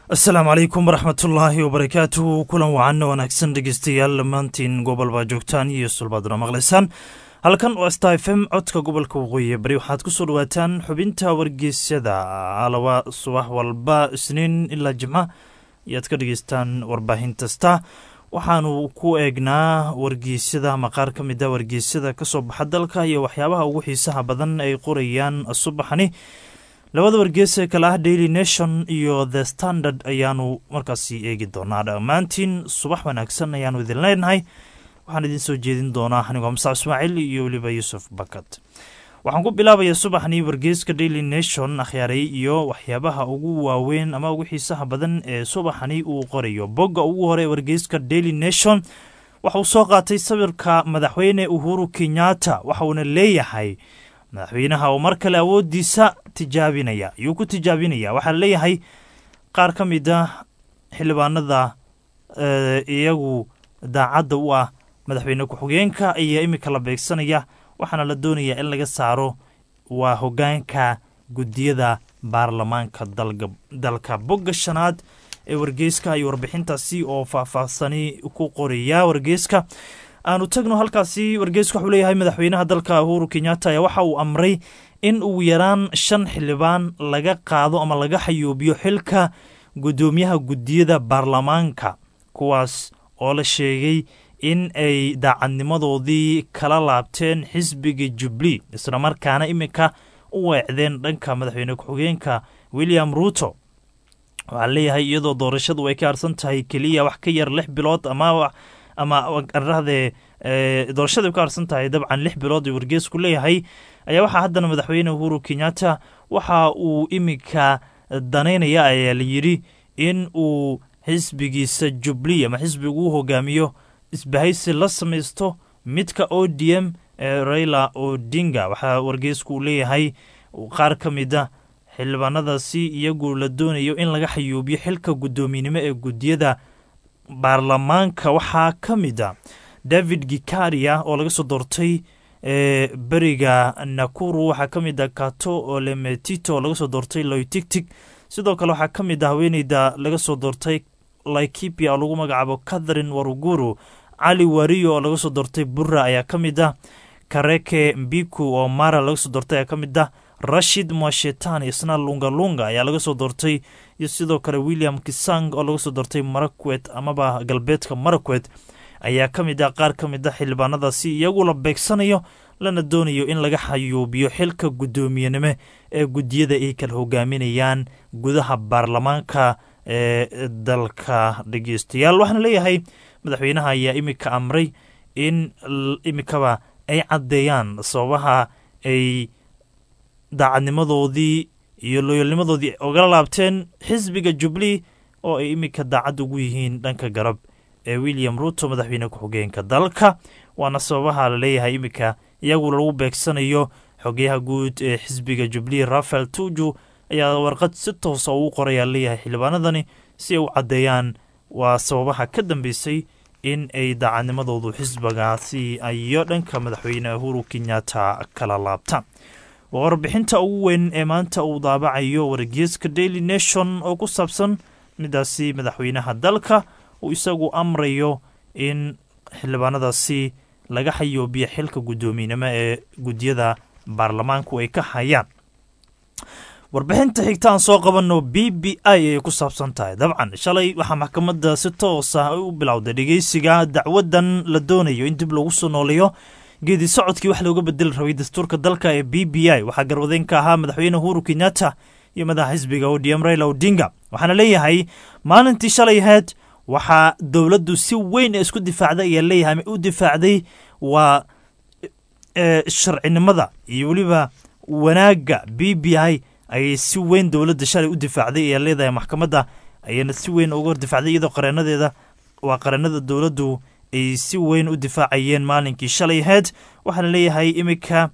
asalaamu calaykum waraxmatullaahi wabarakaatuhu kulan wacan wanaagsan dhegeystayaal dhammaantiin gobol baa joogtaan iyo sulbaaduna maqlaysaan halkan waa sta f m codka gobolka waqooyi bari waxaad ku soo dhawaataan xubinta wargeysyada alaba subax walba isniin ilaa jimca ayaad ka dhegeystaan warbaahin kasta waxaanu ku eegnaa wargeysyada ama qaar ka mid a wargeysyada kasoo baxa dalka iyo waxyaabaha ugu xiisaha badan ay qorayaan subaxani labada wargees ee kale ah daily nation iyo the standard ayaanu markaasi eegi doonaa dhammaantiin subax wanaagsan ayaanu idin leenahay waxaan idin soo jeedin doonaa anigoo masac ismaaciil iyo weliba yuusuf bakat waxaan ku bilaabayaa subaxnii wargeeska daily nation akhyaaray iyo waxyaabaha ugu waaweyn ama ugu xiisaha badan ee subaxani uu qorayo bogga ugu hore wargeeska daily nation waxa uu soo qaatay sawirka madaxweyne uhuru kenyatta waxauna leeyahay madaxweynaha oo mar kale awoodiisa tijaabinaya ayuu ku tijaabinaya waxaa leeyahay qaar ka mid a xildhibaanada iyagu daacadda u ah madaxweyne ku-xigeenka ayaa iminka la beegsanaya waxaana la doonayaa in laga saaro waa hogaanka guddiyada baarlamaanka dalka bogga shanaad ee wargeyska iyo warbixintaasi oo faahfaahsani ku qoraya wargeyska aanu tagno halkaasi wargeysku waxuu leeyahay madaxweynaha dalka uhuru kenyatta ayaa waxa uu amray in ugu yaraan shan xildhibaan laga qaado ama laga xayuubiyo xilka guddoomiyaha guddiyada baarlamaanka kuwaas oo la sheegay in ay daacadnimadoodii kala laabteen xisbiga jubli islamarkaana iminka u weecdeen dhanka madaxweyne ku-xigeenka william ruuto waxaa leeyahay iyadoo doorashadu ay ka harsan tahay keliya wax ka yar lix bilood ama ama arahde doorashada ka harsan tahay dabcan lix bilood uu wargeesku leeyahay ayaa waxaa haddana madaxweyne uhuru kenyatta waxa uu iminka danaynaya ayaa la yidhi in uu xisbigiisa jubli ama xisbiga uu hogaamiyo isbahaysi la samaysto midka o d m ee raila odinga waxaa wargeesku uu leeyahay qaar ka mid a xildhibaanadaasi iyagu la doonayo in laga xayuubiyo xilka guddoominimo ee guddiyada baarlamaanka waxaa ka mid a david gikaria oo laga soo doortay beriga nakuru waxaa ka mid a kato olemetito oo laga soo doortay loytigtig sidoo kale waxaa ka mid a haweeneyda laga soo doortay laikipia oo lagu magacaabo catherine waruguru cali wariyo oo laga soo doortay burra ayaa ka mid ah kareke mbiku oo mara laga soo doortay ayaa ka mid ah rashid mwashetan isna lungalunga ayaa laga soo doortay iyo sidoo kale william kisang oo laga soo doortay marakwet amaba galbeedka marakwet ayaa ka mid ah qaar ka mid a xildhibaanadaasi iyagu la beegsanayo lana doonayo in laga xayuubiyo xilka guddoomiyenimo ee guddiyada ay kala hogaaminayaan gudaha baarlamaanka ee dalka dhegeystayaal waxaana leeyahay madaxweynaha ayaa iminka amray in iminkaba ay caddeeyaan sababaha ay daacadnimadoodii iyo looyalnimadoodii ogala laabteen xisbiga jubli oo ay iminka daacad ugu yihiin dhanka garab ee william ruuto madaxweyne ku-xigeenka dalka waana sababaha la leeyahay iminka iyagu lagu beegsanayo xogeyaha guud ee xisbiga jubli rafael tuju ayaa warqad si toosa ugu qorayaa leeyahay xildhibaanadani si ay u caddeeyaan waa sababaha ka dambeysay in ay daacadnimadoodu xisbigaasi iyo dhanka madaxweyne uhuru kenyatta kala laabtaan waa warbixinta ugu weyn ee maanta uu daabacayo wargeeska daily nation oo ku saabsan midaasi madaxweynaha dalka uu isagu amrayo in xildhibaanadaasi laga xayoobiyo xilka guddoominimo ee guddiyada baarlamaanku ay ka hayaan warbixinta xigta aan soo qabanno b b i ayay ku saabsan tahay dabcan shalay waxaa maxkamadda si toosa u bilowday dhegeysiga dacwadan la doonayo in dib lagu soo nooleeyo geedi socodkii wax looga bedeli rabay dastuurka dalka ee b b i waxaa garwadeen ka ahaa madaxweyne uhuru kenyatta iyo madaxa xisbiga odm raila odinga waxaana leeyahay maalintii shalay ahayd waxaa dowladdu si weyn ee isku difaacday ayaa leeyahay ama u difaacday waa sharcinimada iyo weliba wanaagga b b i ayay si weyn dowladda shalay u difaacday ayaa leedahay maxkamadda ayayna si weyn uga hor difaacday iyadoo qareenadeeda waa qareenada dowladdu ay si weyn u difaacayeen maalinkii shalay ahayd waxaana leeyahay iminka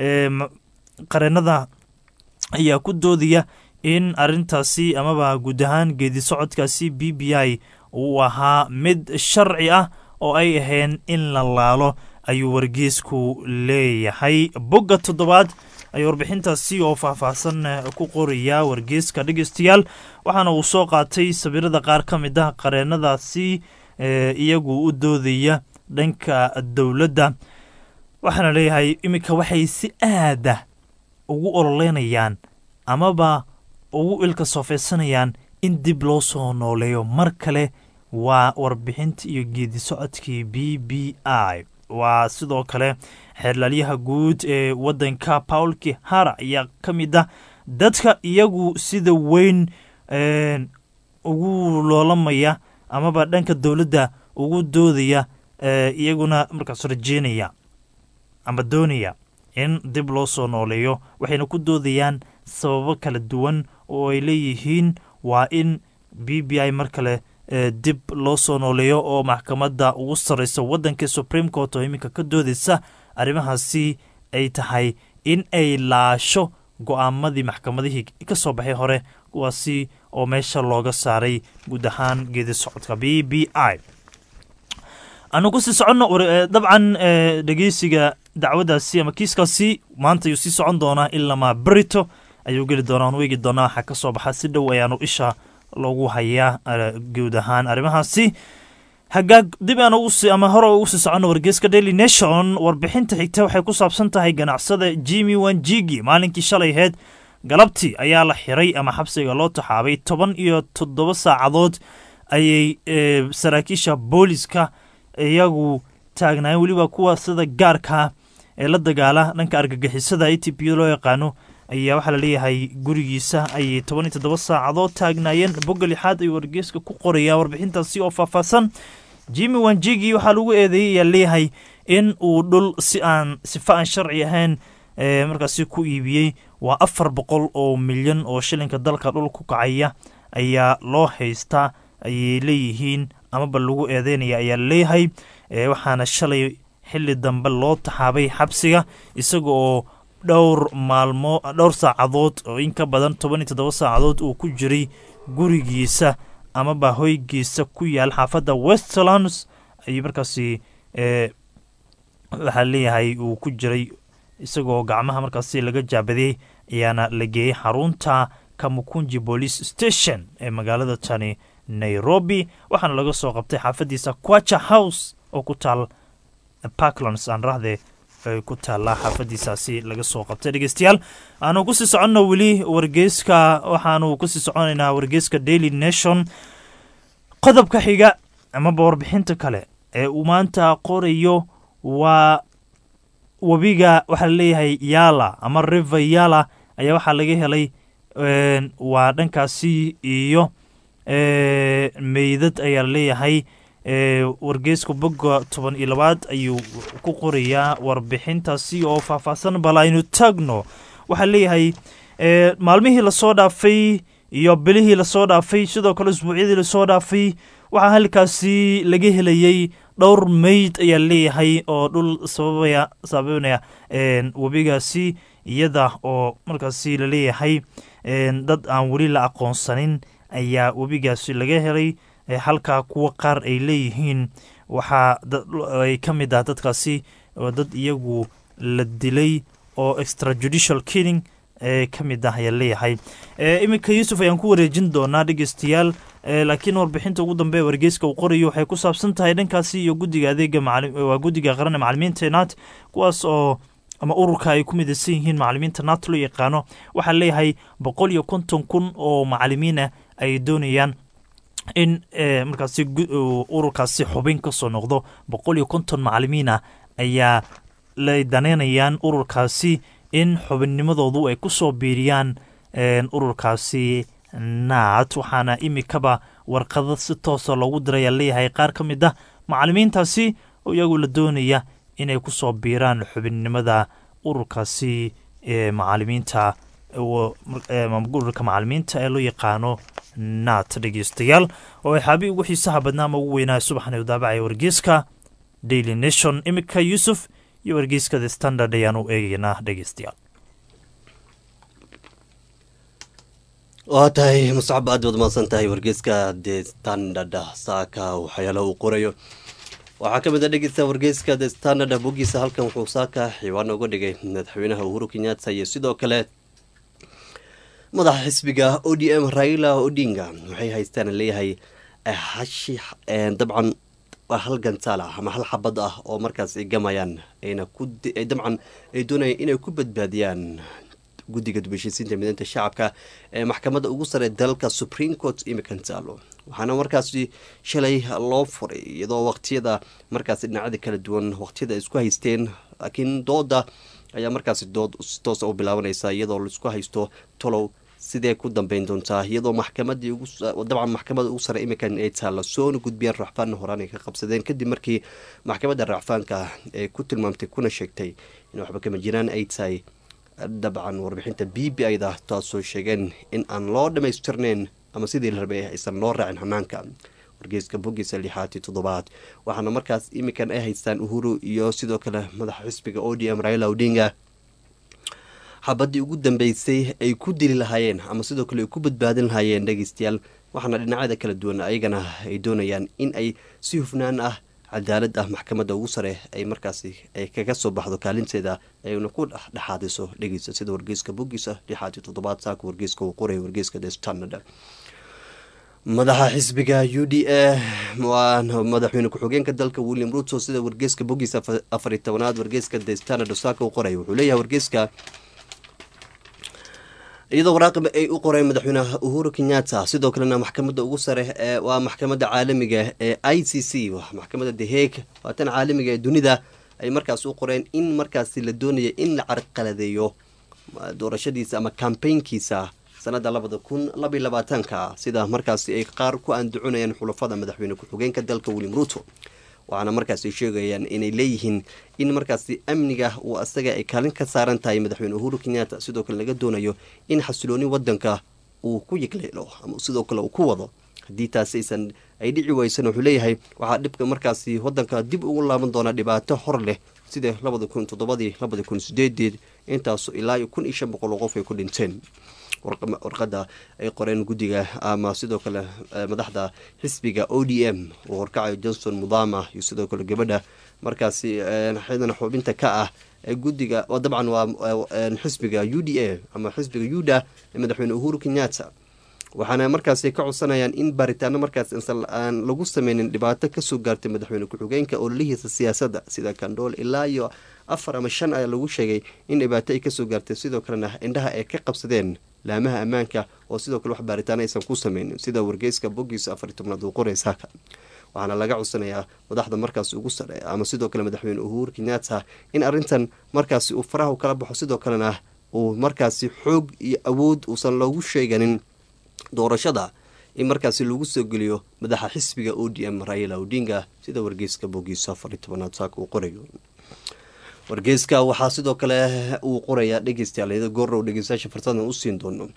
qareenada ayaa ku doodaya in arintaasi amaba guud ahaan geedi socodkaasi b b i uu ahaa mid sharci ah oo ay ahayn in la laalo ayuu wargeesku leeyahay bogga toddobaad ayaa warbixintaasi oo faahfaahsan ku qorayaa wargeyska dhegeystayaal waxaana uu soo qaatay sawirada qaar ka mid ah qareenadaasi iyagu u doodaya dhanka dowladda waxaana leeyahay iminka waxay si aada ugu ololeynayaan amaba ugu ilka soofeysanayaan in dib loo soo nooleeyo mar kale waa warbixinta iyo geedi socodkii b b i waa sidoo kale xeerlaalyaha guud ee waddanka paul kihara ayaa ka mid ah dadka iyagu sida weyn ugu loolamaya amaba dhanka dowladda ugu doodaya iyaguna markaas rajeynaya ama doonaya in dib loo soo nooleeyo waxayna ku doodayaan sababo kala duwan oo ay leeyihiin waa in b b i mar kale dib loo soo nooleeyo oo maxkamadda ugu sarreysa waddanka supreme court oo iminka ka doodaysa arrimahaasi ay tahay in ay laasho go-aamadii maxkamadihii ka soo baxay hore kuwaasi oo meesha looga saaray guud ahaan geedi socodka b b i aanu kusii soconno dabcan dhegeysiga dacwadaasi ama kiiskaasi maanta ayuu sii socon doonaa ilamaa berito ayuu geli doonaa aan weegi doonaa waxaa ka soo baxa si dhow ayaanu isha loogu hayaa guud ahaan arrimahaasi hagaag dib aan ugusi ama hore ugu sii soconno wargeyska daily nation warbixinta xigta waxay ku saabsan tahay ganacsada jimi wanjigi maalinkii shalay aheyd galabtii ayaa la xiray ama xabsiga loo taxaabay toban iyo toddoba saacadood ayay saraakiisha booliska iyagu taagnaayeen weliba kuwa sida gaarkaa ee la dagaala dhanka argagixisada a t p loo yaqaano ayaa waxaa laleeyahay gurigiisa ayay toban iyo toddoba saacadood taagnaayeen bogga lixaad ayuu wargeyska ku qorayaa warbixintaasi oo faahfaahsan jimi wanjigi waxaa lagu eedeeyay ayaa leeyahay in uu dhul si aan sifa aan sharci ahayn markaasi ku iibiyey waa afar boqol oo milyan oo shilinka dalka dhul ku kacaya ayaa loo haystaa ayay leeyihiin amaba lagu eedeynaya ayaa laleeyahay waxaana shalay xili dambe loo taxaabay xabsiga isaga oo dhowr maalmo dhowr saacadood oo in ka badan toban iyo toddoba saacadood uu ku jiray gurigiisa amaba hoygiisa ku yaal xaafadda westlands ayuu markaasi waxaa leeyahay uu ku jiray isagoo gacmaha markaasi laga jaabadiyey ayaana la geeyey xarunta kamukunji police station ee magaalada tani nairobi waxaana laga soo qabtay xaafadiisa quacha house oo ku taal parklands aan rahde ku taallaa xaafadiisaasi laga soo qabtay dhegeystayaal aanu kusii soconno weli wargeyska waxaanu kusii soconaynaa wargeyska daily nation qodobka xiga amaba warbixinta kale ee uu maanta qorayo waa webiga waxaa laleeyahay yala ama river yala ayaa waxaa laga helay waa dhankaasi iyo meydad ayaa laleeyahay wargeysku bogga toban iyo labaad ayuu ku qorayaa warbixintaasi oo faahfaahsan bal aynu taagno waxaa leeyahay maalmihii lasoo dhaafay iyo bilihii lasoo dhaafay sidoo kale isbuucyadii lasoo dhaafay waxaa halkaasi laga helayey dhowr meyd ayaa leeyahay oo dhul sababaya sababanaya webigaasi iyada oo markaasi laleeyahay dad aan weli la aqoonsanin ayaa webigaasi laga helay halkaa kuwa qaar ay leeyihiin waxaa ay ka mid ah dadkaasi oo dad iyagu la dilay oo extrajudicial killing ee ka mid ah ayaa leeyahay iminka yuusuf ayaan ku wareejin doonaa dhegeystayaal laakiin warbixinta ugu dambe wargeyska uu qorayo waxay ku saabsan tahay dhankaasi iyo guddiga adeega waa guddiga qaran ee macalimiinta naat kuwaas oo ama ururka ay ku midaysan yihiin macalimiinta naat loo yaqaano waxaa leeyahay boqol iyo konton kun oo macalimiinah ay doonayaan in markaasi ururkaasi xubin ka soo noqdo boqol iyo konton macalimiin ah ayaa la daneynayaan ururkaasi in xubinnimadoodu ay ku soo biiriyaan ururkaasi naat waxaana imikaba warqado si toosa loogu diraya leeyahay qaar ka mid ah macalimiintaasi oo iyagu la doonaya inay ku soo biiraan xubinnimada ururkaasi ee macalimiinta ururka macalimiinta ee loo yaqaano naat dhegeystayaal oo xaabi ugu xiisaha badnaa ama ugu weynaa subaxan u daabacaya wargeyska daily nation imika yuusuf iyo wargeyska the standard ayaanu eegeynaa dhegeystayaal waa tahay muscab aad baad mahadsan tahay wargeyska the standard saaka waxyaala uu qorayo waxaa ka mid a dhegeysta wargeyska the standard bogiisa halkan wuxuu saaka xiiwaan uga dhigay madaxweynaha uhuru kenyatta iyo sidoo kale madaxa xisbiga o d m raila odinga waxay haystaan leeyahay hashi dabcan waa hal gantaal ah ama hal xabad ah oo markaas ay gamayaan ayna ku dabcan ay doonayaan inay ku badbaadiyaan guddiga dubashisiinta mideynta shacabka ee maxkamadda ugu sare dalka supreme court imikan taalo waxaana markaasi shalay loo furay iyadoo waqtiyada markaasi dhinacyada kala duwan waqtiyada ay isku haysteen laakiin dooda ayaa markaasi dood si toosa u bilaabanaysa iyadoo laisku haysto tolow sidee ku dambeyn doontaa iyadoo maxkamadii dabcan maxkamadda ugu sare imikan ay taalla soona gudbiyeen racfaanna horaan ay ka qabsadeen kadib markii maxkamadda racfaanka ay ku tilmaamtay kuna sheegtay in waxba kama jiraan ay tahay dabcan warbixinta b b ida taasoo sheegeen in aan loo dhammaystirneyn ama sidii la rabay aysan loo raacin hanaanka wargeyska bogiisa lixaad iyo toddobaad waxaana markaas imikan ay haystaan uhuru iyo sidoo kale madaxa xisbiga o d m raila odinga xabadii ugu dambeysay ay ku dili lahaayeen ama sidoo kale ay ku badbaadin lahaayeen dhegeystayaal waxaana dhinacyada kala duwan ayagana ay doonayaan in ay si hufnaan ah cadaalad ah maxkamadda ugu sare ay markaasi ay kaga soo baxdo kaalinteeda ayna ku dhexdhexaadiso dhegeysta sida wargeyska bogiisa lixaad iyo toddobaad saaka wargeyska uu qoraya wargeyska the standard madaxa xisbiga u d a waa madaxweyne ku-xigeenka dalka william ruto sida wargeyska bogiisa afariy tobanaad wargeyska the standard saaka uu qoraya wuxuu leeyahay wargeyska iyadoo waraaqib ay u qoreen madaxweyneha uhuru kenyatta sidoo kalena maxkamadda ugu sare waa maxkamadda caalamiga ee i c c maxkamadda the haeg waa tan caalamiga ee dunida ay markaas u qoreen in markaasi la doonaya in la carqaladeeyo doorashadiisa ama kambaynkiisa sanada labada kun labaiy labaatanka sida markaasi ay qaar ku andaconayaan xulafada madaxweyne ku-xigeenka dalka william ruto waxaana markaasi sheegayaan inay leeyihiin in markaasi amniga uu asaga ay kaalin ka saaran tahay madaxweyne uhuru kenyatta sidoo kale laga doonayo in xasilooni wadanka uu ku yigleelo ama sidoo kale uu ku wado haddii taasi aysan ay dhici weysan wuxuu leeyahay waxaa dhibka markaasi wadanka dib ugu laaban doonaa dhibaato hor leh sida labada kun toddobadii labada kun sideedeed intaasu ilaa iyo kun iyo shan boqol oo qof ay ku dhinteen warqada ay qoreen guddiga ama sidoo kale madaxda xisbiga o d m uu horkacayo johnson mudama iyo sidoo kale gabadha markaasi xidana xubinta ka ah guddiga dabcan waa xisbiga u d a ama xisbiga yuda ee madaxweyne uhuru kenyatta waxaana markaasi ka codsanayaan in baaritaano markaas aan lagu sameynin dhibaato kasoo gaartay madaxweyne ku-xigeenka ololihiisa siyaasadda sida kandhool ilaa iyo afar ama shan ayaa lagu sheegay in dhibaato ay kasoo gaartay sidoo kalena indhaha ay ka qabsadeen laamaha ammaanka oo sidoo kale wax baaritaano aysan ku sameynin sida wargeyska bogiisa afar tobnaad uu qoray saaka waxaana laga codsanayaa madaxda markaas ugu sare ama sidoo kale madaxweyne uhuru kenyatta in arrintan markaasi uu faraha kala baxo sidoo kalena uu markaasi xoog iyo awood uusan loogu sheeganin doorashada in markaasi lagu soo geliyo madaxa xisbiga o d m raila odinga sida wargeyska bogiisa afari tobanaad saaka uu qorayo wargeyska waxaa sidoo kale uu qorayaa dhegeystayaal goorrow dhegeystayaasha farsadan usiin doono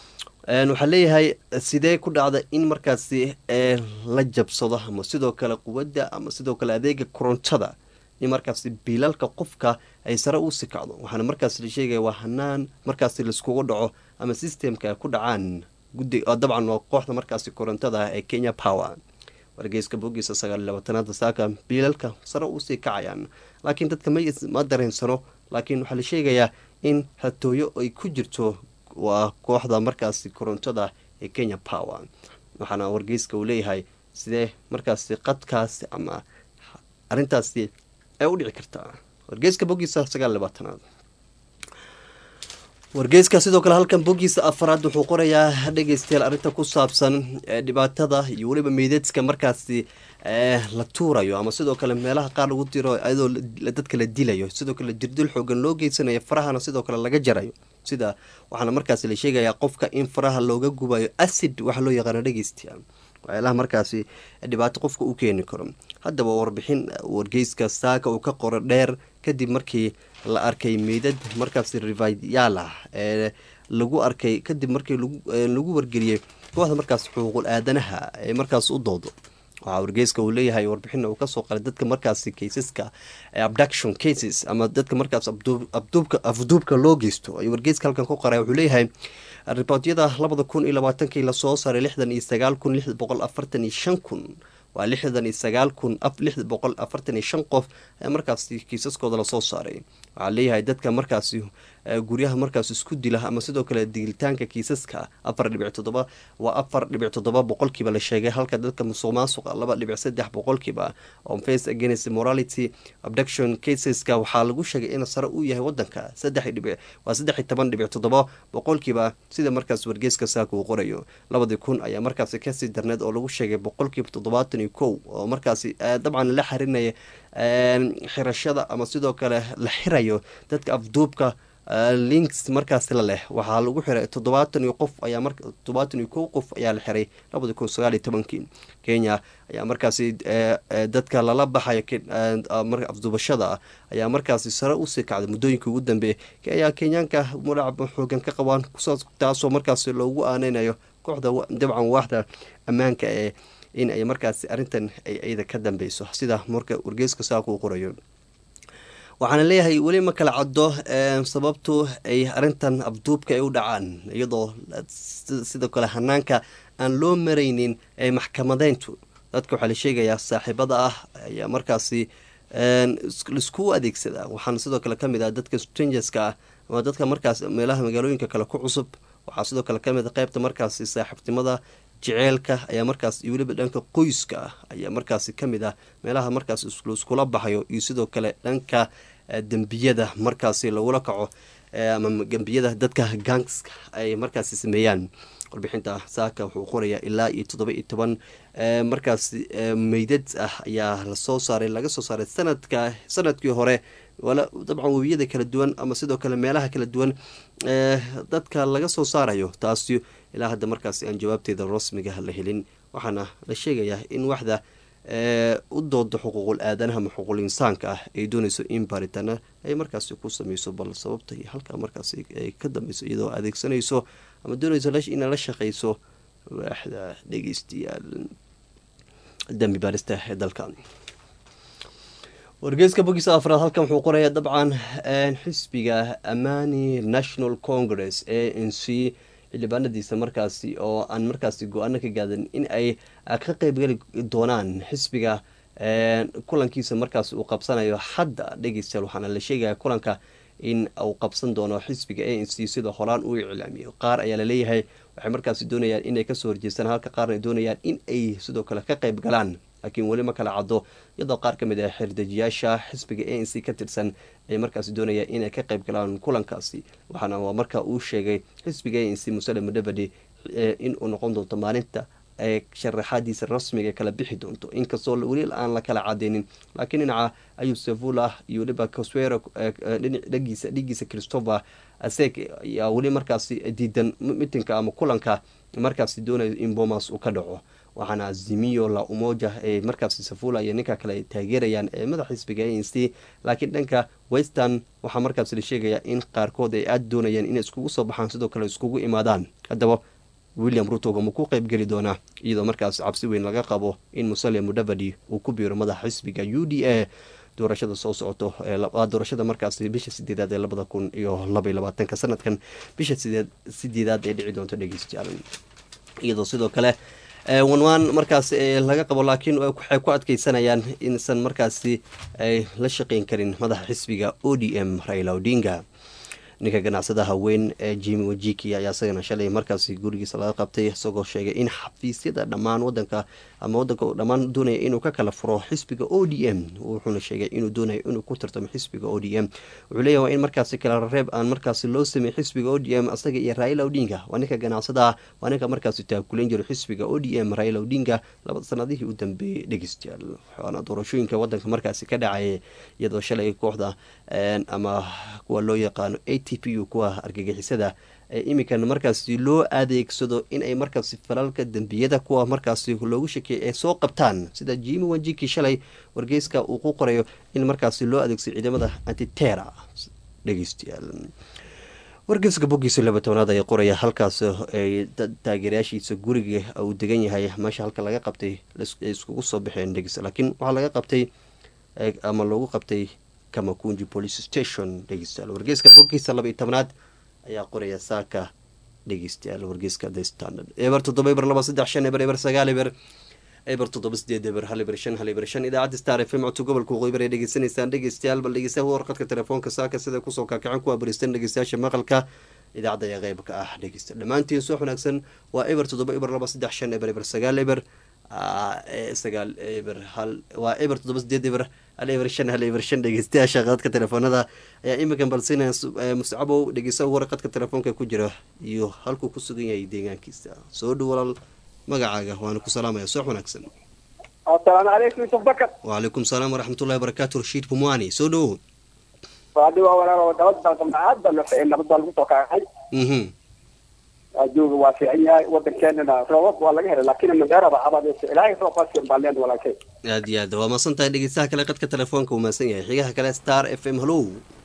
waxaa leeyahay sidee ku dhacda in markaasi la jabsado ama sidoo kale quwadda ama sidoo kale adeega korontada in markaasi biilalka qofka ay sare usi kacdo waxaana markaas la sheegaya waa hanaan markaasi laiskugu dhaco ama systemka ku dhacaan gudi dabcan waa kooxda markaasi korontada ee kenya power wargeyska bogiisa sagaal labaatanaada saaka biilalka sare usii kacayaan laakiin dadka ma dareensano laakiin waxaa la sheegayaa in hatooyo ay ku jirto waa kooxda markaasi korontada ee kenya power waxaana wargeyska uu leeyahay sidee markaasi qadkaasi ama arintaasi ay u dhici kartaa wargeyska bogiisa sagaal labaatanaad wargeyska sidoo kale halkan bogiisa afaraad wuxuu qorayaa dhegeystayaal arrinta ku saabsan dhibaatada iyo weliba meydadka markaasi la tuurayo ama sidoo kale meelaha qaar lagu diro iyadoo dadka la dilayo sidoo kale jirdil xoogan loo geysanayo farahana sidoo kale laga jarayo sida waxaana markaasi la sheegayaa qofka in faraha looga gubayo acid waxa loo yaqaano dhegeystayaal waxyaalaha markaasi dhibaato qofka u keeni karo haddaba warbixin wargeyska saaka uu ka qoro dheer kadib markii la arkay meydad markaasi rivayaal ah ee lagu arkay kadib markii lagu wargeliyey kooxda markaas xuquuqul aadanaha ee markaas u doodo waxaa wargeyska uu leeyahay warbixina uu kasoo qalay dadka markaasi kaysaska abduction cases ama dadka markaas afduubka loo geysto ayuu wargeyska halkan ku qoray wuxuu leeyahay ribootyada labada kun iyo labaatankii lasoo saaray lixdan iyo sagaal kun lix boqol afartan iyo shan kun waa lixdan iyo sagaal kun lix boqol afartan iyo shan qof ayaa markaasi kiisaskooda lasoo saaray waxaa leeyahay dadka markaasi guryaha markaas isku dila ama sidoo kale digilitaanka kiisaska afar dhibic toddoba waa afar dhibic toddoba boqolkiiba la sheegay halka dadka musuq maasuqa laba dhibic saddex boqolkiiba on face against morality abduction caseska waxaa lagu sheegay in sare uu yahay wadanka saddex dhibic waa saddex iyo toban dhibic toddoba boqolkiiba sida markaas wargeeska saaka uu qorayo labadii kun ayaa markaasi kasii darneed oo lagu sheegay boqolkiiba toddobaatan iyo kow oo markaasi dabcan la xarinaya xirashada ama sidoo kale la xirayo dadka afduubka links markaasi la leh waxaa lagu xiray toddobaatan iyo qof ayaa mar toddobaatan iyo kow qof ayaa la xiray labadi kun sagaal iyo tobankii kenya ayaa markaasi dadka lala baxayo afduubashada ayaa markaasi sare usii kacday muddooyinka ugu dambeeya ayaa kenyaanka mudhac xoogan ka qabaan taasoo markaasi loogu aaneynayo kooxda dabcan waaxda ammaanka ee in ay markaasi arrintan ay iyada ka dambeyso sida marka wargeeska saaka uu qorayo waxaana leeyahay weli ma kala caddo sababtu ay arrintan abduubka ay u dhacaan iyadoo sidoo kale hanaanka aan loo maraynin ee maxkamadeyntu dadka waxaa la sheegayaa saaxiibada ah ayaa markaasi laisku adeegsadaa waxaana sidoo kale kamid ah dadka strangerska ah ama dadka markaas meelaha magaalooyinka kale ku cusub waxaa sidoo kale kamid a qeybta markaasi saaxiibtinimada jeceelka ayaa markaas iyo weliba dhanka qoyska ah ayaa markaasi kamid ah meelaha markaas iskula baxayo iyo sidoo kale dhanka dembiyada markaasi lagula kaco ama dembiyada dadka gangska ay markaasi sameeyaan warbixinta saaka wuxuu qorayaa ilaa iyo toddoba iyo toban markaas meydad ah ayaa lasoo saaray laga soo saaray sanadka sanadkii hore dabcan webiyada kala duwan ama sidoo kale meelaha kala duwan dadka laga soo saarayo taasi ilaa hadda markaasi aan jawaabteeda rasmiga la helin waxaana la sheegayaa in waxda u dooda xuquuqul aadanaha ama xuquuqul insaanka ah ay dooneyso in baaritaana ay markaasi ku sameyso bal sababta iyo halkaa markaasi ay ka dambeyso iyadoo adeegsanayso ama dooneyso inay la shaqeyso waaxda dhegeystayaal dambi baarista ee dalka wargeeska bogiisa afraad halkan wuxuu qorayaa dabcan xisbiga amani national congress a n c xildhibaanadiisa markaasi oo aan markaasi go-aano ka gaadan in ay ka qeybgali doonaan xisbiga kulankiisa markaasi uu qabsanayo hadda dhegeystayaal waxaana la sheegaya kulanka in uu qabsan doono xisbiga a n c sida horaan uu iclaamiyo qaar ayaa laleeyahay waxay markaasi doonayaan inay kasoo horjeestaan halka qaarna ay doonayaan in ay sidoo kale ka qeyb galaan laakiin weli ma kala caddo iyadoo qaar ka mid ah xirdejiyaasha xisbiga a n c ka tirsan ay markaasi doonayaan inay ka qeyb galaan kulankaasi waxaana waa marka uu sheegay xisbiga a n c musale mudabadi in uu noqon doonto maalinta ee sharaxaadiisa rasmiga kala bixi doonto inkastoo weli aan la kala cadeynin laakiin dhinaca ayub sevula iyo weliba coswero dhagiisa dhigiisa christopher aseg ayaa weli markaasi diidan mitinka ama kulanka markaasi doonayo in bomas uu ka dhaco waxaana azimiyo la umoja ee markaasi safula iyo ninka kale ay taageerayaan ee madax xisbiga a n c laakiin dhanka western waxaa markaasi la sheegayaa in qaarkood ay aada doonayaan inay iskugu soo baxaan sidoo kale iskugu imaadaan haddaba william rutoga ma ku qeybgeli doonaa iyadoo markaas cabsi weyn laga qabo in musalia mudavadi uu ku biiro madaxa xisbiga u d a doorashada soo socoto doorashada markaas bisha sideedaad ee labada kun iyo labaiy labaatanka sanadkan bisha sideedaad ee dhici doonto dhegeystayaal iyadoo sidoo kale wanwaan markaas laga qabo laakiin waxay ku adkeysanayaan insan markaasi ay la shaqeyn karin madaxa xisbiga o d m raila odinga ninka ganacsadaha weyn ee jimi wajiki ayaa isagana shalay markaasi gurigiisa laga qabtay isagoo sheegay in xafiisyada dhammaan wadanka ama wadanka dhammaan doonaya inuu ka kala furo xisbiga o d m wuxuuna sheegay inuu doonayo inuu ku tartamo xisbiga o d m wuxuu leeyahy waa in markaasi kala reeb aan markaasi loo sameey xisbiga o d m asaga iyo raila odinga waa ninka ganacsadaha waa ninka markaasi taakuleyn jiro xisbiga o d m raila odinga laba sanadihii u dambeeyey dhegeystayaal waxaana doorashooyinka wadanka markaasi ka dhacaya iyadoo shalay kooxda ama kuwa loo yaqaano a t p u kuwa argagixisada ee iminkan markaasi loo adeegsado inay markaasi falalka dembiyada kuwa markaasi loogu shakeeyay ay soo qabtaan sida jimi wanjiki shalay wargeyska uu ku qorayo in markaasi loo adeegsado ciidamada antitera dhegeystayaal wargeyska bogiisa laba tobnaad ayaa qoraya halkaas ay taageerayaashiisa guriga uu degan yahay meesha halka laga qabtay ay iskugu soo baxeen dhegeysta laakiin waxaa laga qabtay ama loogu qabtay kamakunji police station dhegeystayaal wargeyska bogiisa laba iyo tobnaad ayaa qoraya saaka dhegeystayaal wargeyska the standard eber toddoba eber laba saddex shan eber eber sagaal eber eber toddoba sideed eber hal eber shan hal eber shan idaacadda star f m codka gobolka waqooyi bari dhegeysanaysaan dhegeystayaal bal dhegeystaha warqadka telefoonka saaka sida kusoo kaakacen kuwa baristan dhegeystayaasha maqalka idaacadda ayaa qeyb ka ah dhegeysta dhammaantiin subax wanaagsan waa eber toddoba eber laba saddex shan eber eber sagaal eber sagaal eber hal waa eber toddoba sideed eber hal eber shan hal eber shan dhegeystayaasha qadadka telefoonada ayaa iminkan balsinaya muscabow dhegeysa warqadka telefoonka ku jira iyo halkuu ku sugan yahay deegaankiisa soo dhow walaal magacaaga waana ku salaamaya subax wanaagsan asalaamu calaykum yusuf bakar wacalaykum salaam waraxmatullahi wabarakaatu rashiid pumwani soo dhowo waadi waa walaalo nabad aad baa loo ficin nabad baa lagu soo kaacay mhm adduunka waa fiican yahay wadankeenana roobab waa laga helay laakiin madeerada abadeysa ilaahay roob baasin baa leen walaalkay aad iyo aad waa maasan tahay dhegeystaha kale qadka telefoonka uu maasan yahay xigaha kale star f m hallow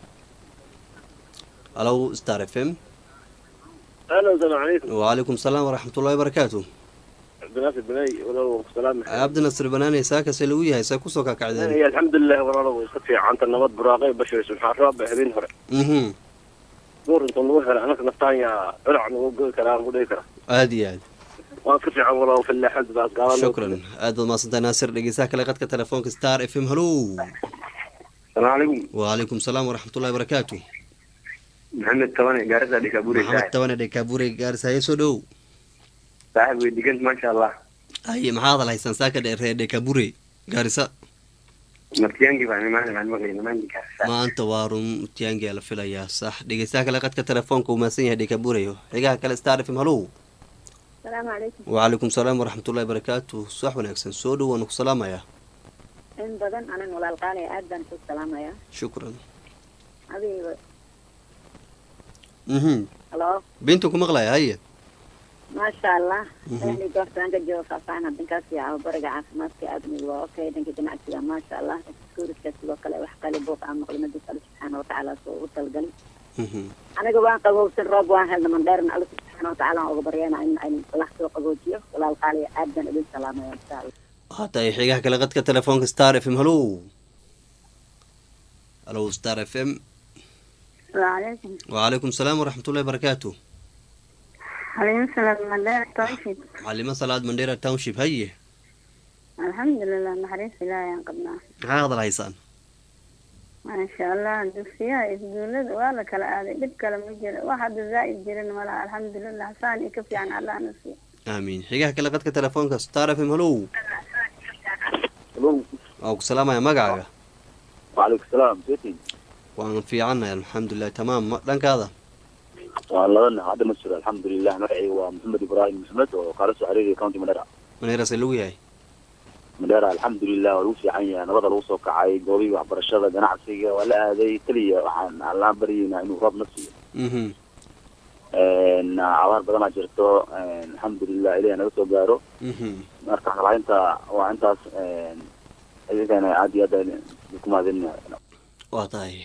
hallow star f m اهلا وسهلا عليكم wacalaykum salaam waraxmatullahi wabarakaatu عبد الناصر بناي ولا سلام cabdinasir banaane saakase lagu yahay saa kusoo kaakacdeen هي الحمد لله ولا وصفي عن النبض براقي بشر سبحان رب هبين هر mhm دور انت نوهر انا نفتان يا علع نقول كلام ودي كلام aad iyo aad وانفرش عن ولا في اللي حد بس قال shukran aad baad maasantahay naasir dhegeystaha kale qadka telefoonka star f m hallow السلام عليكم wacalaykum salaam waraxmatullahi wabarakaatu محمد تواني قارسة ديكابوري maxamed صاحب tabane dhekaabure gaarsaye soo dhow صاحب وديكنت ما شاء الله haye maxaad hadal haysaan saaka dheeree dhekabure gaarisa مرتيانجي فانا ما انا ما انا ما عندي كارسة maanta waa run tiyaangia la filayaa sax dhegeystaha kale qadka telefoonka uu maasan yahay dhekabureyo xigaha kale star f m hallow asalaamu calaykum wacalaykum salaam waraxmatullahi wabarakaatu subax wanaagsan soo dhow waanu ku salaamayaa in badan anan walaal qaalaya aad baan ku salaamayaa shukran adiga mhm halo bintu ku maqlaya haye maasha allah Mhm. dhanka goobtaan ka jooga faahfaahin hadinkaas yaabo bariga caafimaadka aadmiga waa okay dhanka ganacsiga maasha allah iskuuriska sidoo kale wax kale buuq aan maqli madis alla subxaana watacaala soo ugu talgalin mhm aniga waan qabowsan roob waan helna mandheerna alla subxaana watacaala aan uga baryana in in allah soo qaboojiyo walaal qaaliya aad baan idin salaamaya insha allah waxaa tahay xigaha kale qadka telefoonka star f m hallow hallow star f m asalaamu calaykum wacalaykum salaam waraxmatullahi wabarakaatu xaliimo salaam mandheer tawfiid macalimo salaad mandheera township haye alxamdulilah naxariis ilaahay aan qabnaa maxaa hadal haysaan maasha allah dugsiyaha iskuulada waa la kala aaday dhib kale ma jiro wax hadda zaa'id jirin malaha alxamdulilah saan iyo ka fiican allah na siiyo aamiin xigaha kale qadka telefoonka star f m hallow waa ku salaamaya magacaaga وعليكم السلام سيتي waan fiicannahay alxamdulilah tamaam ma- dhankaada والله انا هذا مسؤول الحمد لله نرعي ومحمد ابراهيم محمد وقال حريري كاونتي مدرع maneerase lagu yahay مدرع الحمد لله ولوسي عيا نبض الوسو كعاي قوي وحبرشده ganacsiga waa la aaday kaliya waxaan alla baryayna inuu roob nasiyo mhm een abaar badanaa jirto een alxamdulilah ilahi naga soo gaaro mhm marka xalaynta waa intaas een ayagana aad iyo aad ku mahadinaya waa tahay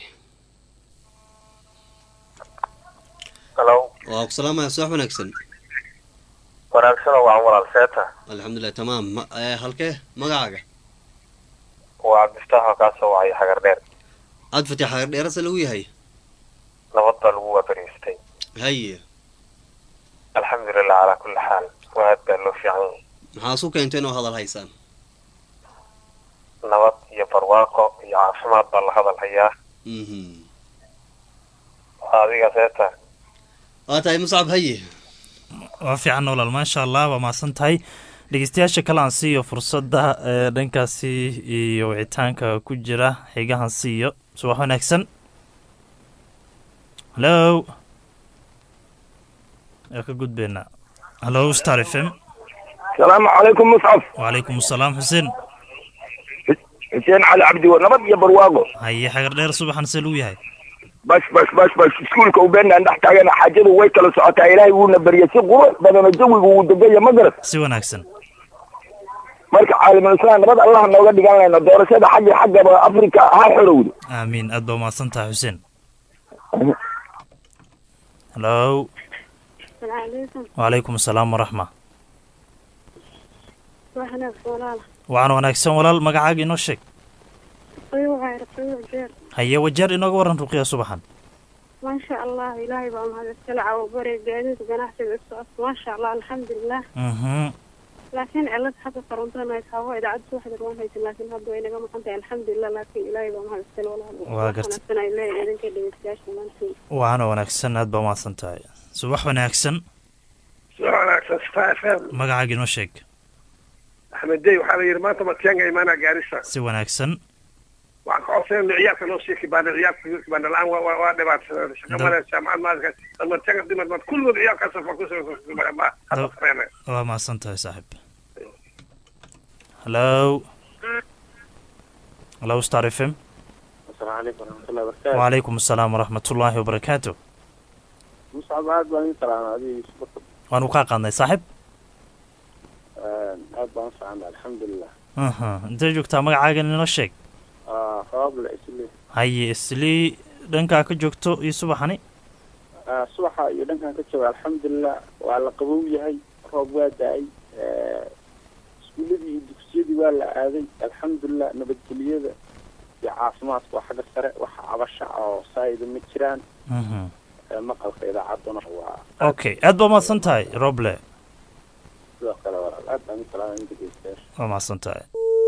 هلو waa ku salaamaya subax wanaagsan wanaagsan waa walaal seeta alxamdulilah tamaam ma- ee, halkee magacaaga waa cabdiftaax oo kaa soo wacay xagar dheer aad fatix xagar dheerase lagu yahay nabad baa lagu waabariistay haye alxamdulilah calaa kulli xaal waa aad baa loo fiican yahay maxaa isu keenteen oo hadal haysaan nabad iyo barwaaqo iyo caafimaad baa la hadal hayaa mhm adiga seeta waa tahay muscab haye waa fiican walaal maasha allah waa mahadsan tahay dhegeystayaasha kale aan siiyo fursadda ee dhankaasi iyo wicitaanka ku jira xigahan siiyo subax wanaagsan hallo waa ka gudbeynaa hallo star f m salaamu calaykum muscab wacalaykum asalaam xuseen xuseen cali cabdi war nabad iyo barwaaqo haye xagar dheer subaxan see lagu yahay bas bas bas bas iskuulka ubeenaan dhex taagana xaajadu way kala socotaa ilaahay wuuna baryay si qurux badan oo jawigu uu degaya ma garat si wanaagsan marka caalamul islaam nabad allah nooga dhigan layna doorashada xagga xaggaba afrika ha xorowdo aamiin aad baa mahadsan tahay xuseen hallo asalaamu wacalaykum asalaam waraxma calaykum walaal waxaan wanaagsan walaal magacaaga inoo sheeg ayuha rasuul jeer haye wajeer inooga waran ruqiya subaxan maasha allah ilaahay baa mahadsan cawo bare gaadiid ganacsiga socod maasha allah alxamdulilah mhm laakiin cilad xagga korontada haysabo idaacadda subaxda waan haysan laakiin hadda way naga maqan tahay alxamdulilah laakiin ilaahay baa mahad iskale walaal Waa gartay. wanaagsan ay leeyahay idinka dhegeystayaasha maantiin waana wanaagsan aad baa umahadsan tahay subax wanaagsan soo wanaagsan star f m magacaaga inoo sheeg axmed dey waxaa la yidhi maanta matianga imaanaa gaarisa si wanaagsan waxaan ka codsanayna ciyaalka noo sii kibaana ciyaalka kibaana la-aan waa- waa waa dhibaatsanaa shaqa Dab- male jaamacad maalinka matianga dimad mad kulligood ciyaalkaas fa ku hadda Dab- sameynaya waa mahadsan tahay saaxiib hallo hallo star f m asalaamu calaykum waraxmatullahi wabarakaatu wacalaykum asalaam waraxmatullaahi wabarakaatu muscab aad baan idin salaamay adiga yusuf waanu kaa qaadnay saaxiib aad baan u fiicnay alxamdulilah aha intee joogtaa magacaaga inoo sheeg sabab la isle haye islii dhankaa ka joogto iyo subaxani subaxa iyo dhankan ka jooga alxamdulilah waa la qabow yahay roob waa da-ay iskuuladii iyo dugsiyadii waa la aaday alxamdulilah nabadgelyada iyo caafimaadka waa xagga sare waxa cabasha oo saayida ma jiraan Mhm. Ee, maqalka idaacadduna waa okay aad baa umahadsan tahay roble sidoo kale walaal aad baan u salaamay in dhegeystayaasha waa mahadsan tahay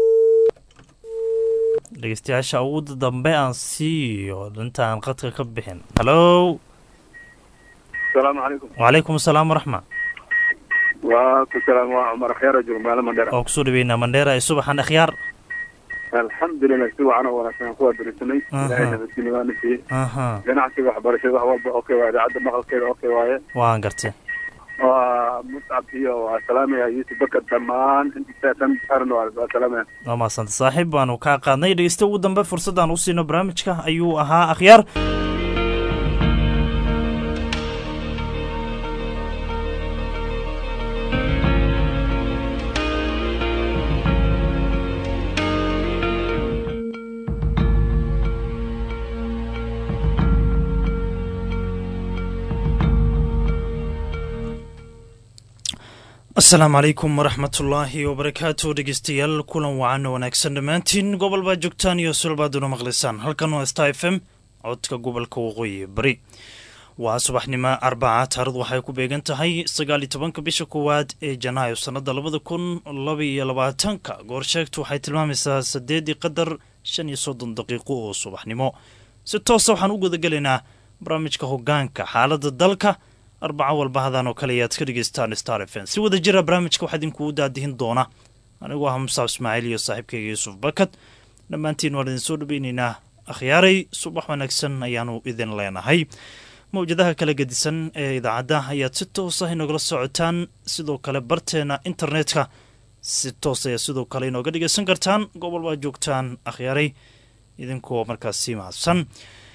dhegeystayaasha ugu dambe aan siiyo intaan qadka ka bixin hallo asalaamu calaykum wacalaykum asalaam waraxma waa ku salaam waa cumar khyaar oo jooga magaalo mandheera oo kusoo dhaweynaa mandheera ee subaxan akhyaar alxamdulilah si wacan oo wanaagsan aan ku waabarisanay Aha. ilaahay nabadgelyo waana siiyey aha ganacsiga waxbarashada wax walba okay waa idaacadda maqalkeeda okay waaye waan gartay waa muscab iyo waa salaamaya yuusuf bakar dhammaan intiisa tan saaran waa waa salaamaya waa mahadsantahay saaxiib baanu kaa qaadnay dhegeysta ugu dambe fursadaan u siino barnaamijka ayuu ahaa akhyaar asalaamu calaykum waraxmatullaahi wabarakaatu dhegeystayaal kulan wacan oo wanaagsan dhammaantiin gobol baad joogtaan iyo sulbaaduna maqlisaan halkan waa star f m codka gobolka waqooyi bari waa subaxnimo arbaca taarikhdu waxay ku beegan tahay sagaal iyo tobanka bisha koowaad ee janaayo sannada labada kun laba iyo labaatanka goorsheegtu waxay tilmaamaysaa saddeedii qadar shan iyo soddon daqiiqo oo subaxnimo si toosa waxaan u gudagelaynaa barnaamijka hogaanka xaaladda dalka arbaco walba hadaan oo kale ayaad ka dhegeystaan star f m si wada jira barnaamijka waxaa idinkugu daadihin doona anigoo ah musaab ismaaciil iyo saaxiibkayga yuusuf bakad dhammaantiin waan idin soo dhaweyneynaa akhyaaray subax wanaagsan ayaanu idin leenahay mawjadaha kala gedisan ee idaacadda ayaad si toos ah inogala socotaan sidoo kale barteena internetka si toos ayaad sidoo kale inooga dhegeysan kartaan gobol baad joogtaan akhyaaray idinkoo markaasi mahadsan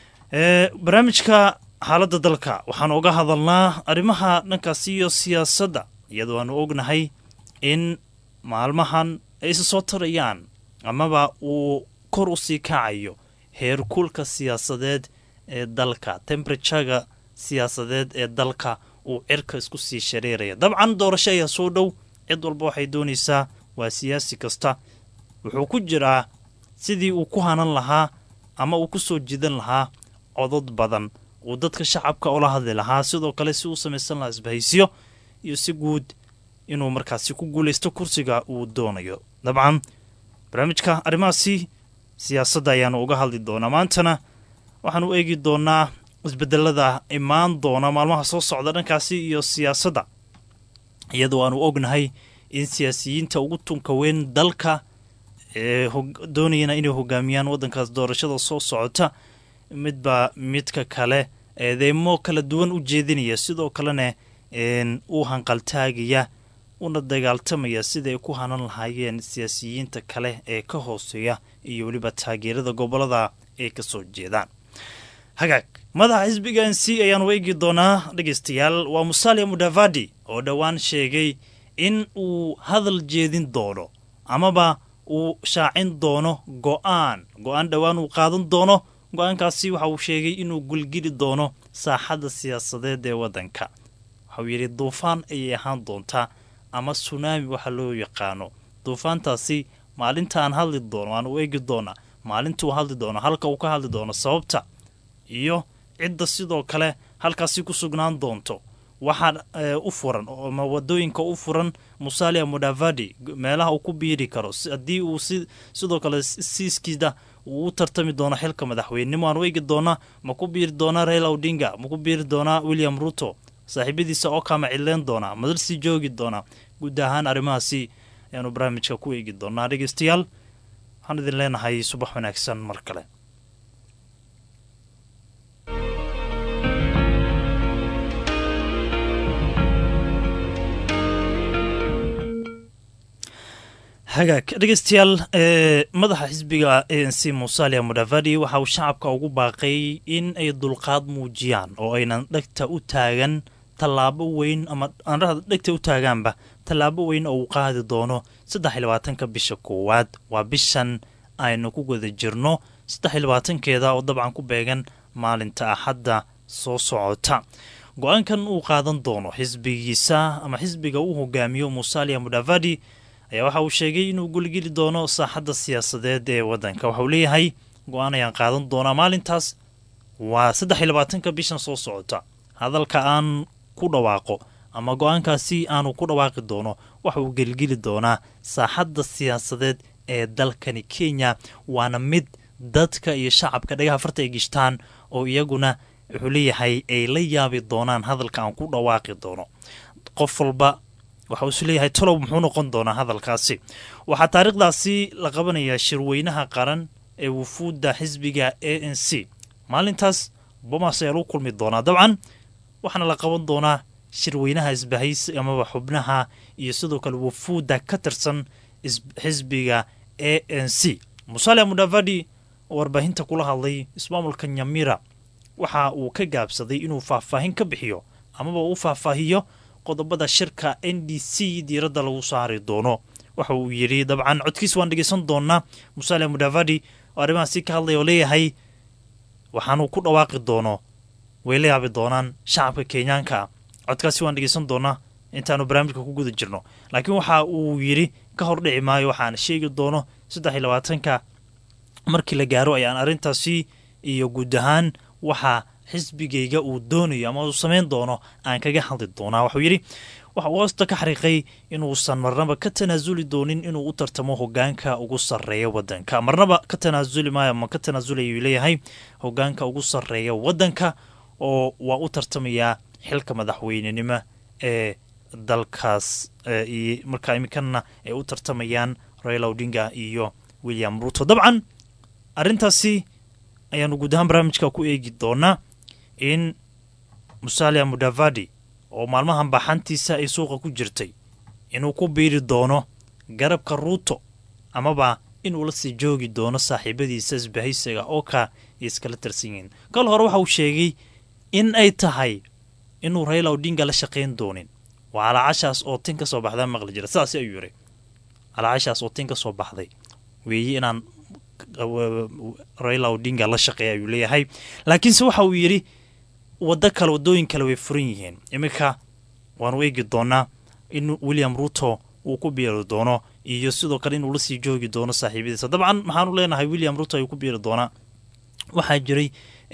ee barnaamijka xaaladda dalka waxaan uga hadalnaa arrimaha dhankaasi iyo siyaasadda iyadoo aanu ognahay in maalmahan ay isa soo tarayaan amaba uu kor u sii kacayo heerkulka siyaasadeed ee dalka temberatuga siyaasadeed ee dalka uu cirka isku sii shareeraya dabcan doorasho ayaa soo dhow cid walba waxay doonaysaa waa siyaasi kasta wuxuu ku jiraa sidii uu ku hanan lahaa ama uu ku soo jidan lahaa codod badan uu dadka shacabka ula hadli lahaa sidoo kale si uu samaysan lahaa isbahaysiyo iyo si guud inuu markaasi ku guulaysto kursiga uu doonayo dabcan barnaamijka arrimahaasi siyaasadda ayaanu uga hadli doonaa maantana waxaan u eegi doonaa isbedelada imaan doona maalmaha soo socda dhankaasi iyo siyaasadda iyadoo aanu ognahay in siyaasiyiinta ugu tunka weyn dalka ee doonayana inay hogaamiyaan waddankaas doorashada soo socota midba midka kale eedeemo kala duwan u jeedinaya sidoo kalena uu hanqaltaagaya una dagaaltamaya sida ay ku hanan lahaayeen siyaasiyiinta kale ee ka hooseeya iyo weliba taageerada gobolada ay ka soo jeedaan hagaag madaxa xisbiga n c ayaanu eegi doonaa dhegeystayaal waa musalia mudavadi oo dhowaan sheegay in uu hadal jeedin doono amaba uu shaacin doono go-aan go-aan dhowaan uu qaadan doono go-aankaasi waxa uu sheegay inuu gulgili doono saaxadda siyaasadeed ee waddanka waxauu yidhi duufaan ayay ahaan doontaa ama sunaami waxa loo yaqaano duufaantaasi maalintaan hadli doono aan u eegi doonaa maalintuu hadli doono halka uu ka hadli doono sababta iyo cidda sidoo kale halkaasi ku sugnaan doonto waxaa u furan ama wadooyinka u furan musalia mudavadi meelaha uu ku biiri karo haddii uu sidoo kale siiskiida uu u tartami doono xilka madaxweynenimo aan u eegi doonaa ma ku biiri doonaa raila odinga ma ku biiri doonaa william ruto saaxiibadiisa oo kama cidleen doonaa madalsii joogi doonaa guud ahaan arrimahaasi ayaanu barnaamijka ku eegi doonaa dhegeystayaal waxaan idin leenahay subax wanaagsan mar kale hagaag dhegeystayaal madaxa xisbiga a n c musalia mudavadi waxa uu shacabka ugu baaqay in ay dulqaad muujiyaan oo aynan dhegta u taagan tallaabo weyn ama aanrahda dhegta u taagaanba tallaabo weyn oo uu qaadi doono saddex iyo labaatanka bisha koowaad waa bishan aynu ku guda jirno saddex iyo labaatankeeda oo dabcan ku beegan maalinta axadda soo socota go-aankan uu qaadan doono xisbigiisa ama xisbiga uu hogaamiyo musalia mudavadi ayaa waxa uu sheegay inuu guligeli doono saaxadda siyaasadeed ee waddanka waxa uu leeyahay go-aan ayaan qaadan doonaa maalintaas waa saddex iyo labaatanka bishan soo socota hadalka aan ku dhawaaqo ama go-aankaasi aanu ku dhawaaqi doono waxa uu gelgeli doonaa saaxadda siyaasadeed ee dalkani kenya waana mid dadka iyo shacabka dhagaha farta ay gishtaan oo iyaguna wuxuu leeyahay ay la yaabi doonaan hadalka aan ku dhawaaqi doono qof walba waxa uu is leeyahay tolow muxuu noqon doonaa hadalkaasi waxaa taariikhdaasi la qabanayaa shirweynaha qaran ee wufuudda xisbiga a n c maalintaas bomas ayaa lagu kulmi doonaa dabcan waxaana la qaban doonaa shirweynaha isbahays amaba xubnaha iyo sidoo kale wufuudda ka tirsan xisbiga a n c musalia mudavadi oo warbaahinta kula hadlay ismaamulka nyamira waxa uu ka gaabsaday inuu faahfaahin ka bixiyo amaba uu faahfaahiyo qodobada shirka n d c diiradda lagu saari doono waxa uu yidhi dabcan codkiis waan dhegeysan doonaa musalia mudavadi oo arrimahaasi ka hadlaya oo leeyahay waxaanuu ku dhawaaqi doono way la yaabi doonaan shacabka kenyaanka codkaasi waan dhegeysan doonaa intaanu barnaamijka ku guda jirno laakiin waxa uu yidhi ka hor dhici maayo waxaan sheegi doono saddex iyo labaatanka markii la gaaro ayaan arrintaasi iyo guud ahaan waxa xisbigayga uu doonayo ama uu samayn doono aan kaga hadli doonaa waxuu yidhi waxa uu hoosta ka xariiqay inuusan marnaba ka tanaasuli doonin inuu u tartamo hogaanka ugu sarreeya waddanka marnaba ka tanaasuli maayo ama ka tanaasulay uu leeyahay hogaanka ugu sarreeya waddanka oo waa u tartamayaa xilka madaxweynenimo ee dalkaas markaa iminkana ay u tartamayaan raila odinga iyo william ruto dabcan arrintaasi ayaanu guud ahaan barnaamijka ku eegi doonaa in musalia mudavadi oo maalmahan baaxantiisa ay suuqa ku jirtay inuu ku biiri doono garabka ruuto amaba inuu la sii joogi doono saaxiibadiisa isbahaysiga oo ka iskala tirsan yihiin kal hore waxa uu sheegay in ay tahay inuu raila odinga la shaqayn doonin waa alaacashaas oo tin ka soo baxdaa maqli jira sidaas ayuu yiri alaacashaas oo tin ka soo baxday weeye inaan raila odinga la shaqeeya ayuu leeyahay laakiinse waxa uu yidhi waddo kale waddooyin kale way furan yihiin iminka waanu eegi doonaa in william ruto uu ku biiri doono iyo sidoo kale inuu la sii joogi doono saaxiibadiisa dabcan maxaanu leenahay william ruto ayuu ku biiri doonaa waxaa jiray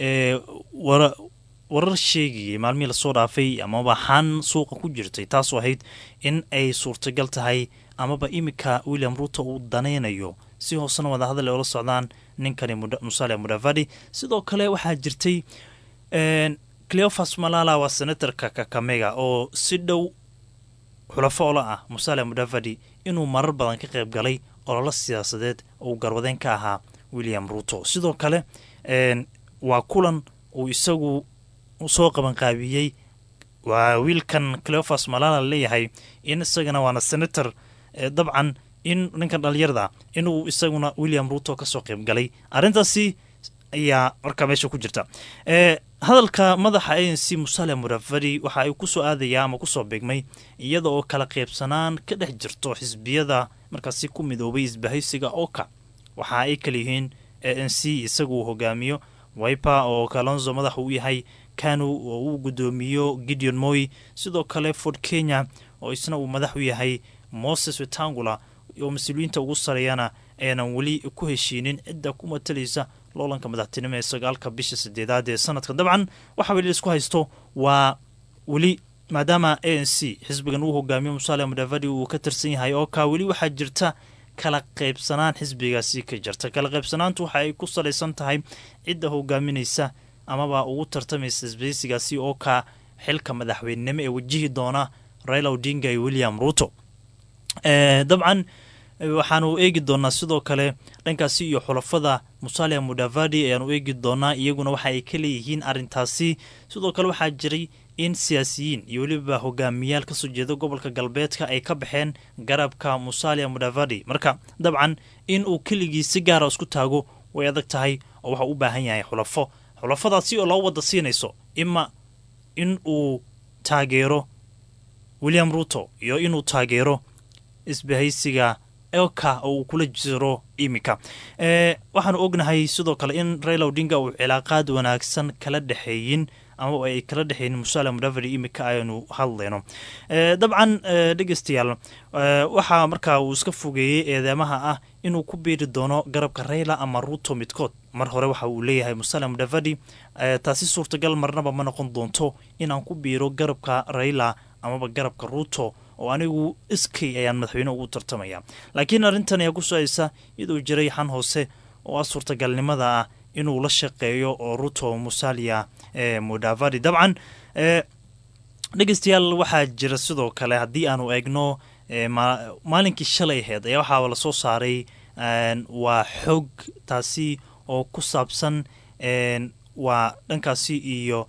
warar sheegayay maalmihii lasoo dhaafay amaba xan suuqa ku jirtay taasoo ahayd in ay suurtagal tahay amaba iminka william ruto uu danaynayo si hoosena wadahadal ay ula socdaan ninkani musalia mudavadi sidoo kale waxaa jirtay cleofas malala waa senatorka kakamega oo si dhow xulafo ola ah musalia mudavadi inuu marar badan ka qayb galay ololo siyaasadeed uu garwadeen ka ahaa william ruto sidoo kale waa kulan uu isagu soo qabanqaabiyey waa wiilkan cleofas malala leeyahay in isagana waana senator dabcan in ninkan dhalinyarada inuu isaguna william ruto kasoo qayb galay arrintaasi ayaa markaa meesha ku jirta hadalka madaxa a n c musalia mudavadi waxa ay kusoo aadaya ama kusoo beegmay iyada oo kala qaybsanaan ka dhex jirto xisbiyada markaasi ku midoobay isbahaysiga oka waxa ay kala yihiin a n c isagu uu hogaamiyo wiper oo kalonzo madaxa u yahay kanu oo uu gudoomiyo gideon moy sidoo kale ford kenya oo isna uu madax u yahay moses wetangula oo mas-uuliyiinta ugu sareeyana aynan weli ku heshiinin cidda ku matalaysa loolanka madaxtinimo ee sagaalka bisha sideedaad ee sanadka dabcan waxa weli laisku haysto waa weli maadaama a n c xisbigan uu hogaamiyo musalia mudavadi uu ka tirsan yahay oo kaa weli waxaa jirta kala qaybsanaan xisbigaasi ka jirta kala qaybsanaantu waxa ay ku salaysan tahay cidda hogaaminaysa amaba ugu tartamaysa isbahaysigaasi oo kaa xilka madaxweynenimo ee wajihi doona raila odinga iyo william ruto dabcan waxaanu eegi doonaa sidoo kale dhankaasi iyo xulafada musalia mudavadi ayaanu eegi doonaa iyaguna waxa ay ka leeyihiin arintaasi sidoo kale waxaa jiray in siyaasiyiin iyo weliba hogaamiyaal kasoo jeeda gobolka galbeedka ay ka baxeen garabka musalia mudavadi marka dabcan in uu keligii si gaara isku taago way adag tahay oo waxau u baahan yahay xulafo xulafadaasi oo loo wada siinayso ima in uu taageero william ruto iyo inuu taageero isbahaysiga elka oo uu kula jiro iminka waxaanu ognahay sidoo kale in raila odinga uu cilaaqaad wanaagsan kala dhexeeyin ama ay kala dhexeyn musalia mudavadi iminka aynu hadlayno dabcan dhegeystayaal waxaa markaa uu iska fogeeyey eedeemaha ah inuu ku biiri doono garabka raila ama ruto midkood mar hore waxa uu leeyahay musalia mudavadi taasi suurtagal marnaba ma noqon doonto inaan ku biiro garabka raila amaba garabka ruto oo anigu iskay ayaan madaxweyne ugu tartamaya laakiin arrintan ayaa ku socaysa iyadoo jiray xan hoose oo ah suurtagalnimada ah inuu la shaqeeyo oo ruto musalia mudavadi dabcan dhegeystayaal waxaa jira sidoo kale haddii aanu eegno maalinkii shalay aheyd ayaa waxaa lasoo saaray waa xog taasi oo ku saabsan waa dhankaasi iyo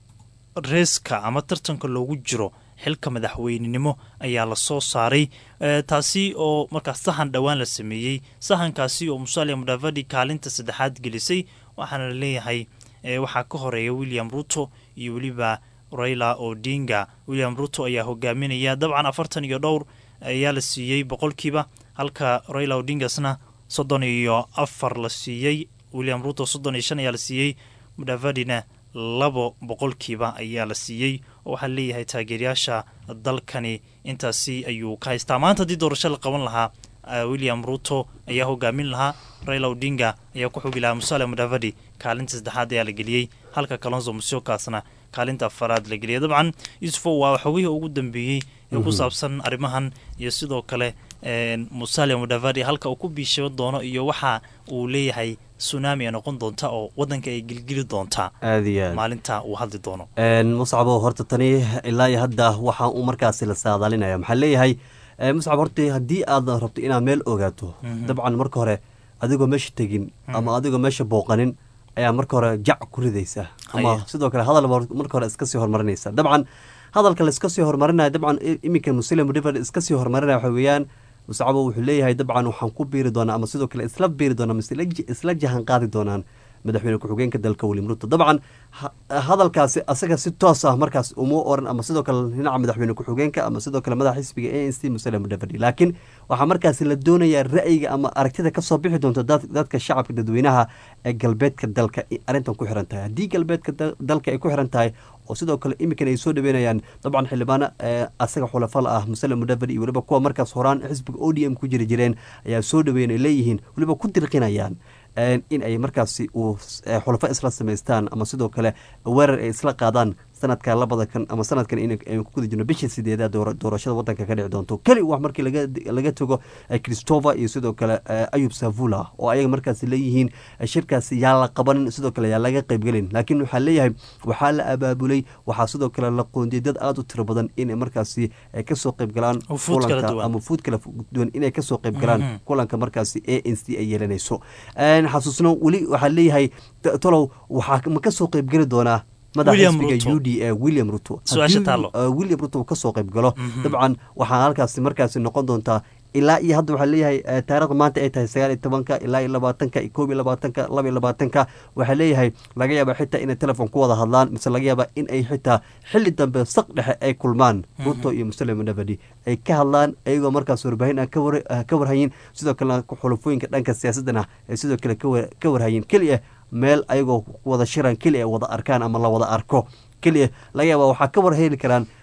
reeska ama tartanka loogu jiro xilka madaxweynenimo ayaa lasoo saaray taasi oo markaas sahan dhowaan la sameeyey sahankaasi oo musalia mudavadi kaalinta saddexaad gelisay waxaana la leeyahay waxaa ka horeeya william ruto iyo weliba raila odinga william ruto ayaa hogaaminaya dabcan afartan iyo dhowr ayaa la siiyey boqolkiiba halka raila odingasna soddon iyo afar la siiyey william ruto soddon iyo shan ayaa la siiyey mudavadina labo boqolkiiba ayaa la siiyey oo waxaa leeyahay taageerayaasha dalkani intaasi ayuu ka haystaa maanta haddii doorasho la qaban lahaa william ruto ayaa hogaamin lahaa raila odinga ayaa ku xogi lahaa musalia mudavadi kaalinta saddexaad ayaa la geliyey halka kalonzo musiokaasna kaalinta afaraad la geliyay dabcan yuusufo waa xogihii ugu dambeeyey ee ku saabsan arrimahan iyo sidoo kale musalia mudavadi halka uu ku biishabo doono iyo waxa uu leeyahay tsunami ay noqon doonta oo wadanka ay gelgeli doontaa aad iyo aad maalinta uu hadli doono muscabo horta tani ilaa iyo hadda waxaa uu markaasi la saadaalinaya maxaa leeyahay muscab horta haddii aad rabto inaad meel ogaato dabcan marka hore adigoo meesha tegin ama adigoo meesha booqanin ayaa marka hore jac ku ridaysa ama sidoo kale hadal marka hore iska sii horumarinaysa dabcan hadalka laiska sii horumarinaya dabcan iminka muslim river iska sii horumarinaya waxa weeyaan muscabo wuxuu leeyahay dabcan waxaan ku biiri doonaa ama sidoo kale isla biiri doonaa mise isla jahan qaadi doonaan madaxweyne ku-xigeenka dalka william ruto dabcan hadalkaasi asaga si toos ah markaas uma oran ama sidoo kale dhinaca madaxweyne ku-xigeenka ama sidoo kale madaxa xisbiga a n c muslim mudavadi laakiin waxaa markaasi la doonayaa ra'yiga ama aragtida kasoo bixi doonta dadka shacabka dadweynaha ee galbeedka dalka arrintan ku xiran tahay haddii galbeedka dalka ay ku xiran tahay oo sidoo kale iminkan ay soo dhaweynayaan dabcan xildhibaano asaga xulafala ah muslim mudavadi iyo weliba kuwa markaas horaan xisbiga o d m ku jiri jireen ayaa soo dhaweyn ay leeyihiin weliba ku dirqinayaan in ay markaasi uu xulafo isla samaystaan ama sidoo kale weerar ay isla qaadaan sanadka labada kan ama sanadkan inaynu ku guda jirno bisha sideedaad doorashada wadanka ka dhici doonto keli wax markii laga tago christopher iyo sidoo kale ayub savula oo ayaga markaasi leeyihiin shirkaasi yaa la qabanin sidoo kale yaa laga qaybgelin laakiin waxaa leeyahay waxaa la abaabulay waxaa sidoo kale la qoondiyay dad aada u tiro badan inay markaasi kasoo qaybgalaan kulanka ama fuud kala duwan inay kasoo qaybgalaan kulanka markaasi a n c ay yeelanayso xasuusno weli waxaa leeyahay tolow waxaa ma kasoo qaybgeli doonaa madaxa xisbiga u d a william ruto william ruto uu kasoo qayb galo dabcan waxaa halkaasi markaasi noqon doontaa ilaa iyo hadda waxaa leeyahay taarikhda maanta ay tahay sagaal iyo tobanka ilaa iyo labaatanka iyo koob iyo labaatanka laba iyo labaatanka waxaa leeyahay laga yaaba xitaa inay telefon ku wada hadlaan mise laga yaaba in ay xitaa xili dambe saq dhexe ay kulmaan ruto iyo muslim nabadi ay ka hadlaan ayagoo markaas warbaahin ah ka warhayin sidoo kalena xulufooyinka dhanka siyaasadana ay sidoo kale ka warhayin keliya meel ayagoo wada shiran keliya wada arkaan ama la wada arko keliya laga yaaba waxaa ka war heli karaan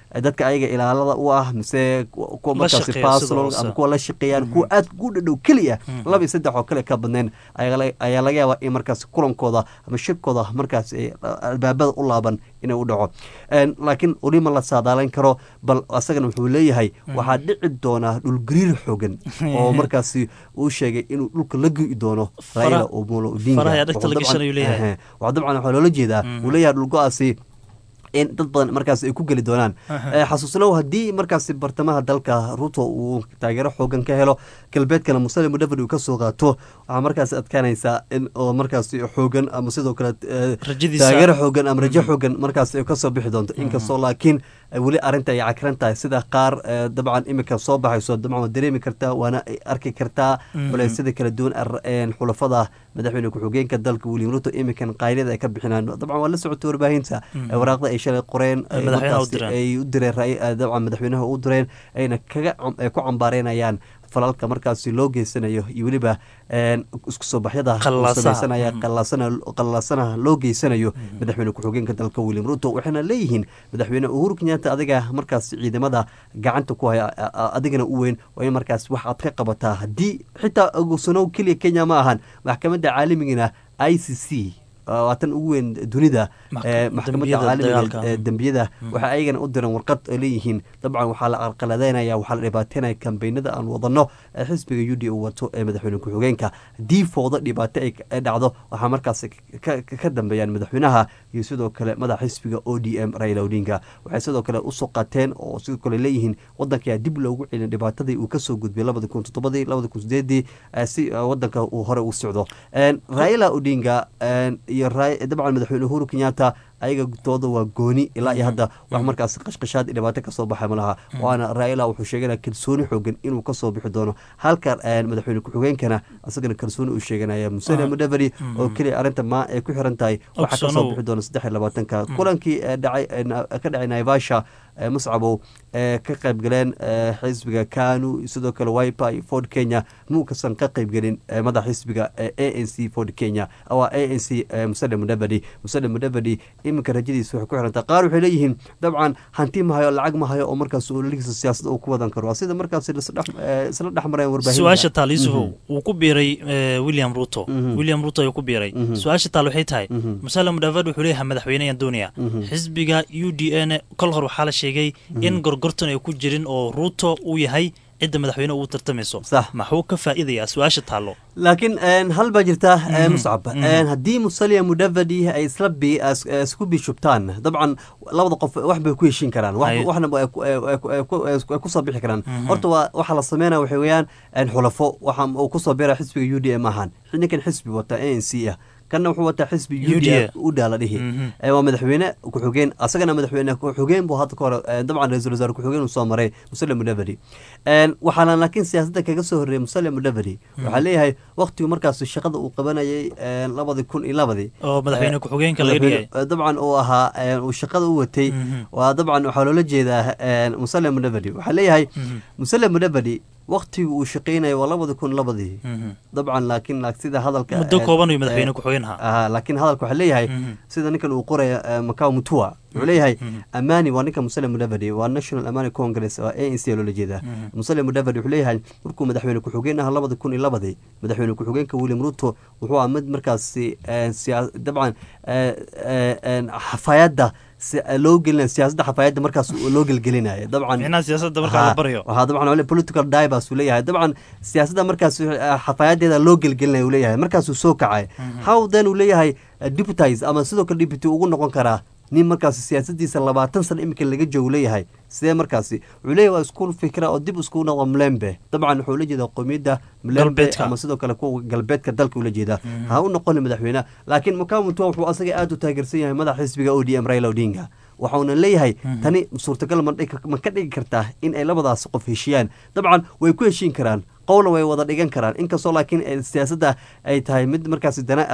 eh, dadka ayaga ilaalada u ah mise ku- kuwa La markaasi shaqeeya sida personal hoose. ama kuwa la shaqeeyaan kuwa aad ugu dhadhow keliya laba iyo saddex oo kale ka badnayn ayaa la- ayaa laga yaabaa in markaasi kulankooda ama shirkooda markaasi ay albaabada u laaban inay u dhaco En, laakiin weli ma la saadaalayn karo bal asagana wuxuu leeyahay waxaa dhici doonaa dhulgariir xoogan oo markaasi uu sheegay inuu dhulka la go'i doono Fara- raila omolo odinga faraha ayaa dhegta la Wuxuu dabcan- gashan ayuu leeyahay. Ehe. waxaa dabcan waxaa loola jeedaa uu leeyahay dhulgo-aasi in dad badan markaas ay ku geli doonaan Eh, xasuusnow haddii markaasi bartamaha dalka ruto uu taageero xoogan ka helo galbeedkana musale mudavadi uu kasoo qaato waxaa markaasi adkaanaysaa in oo markaasi xoogan ama sidoo kale eh, Rajadiisa. taageero xoogan ama rajo xoogan markaas ay kasoo bixi doonto inkastoo laakiin eh, weli arrinta ay cakiran tahay sida qaar eh, dabcan imika soo baxayso dabcan waad dareemi kartaa waana ay arki kartaa culaysyada kala duwan ar- een, xulafada madaxweyne ku-xigeenka dalka william ruto imikan qaylada ay ka bixinaan dabcan waa la socotay warbaahinta eh, waraaqda ay shalay qoreen Ay eh, madaxweynaha u markaasi direen. ay u direen ra- eh, dabcan madaxweynaha u direen ayna kaga cam- ay ku cambaareynayaan falalka markaasi loo geysanayo iyo weliba een, isku soo baxyada uu Qallaasaha. sameysanaya qallaasana qallaasanaha loo geysanayo madaxweyne ku-xigeenka dalka william ruto waxayna leeyihiin madaxweyne uhuru kenyatta adiga markaas ciidamada gacanta ku haya a- a- adigana u weyn waa in markaas wax aad ka qabataa haddii xitaa ogsanow keliya kenya ma ahan maxkamadda caalamigana i c c waa tan ugu weyn dunida Maxka- eh, maxkamadda dambiyada caalamiga dagaalka. ee dembiyada waxay ayagana u direen warqad ay leeyihiin dabcan waxaa la carqaladeynaya waxaa la dhibaateynaya kambeynada aan wadano ee xisbiga u d uu wato ee madaxweyne ku-xigeenka haddii foodo dhibaato ay ay dhacdo waxaa markaas ka- ka- ka dambeeyaan madaxweynaha iyo sidoo kale madaxa xisbiga o d m raila odinga waxay sidoo kale usoo qaateen oo sidoo kale leeyihiin wadanka ayaa dib loogu celin dhibaatadii uu kasoo gudbay labada kun toddobadii labada kun sideedii eh, si eh, wadanka uu hore u socdo En, raila odinga en, iyo Ra- dabcan madaxweyne uhuru kenyatta ayaga dooda waa gooni ilaa iyo hadda wax markaas qashqashaad iyo dhibaato kasoo baxay malaha waana raila wuxuu sheeganaya kalsooni xoogan inuu kasoo bixi doono halka eh, madaxweyne ku-xigeenkana asagana kalsooni uu sheeganaya musene mudaveri oo keliya arrinta ma ay ku xiran tahay waxaa kasoo Ogsanow. bixi doona saddex iyo labaatanka kulankii eh, dhacay eh, na- ka dhacay naivasha eh, muscabow ee ka qayb galeen eh, xisbiga kanu sidoo kale wipa iyo ford kenya muukasan ka qayb gelin eh, madaxa xisbiga eh, a n c ford kenya waa a n c eh, musale mudavadi musale mudavadi iminka rajadiisa waxay ku xirantaa qaar waxay leeyihiin dabcan hanti ma hayo lacag ma hayo oo markaas ololihiisa siyaasadda uu ku wadan karo waa sida markaas isla dhex- eh, isla dhex mareen warbaahinta su-aasha taal yusufow wuu ku biiray eh, william ruto Mhm. william ruto ayuu ku biiray Mhm. su-aasha taal waxay tahay Mhm. musale mudavad wuxuu leeyahay madaxweyneyaan doonaya Mhm. xisbiga u d n kol hor waxaa la sheegay in gorgortan ay ku jirin oo ruto uu yahay cidda madaxweyne ugu tartamayso Sax. maxuu ka faa'iidayaa su-aasha taallo laakiin een, hal baa jirta ee, Mhm. muscab Mhm. Een, haddii musalia mudavadi ay isla bi as- isku bishubtaan dabcan labada qof wax bay ku heshiin karaan wax- Hay. waxna ay ku- ay- ay- ay ku- ay kusoo bixi karaan horta waa waxa la sameynaya waxay weeyaan een, xulafo waxa uu kusoo biira xisbiga u d m ahaan ninkan xisbi wata a n c ah kanna wuxuu wataa xisbi u d UDA. uda la dhihi Mhm. Ee, waa madaxweyne ku-xigeen asagana madaxweyne ku-xigeen buu hadda ka hore ee, dabcan ra-iisul wasaare ku-xigeen uu soo maray musale mudavadi Een, waxaana laakiin siyaasadda kaga soo horreeyay musale mudavadi waxaa leeyahay waqtigu markaas shaqada uu qabanayay een, labadii kun iyo labadii oo madaxweyne Eh, ku-xigeenka laga dhigay madaxweyne- dabcan uu ahaa een, uu shaqada u watay Mhm. waa dabcan waxaa loola jeedaa een, musale mudavadi waxaa leeyahay Mhm. musale mudavadi waqtigu uu shaqaynayay waa labadi kun labadii Mhm. dabcan laakiin laak- sida hadalka muddo ee, kooban ayuu ee, madaxweyne ku-xigeen ahaa aha laakiin hadalka waxaa leeyahay Mhm. sida ninkan uu qoraya eh, macao mutua wuxuu leeyahay Mhm. amani waa ninka musale mudavadi waa national amani congress waa a n c loola jeedaa musale mudavadi wuxuu leeyahay markuu madaxweyne ku-xigeen ahaa labada kun iyo labadii madaxweyne ku-xigeenka william ruto wuxuu ahaa mid markaasi eh, siyaa- dabcan eh, eh, eh, xafaayadda si- loo gelina siyaasadda xafaayadda markaas loo gelgelinaya dabcan micnaha siyaasadda markaa la baryo waxaa dabcan wali political divers uu leeyahay dabcan siyaasadda markaas eh, xafaayadeeda loo gelgelinaya uu leeyahay markaasuu soo kacay how then uu leeyahay eh, deputies ama sidoo kale deputy ugu noqon karaa nin markaas siyaasadiisa labaatan sano iminka laga joogo leeyahay sidee markaasi wuxuu leeyahay waa isku fikra oo dib isku noqdo mlembe dabcan wuxuu la jeedaa qowmiyadda mlembe Galbeedka. ama sidoo kale kuwa galbeedka dalka ula jeedaa ha u noqoni madaxweyne laakiin mukamutua wuxuu asaga aad u taageersan yahay madaxa xisbiga o d m raila odinga waxauna leeyahay tani suurtagal ma dhigi- ma ka dhigi kartaa in ay labadaas qof heshiyaan dabcan way ku heshiin karaan qowla way wada dhigan karaan inkastoo laakiin eh, siyaasadda ay tahay mid markaasi dana ah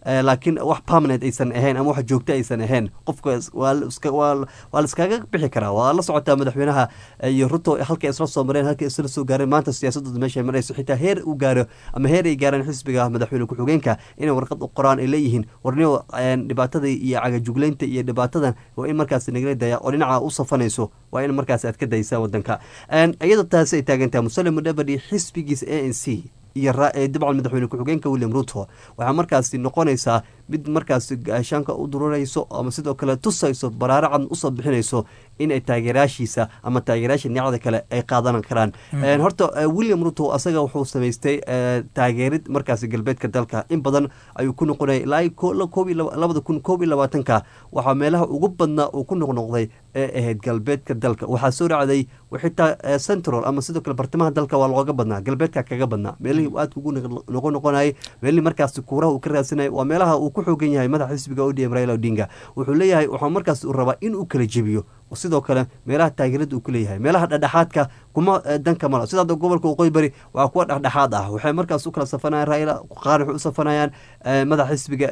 laakiin wax permanent aysan ahayn ama wax joogto aysan ahayn qofka waa la iskaga bixi karaa waa la socotaa madaxweynaha iyo ruto halkay isla soo mareen halkay isla soo gaareen maanta siyaasadooda meesha marayso xitaa heer uu gaaro ama heer ay gaaraan xisbiga madaxweyne ku-xigeenka inay warqad u qoraan ay leeyihiin warniyo dhibaatada iyo cagajugleynta iyo dhibaatadan waa in markaas nagala daya oo dhinaca u safanayso waa in markaas aad ka daysaan wadanka iyadoo taasi ay taagantahay musalem mudhabadi xisbigiisa a n c iyo dabcan madaxweyne ku-xigeenka william ruto waxaa markaasi noqonaysaa mid markaasi gaashaanka u dururayso ama sidoo kale tusayso baraaracad usoo bixinayso in ay taageeraashiisa ama taageerayaasha dhinacda kale ay qaadan karaan horta william ruto asaga wuxuu samaystay taageerid markaasi galbeedka dalka in badan ayuu ku noqonaya ilaa labada kun koob iyo labaatanka waxaa meelaha ugu badnaa uu ku noqnoqday ee ahayd galbeedka dalka waxaa soo raacday xitaa central ama sidoo kale bartamaha dalka waa looga badnaa galbeedka kaga badnaa meelihii aadka ugu noqon noqonayay meelihii markaasi kuuraha uu ka raadsanayay waa meelaha uu ku xoogan yahay madaxa xisbiga odm raila odinga wuxuu leeyahay waxaa markaas uu rabaa inuu kala jebiyo sidoo kale meelaha taageerada uu ku leeyahay meelaha dhexdhexaadka kuma danka mala sida hadda gobolka waqooyi bari waa kuwa dhexdhexaad ah waxay markaas u kala safanayaan raila qaar waxay u safanayaan madaxa xisbiga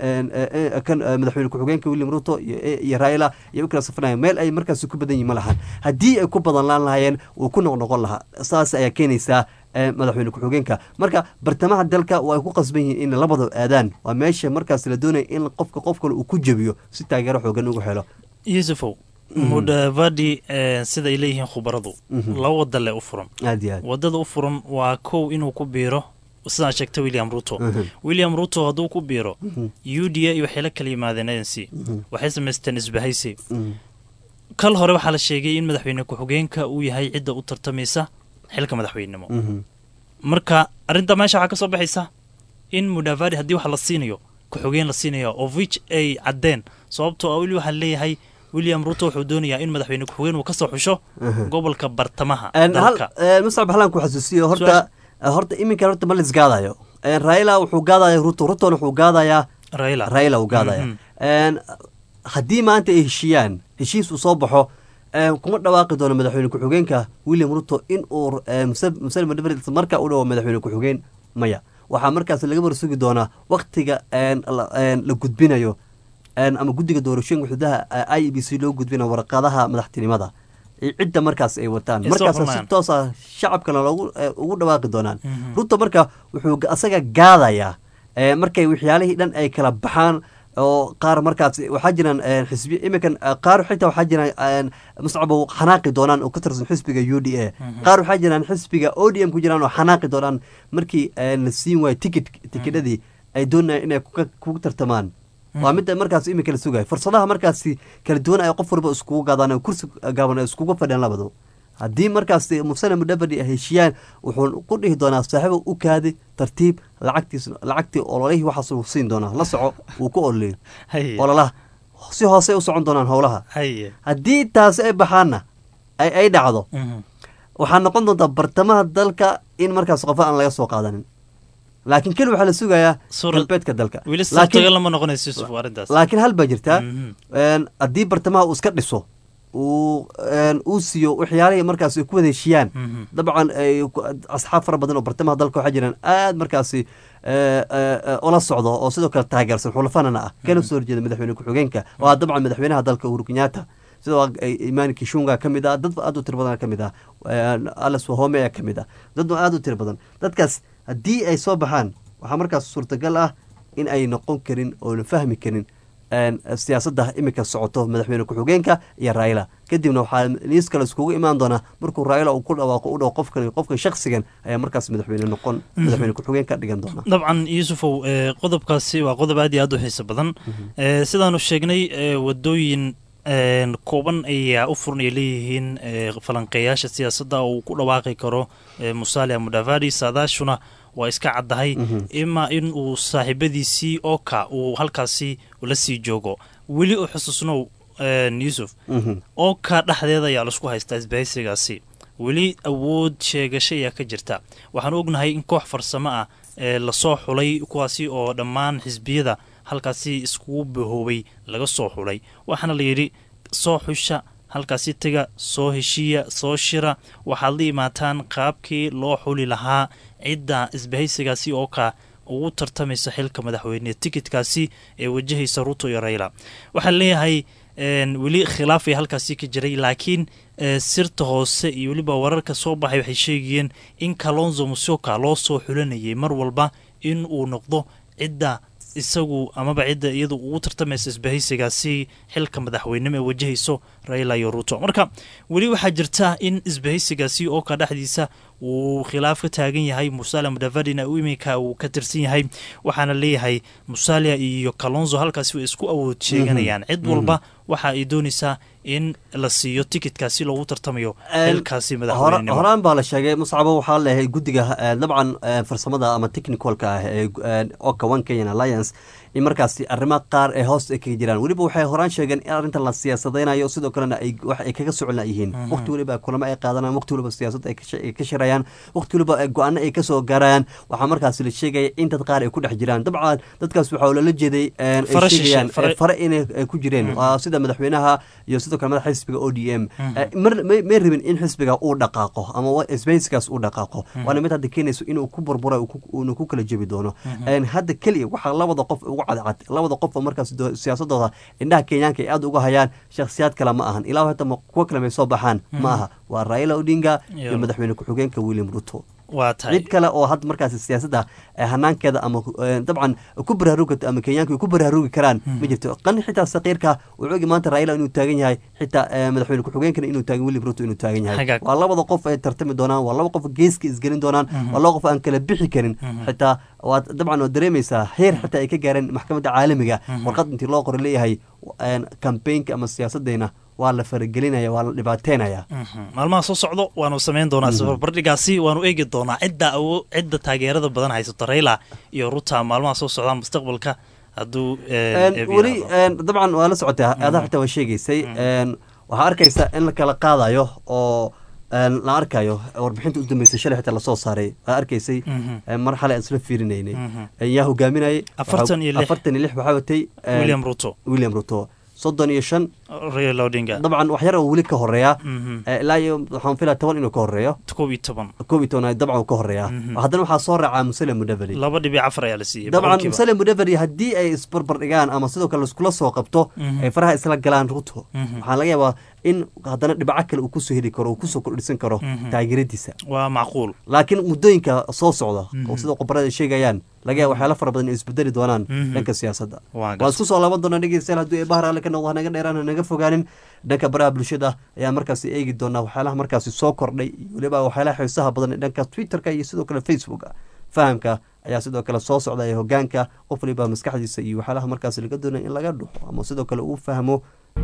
kan madaxweyne ku-xigeenka william ruto iyo raila ayay u kala safanayaan meel ay markaas ku badan yihin ma lahan haddii ay ku badan laan lahaayeen wuu ku noqnoqon lahaa saas ayaa keenaysaa madaxweyne ku-xigeenka marka bartamaha dalka waa ay ku qasban yihiin in labada aadaan waa meesha markaas la doonaya in qofka qof kale uu ku jebiyo si taageero xoogan ugu helo yusufow mudavadi sida ay leeyihiin khubaradu laba wada le u furan aad iyo aad wadada u furan waa kow inuu ku biiro sidaan sheegta william ruto william ruto hadduu ku biiro u d a iyo waxay la kala yimaadeen a n c waxay samaysteen isbahaysi kal hore waxaa la sheegay in madaxweyne ku-xigeenka uu yahay cidda u tartamaysa xilka madaxweynenimo marka arrinta meesha waxaa ka soo baxaysa in mudavadi haddii wax la siinayo ku-xigeen la siinayo of which ay caddeen sababtoo a weli waxaa leeyahay william ruto wuxuu doonayaa in madaxweyne ku-xigeen uu ka soo xusho gobolka bartamaha dalka muscab halaan ku xasuusiyo horta horta iminkan horta ma lisgaadayo raila wuxuu gaadaya ruto rutona wuxuu gaadayaa raila raila uu gaadaya haddii maanta ay heshiiyaan heshiis uu soo baxo kuma dhawaaqi doono madaxweyne ku-xigeenka william ruto in uu musale madhaver marka u dhawo madaxweyne ku-xigeen maya waxaa markaas laga warsugi doonaa waktiga la gudbinayo ama guddiga doorashooyinka xududaha i e b c loo gudbinayo warqadaha madaxtinimada cidda markaas ay wataan markaas si toosa shacabkana loogu ugu dhawaaqi doonaan ruto marka wuxuu asaga gaadayaa markay waxyaalihii dhan ay kala baxaan oo qaar markaas waxaa jiraan xisbi iminkan qaar xitaa waxaa jiraan muscabo xanaaqi doonaan oo ka tirsan xisbiga u d a qaar waxaa jiraan xisbiga o d m ku jiraan oo xanaaqi doonaan markii la siin waayo tikit tikidhadii ay doonayaan inay kugu tartamaan waa midda markaas iminka la sugayo fursadaha markaasi kala duwan ay qof walba iskugu gaadaan kursi gaaban ay iskugu fadhiyaan labadu haddii markaas musane mudhabadi ay heshiiyaan wuxuu ku dhihi doonaa saaxiibo u kaadi tartiib lacagtiis lacagtii ololihii waxaas uu siin doonaa la soco wuu ku ololeyo ololaha si hoose u socon doonaan howlaha haddii taasi ay baxaanna ay dhacdo waxaa noqon doontaa bartamaha dalka in markaas qofa aan laga soo qaadanin laakiin keli waxaa la sugayaa galbeedka dalka laakiin hal baa jirtaa haddii bartamaha uu iska dhiso uu siiyo waxyaalihii markaas ay ku wada heshiyaan dabcan asxaab fara badan oo bartamaha dalka waxaa jiraan aad markaasi ola socdo oo sidoo kale taageersan xulafanana ah kana soo horjeeda madaxweyne ku-xigeenka oo ah dabcan madaxweynaha dalka uhuru kenyatta sidoo imaan kishunga ka mid ah dad aad u tiro badan ka mid ah alas wahome ayaa ka mid ah dad aad u tiro badan dadkaas haddii ay soo baxaan waxaa markaas suurtagal ah in ay noqon karin oona fahmi karin siyaasadda iminka socoto madaxweyne ku-xigeenka iyo raila kadibna waxaa liis kale iskugu imaan doonaa markuu raila uu ku dhawaaqo u dhaw qofkan qofka shaksigan ayaa markaas madaxweyne noqon madaxweyne ku-xigeen ka dhigan doona dabcan yuusufow qodobkaasi waa qodob aad iyo aad u xiiso badan sidaanu sheegnay wadooyin kooban ayaa u furan ay leeyihiin falanqeeyaasha siyaasadda oo uu ku dhawaaqi karo musalia mudavadi saadaashuna waa iska caddahay ima in uu saaxiibadiisii oka uu halkaasi la sii joogo weli u xusuusnow yuusuf oka dhexdeeda ayaa laisku haystaa isbahaysigaasi weli awood sheegasho ayaa ka jirta waxaanu ognahay in koox farsamo ah ee lasoo xulay kuwaasi oo dhammaan xisbiyada halkaasi iskugu bahoobay laga soo xulay waxaana la yidhi soo xusha halkaasi tega soo heshiiya soo shira waxaad la imaataan qaabkii loo xuli lahaa cidda isbahaysigaasi oo ka ugu tartamaysa xilka madaxweyne tikitkaasi ee wajahaysa ruto iyo raila waxaa leeyahay weli khilaaf ay halkaasi ka jiray laakiin sirta hoose iyo weliba wararka soo baxay waxay sheegayeen in kalonzo musioka loo soo xulanayay mar walba in uu noqdo cidda isagu amaba cidda iyadu ugu tartamaysa isbahaysigaasi xilka madaxweynimo ee wajahayso raila iyo ruto marka weli waxaa jirta in isbahaysigaasi oo ka dhexdiisa uu khilaaf ka taagan yahay musalia mudavadina iminka uu ka tirsan yahay waxaana leeyahay musalia iyo kalonzo halkaasi way isku awood sheeganayaan cid walba waxa ay doonaysaa in la siiyo tikitkaasi loogu tartamayo xilkaasi madaxweynenimo horaan baa la sheegay muscabo waxaa leeyahay guddiga dabcan farsamada ama technicalka ah ee oka one kenyan alliance in markaasi arrimaha qaar ee hoos ay kaga jiraan weliba waxay horaan sheegeen in arrintan la siyaasadaynayo sidoo kalena ay wax ay kaga socon yihiin waqti weliba kulamo ay qaadanayaan waqti weliba siyaasad ay ka shirayaan waqti weliba go-aano ay kasoo gaarayaan waxaa markaasi la sheegaya in dad qaar ay ku dhex jiraan dabcan dadkaas waxaa lala jeeday ay sheegayaan fare inay ku jireen sida madaxweynaha iyo sidoo kale madaxa xisbiga o d m may rabin in xisbiga uu dhaqaaqo ama sbeyskaas uu dhaqaaqo waana mid hadda keenayso inuu ku burbura uuna ku kala jebi doono hadda keliya waxaa labada qof ugu cadcad labada qof oo markaas siyaasadooda indhaha kenyaanka ay aada uga hayaan shakhsiyaad kale ma ahan ilaa hata kuwo kale may soo baxaan ma aha waa raila odinga iyo madaxweyne ku-xigeenka william ruto cid kale oo hadda markaas siyaasadda hanaankeeda ama dabcan ku baraarugi ama kenyaanka ku baraarugi karaan ma jirto qani xitaa saqiirka wuxuu ogi maanta raila inuu taagan yahay xitaa madaxweyne ku-xigeenkana inuu taagan william ruto inuu taagan yahay waa labada qof ay tartami doonaan waa laba qof geeska isgelin doonaan waa laba qof aan kala bixi karin xitaa waad dabcan waad dareemaysaa heer xitaa ay ka gaareen maxkamadda caalamiga warqad intii loo qoray leeyahay kambaynka ama siyaasadeyna waa la faragelinaya waa la dhibaateynaya maalmaha soo socdo waanu samayn doonaa safarbardhigaasi waanu eegi doonaa cidda cidda taageerada badan haysato raila iyo ruta maalmaha soo socdaan mustaqbalka hadduu weli dabcan waa la socotaa adaa xitaa waa sheegaysay waxaa arkaysa in la kala qaadayo oo la arkayo warbixinta u dambeysay shalay xitaa lasoo saaray waa arkaysay mar xalay aan isla fiirinaynay yaa hogaaminayay afartan iyo lix afartan iyo lix waxaa watay william ruto william ruto soddon iyo shan raila odinga dabcan wax yar oo weli ka horeeya ilaa iyo waxaan filaa toban inuu ka horeeyo koob iyo toban koob iyo toban dabcan uu ka horeeya haddana waxaa soo raacaa musale mudaveri laba dhibic afar ayaa la siiyey dabcan musale mudaveri haddii ay isbarbar dhigaan ama sidoo kale iskula soo qabto ay faraha isla galaan ruto waxaa laga yaabaa in haddana dhibaco kale uu kusoo heli karo uu kusoo kordhisan karo taageeradiisa waa macquul laakiin muddooyinka soo socda oo sida khubarada sheegayaan laga yaaba waxyaala fara badan isbedeli doonaan dhanka siyaasadda waan isku soo laaban doonaa dhegeystayaal hadduu ee bahar alle ka noqdo hanaga dheeraan hanaga fogaanin dhanka baraha bulshada ayaa markaasi eegi doonaa waxyaalaha markaasi soo kordhay iyo weliba waxyaalaha xiisaha badan ee dhanka twitterka iyo sidoo kale facebooka fahamka ayaa sidoo kale soo socda ee hogaanka qof waliba maskaxdiisa iyo waxyaalaha markaasi laga doonaya in laga dhuxo ama sidoo kale uu fahmo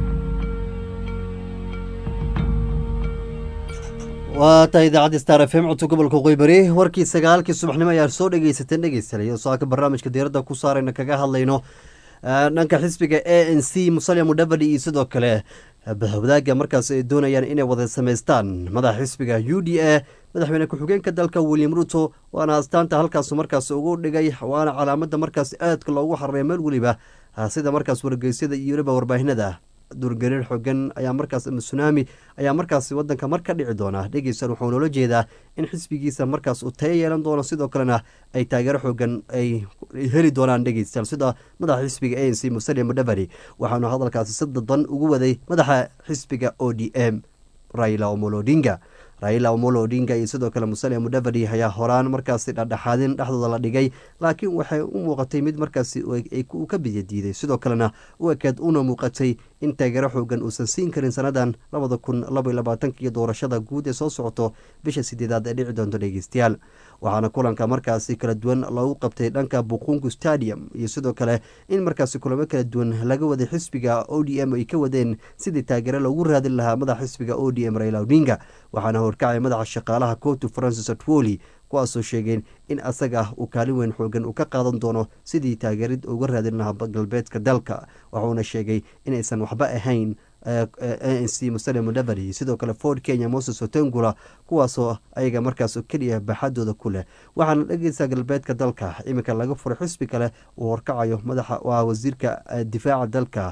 waa tahay idaacadda star f m codka gobolka qoybari warkii sagaalkii subaxnimo ayaa soo dhegeysateen dhegeystayaal saaka barnaamijka diiradda ku saarayna kaga hadlayno dhanka xisbiga a n c musalia mudavadi iyo sidoo kale wadaagga markaas ay doonayaan inay wada samaystaan madaxa xisbiga u d a madaxweyne ku-xigeenka dalka william ruto waana astaanta halkaas markaas ugu dhigay waana calaamada markaas aadka loogu xareeya meel weliba sida markaas wargeysyada iyo weliba warbaahinada durgariir xogan ayaa markaas ama sunaami ayaa markaas wadanka mar ka dhici doona dhegeysan wuxuu noola jeedaa in xisbigiisa markaas uu tayo yeelan doono sidoo kalena ay taageero xoogan ay heli doonaan dhegeystayaal sida madaxa xisbiga a n c musalia mudaveri waxaanu hadalkaasi si dadban ugu waday madaxa xisbiga o d m raila omolo odinga raila omolo odinga iyo sidoo kale musalia mudaveri ayaa horaan markaasi dhadhexaadin dhexdooda la dhigay laakiin waxay u muuqatay mid markaasi uu ka biyadiiday sidoo kalena u ekeed una muuqatay in taageero xoogan uusan siin karin sanadan labada kun labaiy labaatanka iyo doorashada guud ee soo socoto bisha sideedaad ee dhici doonto dhegeystayaal waxaana kulanka markaasi kala duwan loogu qabtay dhanka buqungu stadium iyo sidoo kale in markaasi kulamo kala duwan laga waday xisbiga o d m ay ka wadeen sidii taageero loogu raadin lahaa madaxa xisbiga o d m raila odinga waxaana horkacay madaxa shaqaalaha cotu francis atwoli kuwaasoo sheegeen in asaga uu kaalin weyn xoogan uu ka qaadan doono sidii taageerid uga raadin lahaa galbeedka dalka wuxuuna sheegay inaysan waxba ahayn a n c musalia mudaveri sidoo kale ford kenya moses otengula kuwaasoo ayaga markaas keliya baaxadooda ku leh waxaana dhegeysa galbeedka dalka iminka laga furay xisbi kale uu horkacayo madaxa waa wasiirka difaaca dalka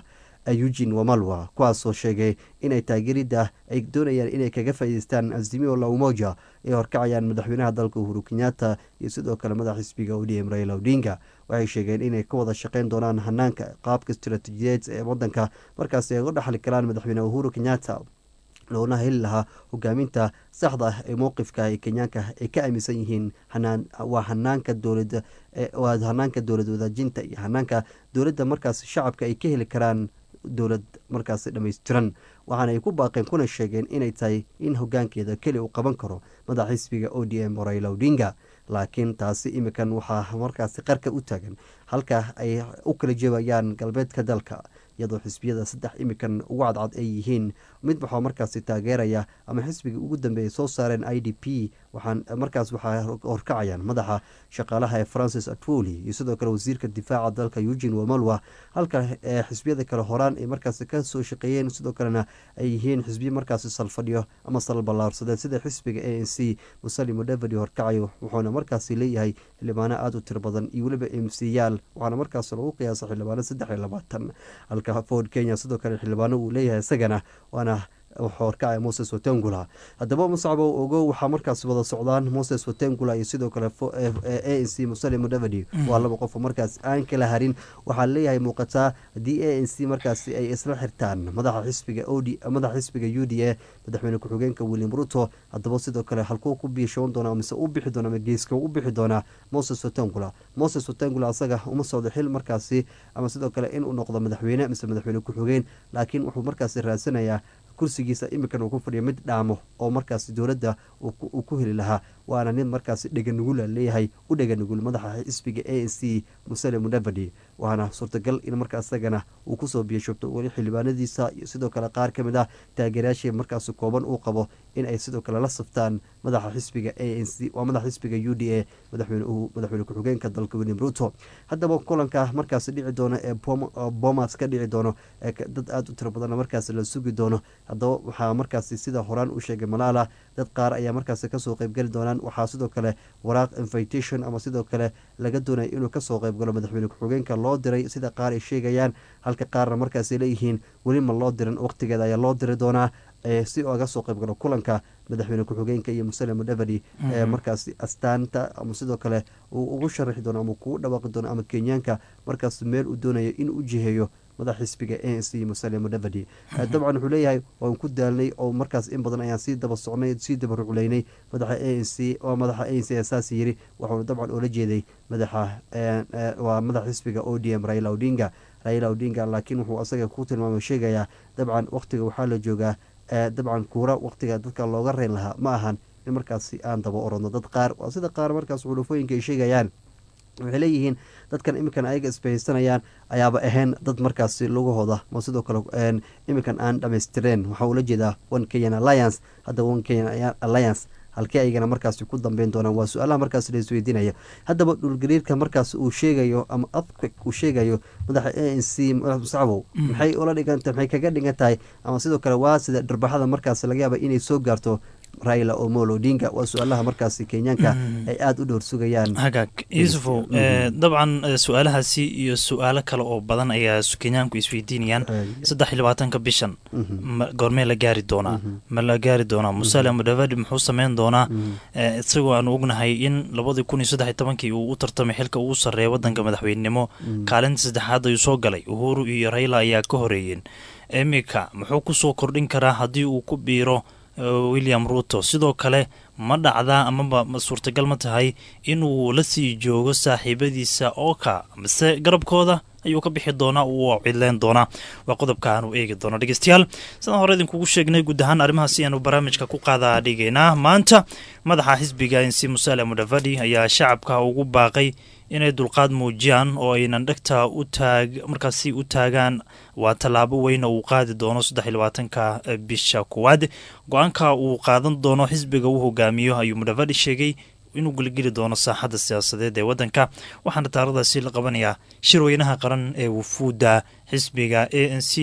eugin wamalwa kuwaasoo sheegay inay taageeridda ay doonayaan inay kaga faa'iideystaan azimio la umoja ay horkacayaan madaxweynaha dalka uhuru kenyatta iyo sidoo kale madax xisbiga odm raila odinga waxay sheegeen inay ka wada shaqeyn doonaan hanaanka qaabka istaraatiijiyeed ee wadanka markaasi ay uga dhexli karaan madaxweyne uhuru kenyatta loona heli lahaa hogaaminta saxda ah ee mowqifka ee kenyaanka ay ka aaminsan yihiin waa hanaanka dowlada waa hanaanka dowlad wadaajinta iyo hanaanka dowladda markaas shacabka ay ka heli karaan dowlad markaas dhammaystiran waxaana ay ku baaqeen kuna sheegeen inay tahay in hogaankeeda keli uu qaban karo madax xisbiga o d m raila odinga laakiin taasi imikan waxaa markaasi qarka u taagan halka ay u kala jeebayaan galbeedka dalka iyadoo xisbiyada saddex imikan ugu cadcad ay yihiin mid waxaa markaasi taageeraya ama xisbigii ugu dambeeyay soo saareen i d p waxaan markaas waxaa horkacayaan madaxa shaqaalaha ee francis atwoli iyo sidoo kale wasiirka difaaca dalka eugin wamalwa halka xisbiyada kale horaan ay markaasi kasoo shaqeeyeen sidoo kalena ay yihiin xisbiyo markaasi salfadhiyo ama salballaarsadeen sida xisbiga a n c musali mudavadi horkacayo wuxuuna markaasi leeyahay xildhibaano aada u tiro badan iyo weliba m c yaal waxaana markaas lagu qiyaasa xildhibaano saddex iyo labaatan halka ford kenya sidoo kale xildhibaano uu leeyahay isagana waana horkacaya moses watengula haddaba musacbow ogo waxaa markaas wada socdaan moses watengula iyo sidoo kale a n c musali mudavadi waa laba qof markaas aan kala harin waxaa leeyahay muuqataa haddii a n c markaasi ay isla xirtaan madaxa xisbiga od madaxa xisbiga u d a madaxweyne ku-xigeenka william ruto haddaba sidoo kale halkuu ku biishoon doona mise u bixi doona ama geeska u bixi doonaa moses watengula moses watengula asaga uma socdo xil markaasi ama sidoo kale inuu noqdo madaxweyne mise madaxweyne ku-xigeen laakiin wuxuu markaasi raadsanayaa kursigiisa imikan uu ku fadhiyo mid dhaamo oo markaasi dowladda uu ku heli lahaa waana nin markaasi dheganugula leeyahay u dheganugul madaxa xisbiga a n c musale mudavadi waana suurtagal in markaa isagana uu kusoo biyashubto weli xildhibaanadiisa iyo sidoo kale qaar ka mid ah taageerayaashii markaasi kooban uu qabo in ay sidoo kale la saftaan madaxa xisbiga a n c waa madaxa xisbiga u d a madaxweyne ku-xigeenka dalka william ruto haddaba kulanka markaasi dhici doono ee bomas ka dhici doono ee dad aada u tiro badanna markaasi la sugi doono haddaba waxaa markaasi sida horaan u sheegay malaala dad qaar ayaa markaasi kasoo qeybgeli doonaan waxaa sidoo kale waraaq invitation ama sidoo kale laga doonaya inuu kasoo qeybgalo madaxweyne ku-xigeenka loo diray sida qaar ay sheegayaan halka qaarna markaasay leeyihiin weli ma loo dirin waqtigeeda ayaa loo diri doonaa si oga soo qeybgalo kulanka madaxweyne ku-xigeenka iyo musale mudavadi ee markaasi astaanta ama sidoo kale uu ugu sharaxi doono ama kugu dhawaaqi doono ama kenyaanka markaas meel uu doonayo in u jiheeyo madax xisbiga a n c musale mudavadi dabcan wuxuu leeyahay waan ku daalnay oo markaas in badan ayaan sii daba socnay sii daba rucleynay madaxa a n c oo madaxa a n c saas yiri waxaanu dabcan oola jeeday madaxa waa madax xisbiga o d m raila odinga raila odinga laakiin wuxuu asaga ku tilmaamay sheegayaa dabcan waqtiga waxaa la joogaa dabcan kuura waqtiga dadka looga reyn lahaa ma ahan in markaasi aan daba orodno dad qaar waa sida qaar markaas xulufooyinka ay sheegayaan waxay leeyihiin dadkan iminkan ayaga isbahaysanayaan ayaaba ahayn dad markaasi lugahooda ma sidoo kale iminkan aan dhamaystireen waxaa ula jeedaa one kenyan alliance hadda one kenyan alliance halkii ayagana markaasi ku dambeyn doonaan waa su-aalaha markaas la isweydiinayo haddaba dhulgariirka markaas uu sheegayo ama afquik uu sheegayo madaxa a n c musacbow maxay ula dhiganta maxay kaga dhigan tahay ama sidoo kale waa sida dharbaxada markaas laga yaaba inay soo gaarto raila omolo odinga waa su-aalaha markaasi kenyaanka ay aada u dhowr sugayaan hagaag yuusufow dabcan su-aalahaasi iyo su-aalo kale oo badan ayaa kenyaanku isweydiinayaan saddex iyo labaatanka bishan goormee la gaari doonaa ma la gaari doonaa musale mudavadi muxuu sameyn doonaa isagoo aanu ognahay in labadii kun iyo saddex iyo tobankii uu u tartamay xilka ugu sarreeya wadanka madaxweynenimo kaalinta saddexaad ayuu soo galay uhuru iyo raila ayaa ka horeeyeen iminka muxuu kusoo kordhin karaa haddii uu ku biiro william ruto sidoo kale ma dhacdaa amaba ma suurtagal ma tahay inuu la sii joogo saaxiibadiisa ooka mise garabkooda ayuu ka bixi doonaa uu cidleyn doonaa waa qodobka aanu eegi doono dhegeystayaal sidaan hore idinkugu sheegnay guud ahaan arrimahaasi aanu barnaamijka ku qaadaa dhigaynaa maanta madaxa xisbiga insi musale mudavadi ayaa shacabka ugu baaqay inay dulqaad muujiyaan oo aynan dhegta u taag markaasi u taagaan waa tallaabo weyna uu qaadi doono saddex iyo labaatanka bisha koowaad go-aanka uu qaadan doono xisbiga uu hogaamiyo ayuu mudavadi sheegay inuu geligeli doono saaxadda siyaasadeed ee waddanka waxaana taaradaasi la qabanayaa shirweynaha qaran ee wufuudda xisbiga a n c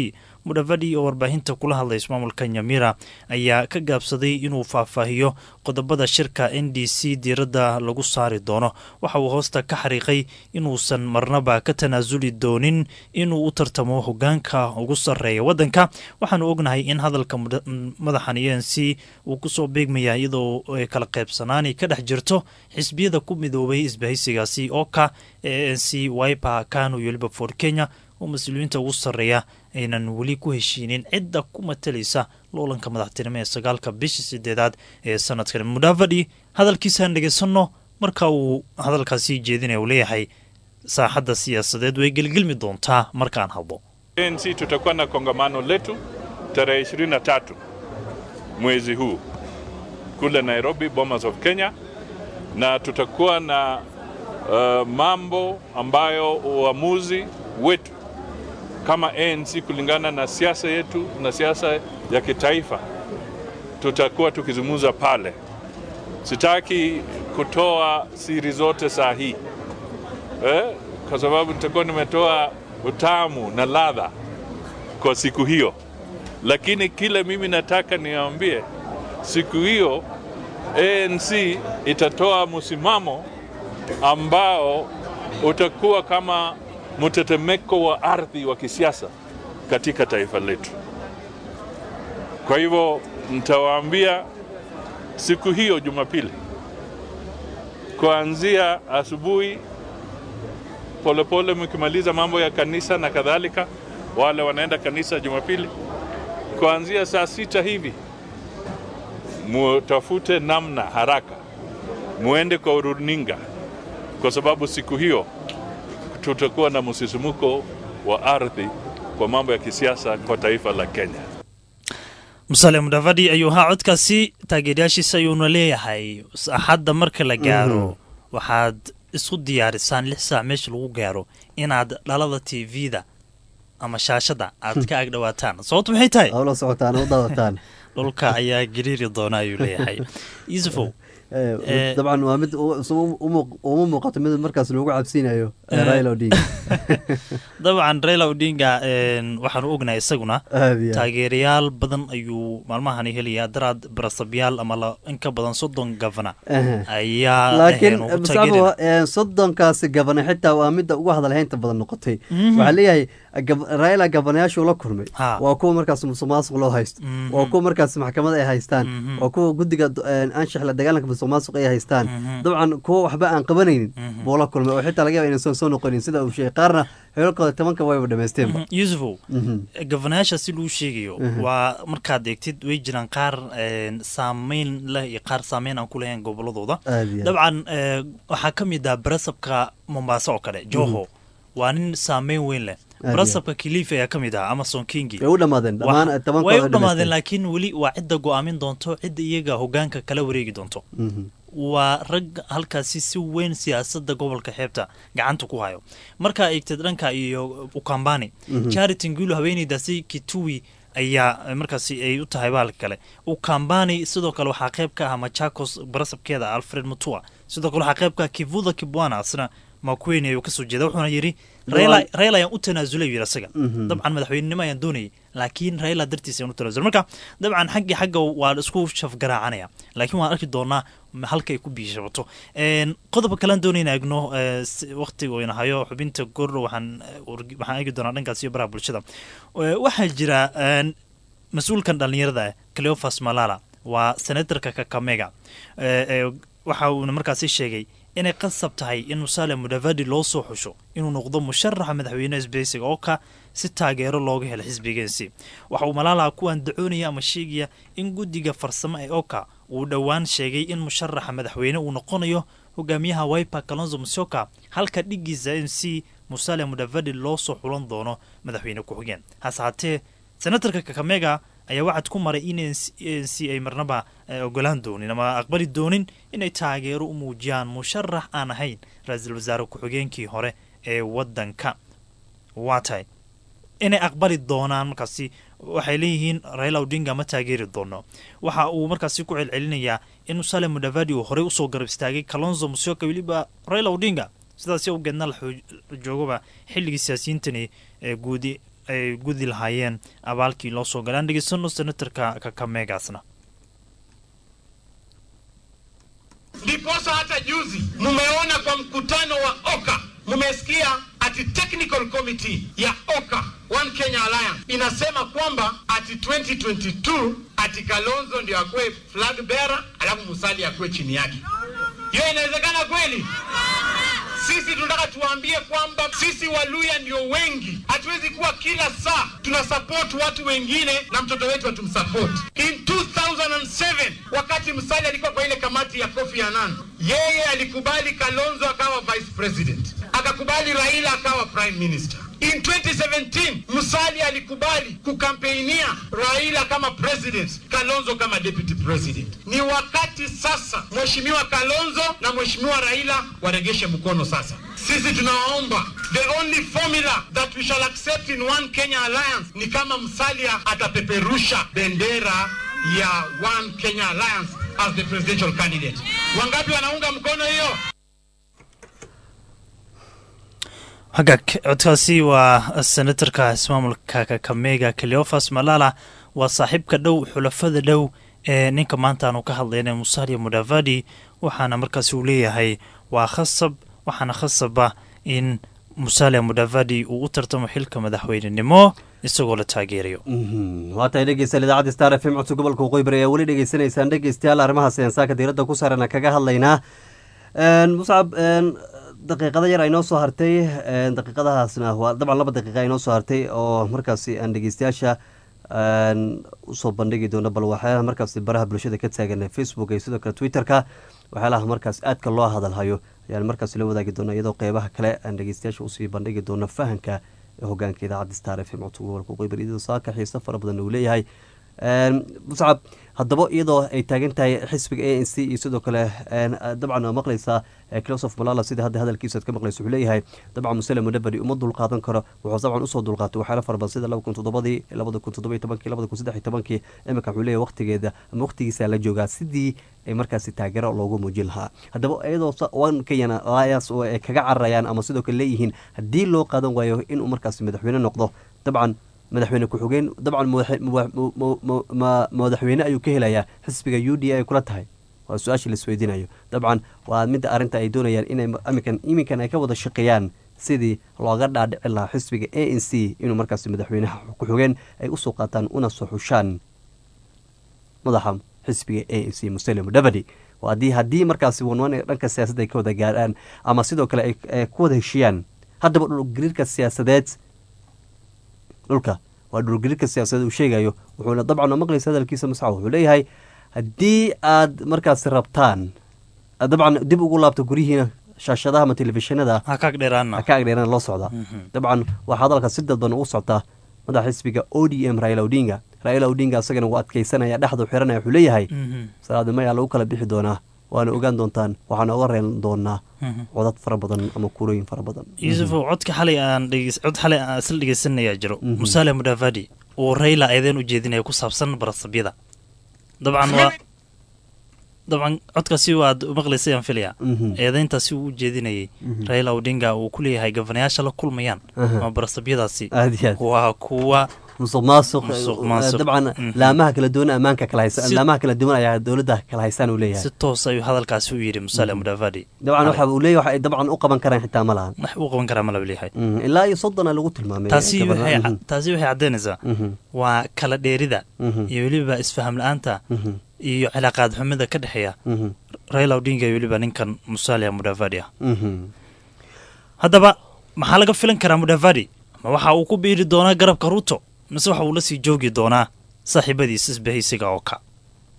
mudhavadi oo warbaahinta kula hadlay ismaamulka nyamira ayaa ka gaabsaday inuu faahfaahiyo qodobada shirka n d c diiradda lagu saari doono waxa uu hoosta ka xariiqay inuusan marnaba ka tanaasuli doonin inuu u tartamo hogaanka ugu sarreeya waddanka waxaanu ognahay in hadalka madaxan e n c uu kusoo beegmaya iyadoo kala qaybsanaani ka dhex jirto xisbiyada ku midoobay isbahaysigaasi oo ka e n c wiper kanu iyo weliba for kenya oo mas-uuliyiinta ugu sarreeya aynan weli ku heshiinin cidda ku matalaysa loolanka madaxtinimo ee sagaalka bishii sideedaad ee sanadkan mudhavadi hadalkiisaan dhegeysanno marka uu hadalkaasi jeedinaya uu leeyahay saaxadda siyaasadeed way gelgelmi doontaa markaan hadlo ANC tutakuwa na kongamano letu tarehe 23 mwezi huu kule Nairobi, Bomas of Kenya, na tutakuwa na uh, mambo ambayo uamuzi wetu kama ANC kulingana na siasa yetu na siasa ya kitaifa tutakuwa tukizungumza pale. Sitaki kutoa siri zote saa hii eh, kwa sababu nitakuwa nimetoa utamu na ladha kwa siku hiyo, lakini kile mimi nataka niwaambie, siku hiyo ANC itatoa msimamo ambao utakuwa kama mtetemeko wa ardhi wa kisiasa katika taifa letu. Kwa hivyo nitawaambia siku hiyo Jumapili, kuanzia asubuhi polepole, mkimaliza mambo ya kanisa na kadhalika, wale wanaenda kanisa Jumapili, kuanzia saa sita hivi mutafute namna haraka, muende kwa runinga, kwa sababu siku hiyo tutakuwa na msisimuko wa ardhi kwa mambo ya kisiasa kwa taifa la Kenya. musale mudhavadi ayuu ahaa codkaasi taageerayaashiisa ayuuna leeyahay axadda marka la gaaro waxaad isku diyaarisaan lix saac meesha lagu gaaro inaad dhalada t v-da ama shaashada aad ka agdhawaataan sababtu maxay tahay hawla socotaan u daawataan dhulka ayaa gariiri doona ayuu leeyahay yusufow dabcan waa mid uma muuqato mid markaas loogu cabsiinayo raila odinga dabcan raila odinga waxaanu ognahay isaguna taageerayaal badan ayuu maalmahani helaya daraad barasabyaal ama in ka badan soddon gavana ayaa laakiin muscabo soddonkaasi gavana xitaa waa midda ugu hadalhaynta badan noqotay waxaa leeyahay raila gavanayaashuu la kulmay waa kuwa markaas musuq maasuq loo haysto waa kuwa markaas maxkamada ay haystaan waa kuwa guddiga anshax la dagaalanka musuq maasuq ay haystaan dabcan kuwa waxba aan qabanaynin buu la kulmay oo xitaa laga yaba inaysan soo noqonin sida uu sheegay qaarna xeelkooda tobanka wayba dhamaysteenba yusufow gavanayaasha si luu sheegayo waa markaad eegtid way jiraan qaar saameyn leh iyo qaar saameyn aan ku lahayn goboladooda dabcan waxaa ka mid ah barasabka mombaaso oo kale joho waa nin saameyn weyn leh barasabka kilifi ayaa ka mid ah amason kingi way u dhamaadeen dhammaan way u dhamaadeen laakiin weli waa cidda go-aamin doonto cidda iyaga hogaanka kala wareegi doonto waa rag halkaasi si weyn siyaasadda gobolka xeebta gacanta ku hayo markaa eegteed dhanka iyo ukambani charity ngulo haweeneydaasi kituwi ayaa markaasi ay u tahay bahalka kale ukambani sidoo kale waxaa qayb ka ah machakos barasabkeeda alfred mutua sidoo kale waxaa qayb ka ah kivuda kibwana asna makueni ayuu kasoo jeeda wuxuuna yidhi raila ayaan u tanaasulay yidhi asaga dabcan madaxweynenimo ayaan doonayay laakiin raila dartiis ayaan u tanaasulay marka dabcan xaggii xagga waa la isku shafgaraacanaya laakiin waan arki doonaa halka ay ku biishabato qodobka kalean doonayna egno waqtiga oyna hayo xubinta gordho waxaan waxaan eegi doonaa dhankaas iyo baraha bulshada waxaa jira mas-uulkan dhallinyarada ah cleofas malala waa senatorka kakamega waxa uuna markaasi sheegay inay qasab tahay in musaale mudavadi loo soo xusho inuu noqdo musharaxa madaxweyne isbeysiga oo ka si taageero looga helo xisbigeensi waxa uu malaalaha ku andacoonaya ama sheegaya in guddiga farsamo ee oka uu dhowaan sheegay in musharaxa madaxweyne uu noqonayo hogaamiyaha wiper kalonzo musyoka halka dhigiisa m c musale mudavadi loo soo xulan doono madaxweyne ku-xigeen hase haatee senatarka kakamega ayaa waxaad ku maray in n c ay marnaba ogolaan doonin ama aqbali doonin inay taageero u muujiyaan musharax aan ahayn ra-iisul wasaare ku-xigeenkii hore ee waddanka waa tahay inay aqbali doonaan markaasi waxay leeyihiin raila odinga ma taageeri doono waxa uu markaasi ku celcelinayaa in musale mudavadi uu horey usoo garab istaagay kalonzo musyoka weliba raila odinga sidaasi awgeedna la joogaba xilligii siyaasiyiintani guudi ay gudi lahaayeen abaalkii loo soo galaan dhegeysano senatarka kakameegaasna ndiposa hata juzi mmeona kwa mkutano wa oka mmesikia ati technical committee ya oka one kenya alliance inasema kwamba ati 2022 ati kalonzo ndio akuwe flag bearer alafu musali akuwe chini yake hiyo inawezekana kweli sisi tunataka tuwaambie kwamba sisi waluya ndio wengi hatuwezi kuwa kila saa tuna support watu wengine na mtoto wetu hatumsupport in 2007 wakati msali alikuwa kwa ile kamati ya kofi annan yeye alikubali kalonzo akawa vice president akakubali raila akawa prime minister in 2017 musali alikubali kukampeinia raila kama president kalonzo kama deputy president ni wakati sasa mheshimiwa kalonzo na mheshimiwa raila waregeshe mkono sasa sisi tunawaomba the only formula that we shall accept in one kenya alliance ni kama msalia atapeperusha bendera ya one kenya alliance as the presidential candidate wangapi wanaunga mkono hiyo hagaag codkaasi waa senatarka ismaamulka kakamega cleofas malala waa saaxiibka dhow xulafada dhow ee ninka maanta aanu ka hadlayna musalia mudavadi waxaana markaasi uu leeyahay waa khasab waxaana khasaba in musalia mudavadi uu u tartamo xilka madaxweynenimo isagoo la taageerayo waa tahay dhegeystayaal idaacadda star f m codka gobolka waqooyi bari ayaa weli dhegeysanaysaan dhegeystayaal arrimahaas ayaan saaka diiradda ku saarana kaga hadlaynaa muscab daqiiqada yar aynoo soo hartay daqiiqadahaasna waa dabcan laba daqiiqa aynoo soo hartay oo markaasi aan dhegeystayaasha usoo bandhigi doono bal waxyaalaha markaasi baraha bulshada ka taagan facebook iyo sidoo kale twitter-ka waxyaalaha markaas aadka loo hadalhayo ayaan markaas la wadaagi doona iyadoo qeybaha kale aan dhegeystayaasha usii bandhigi doono fahanka hogaanka idaacadda star f m codka gobolka qoybar iyadoo saaka xiiso fara badan uu leeyahay muscab haddaba iyadoo ay taagan tahay xisbiga a n c iyo sidoo kale dabcan waa maqlaysaa closof malala sida hadda hadalkiisa ad ka maqlaysa wuxuu leeyahay dabcan musele mudabari uma dulqaadan karo wuxuu dabcan usoo dulqaatay waxyaala fara badan sida laba kun toddobadii labada kun toddoba iyo tobankii labada kun saddex iyo tobankii iminka wuxuu leeyahay waqtigeeda ama waqtigiisa la joogaa sidii ay markaasi taageero loogu muujin lahaa haddaba iyadoo one kenyana alliance oo ay kaga cararayaan ama sidoo kale leeyihiin haddii loo qaadan waayo inuu markaasi madaxweyne noqdo dabcan madaxweyne ku-xigeen dabcan madaxweyne ayuu ka helayaa xisbiga u d a ay kula tahay waa su-aasha laisweydiinayo dabcan waa midda arrinta ay doonayaan inay iminkan iminkan ay ka wada shaqeeyaan sidii looga dhaadhici lahaa xisbiga a n c inuu markaasi madaxweynaha ku-xigeen ay usoo qaataan una soo xushaan madaxa xisbiga a n c musele mudavadi haddii haddii markaasi wanwan dhanka siyaasadda ay ka wada gaarhaan ama sidoo kale ay ku wada heshiiyaan haddaba dhulgariirka siyaasadeed dhulka waa dhulgariirka siyaasadeed uu sheegayo wuxuuna dabcan oo maqlaysa hadalkiisa masca wuxuu leeyahay haddii aad markaasi rabtaan dabcan dib ugu laabto guryihiina shaashadaha ama telefishinada ha ka agdheeraana ka agdheerana loo socdaa dabcan waxaa hadalka si dadban ugu soctaa madaxa xisbiga o d m raila odinga raila odinga isagana wuu adkeysanaya dhexdu xiranaya wuxuu leeyahay salaadnimo ayaa lagu kala bixi doonaa waana ogaan doontaan waxaana oga reen doonaa codad fara badan ama kurooyin fara badan yuusufow codka xalay aan dhegeys cod xalay aan isla dhegeysanayaa jiro musaale mudavadi uu rayla eedeen u jeedinaya ku saabsan barasabyada dabcan waa dabcan codkaasi waad maqlaysay aan filaya eedeyntaasi uu u jeedinayay raila odinga uu ku leeyahay gafanayaasha la kulmayaan ama barasabyadaasi waa kuwa musuq maasuq dabcan laamaha kala duwan ammaanka kala haysan laamaha kala duwan ayaa dowladda kala haystaan uu leeyahay si toos ayuu hadalkaasi u yidhi musaale mudavadi dabcan waxa uu leeyahay waxa ay dabcan u qaban karaan xitaa ma lahan wax u qaban karaa ma laba leeyahay ilaa iyo soddona lagu tilmaamay taasi waxay taasi waxay caddaynaysaa waa kala dheerida iyo weliba isfaham la-aanta iyo cilaaqaad xumida ka dhexeeya raila odinga iyo weliba ninkan musalia mudavadi ah haddaba maxaa laga filan karaa mudavadi ma waxa uu ku biiri doonaa garabka ruto mise waxa uu la sii joogi doonaa saaxiibadiis isbahaysiga oo ka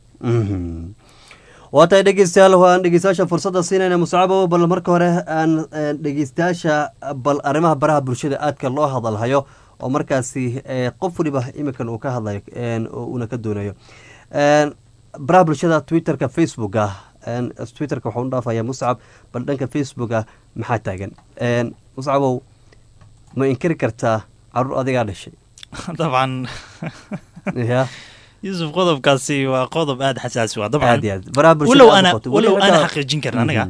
waa tahay dhegeystayaal waan dhegeystayaasha fursadda siinayna musacabo bal marka hore aan dhegeystayaasha bal arrimaha baraha bulshada aadka loo hadalhayo oo markaasi qof waliba iminkan uu ka hadlayo uuna ka doonayo baraha bulshada twitterka facebooka twitterka waxaa u dhaafaya muscab bal dhanka facebooka maxaa taagan muscabow ma inkari kartaa caruur adigaa dhashay dabcan ya yuusuf qodobkaasi waa qodob aada xasaasi waa aad iyo dabcan aad baraha bulshada walow aad ana noqoto. walow Weli ana xitaa- xaqiijin karin anaga Mhm.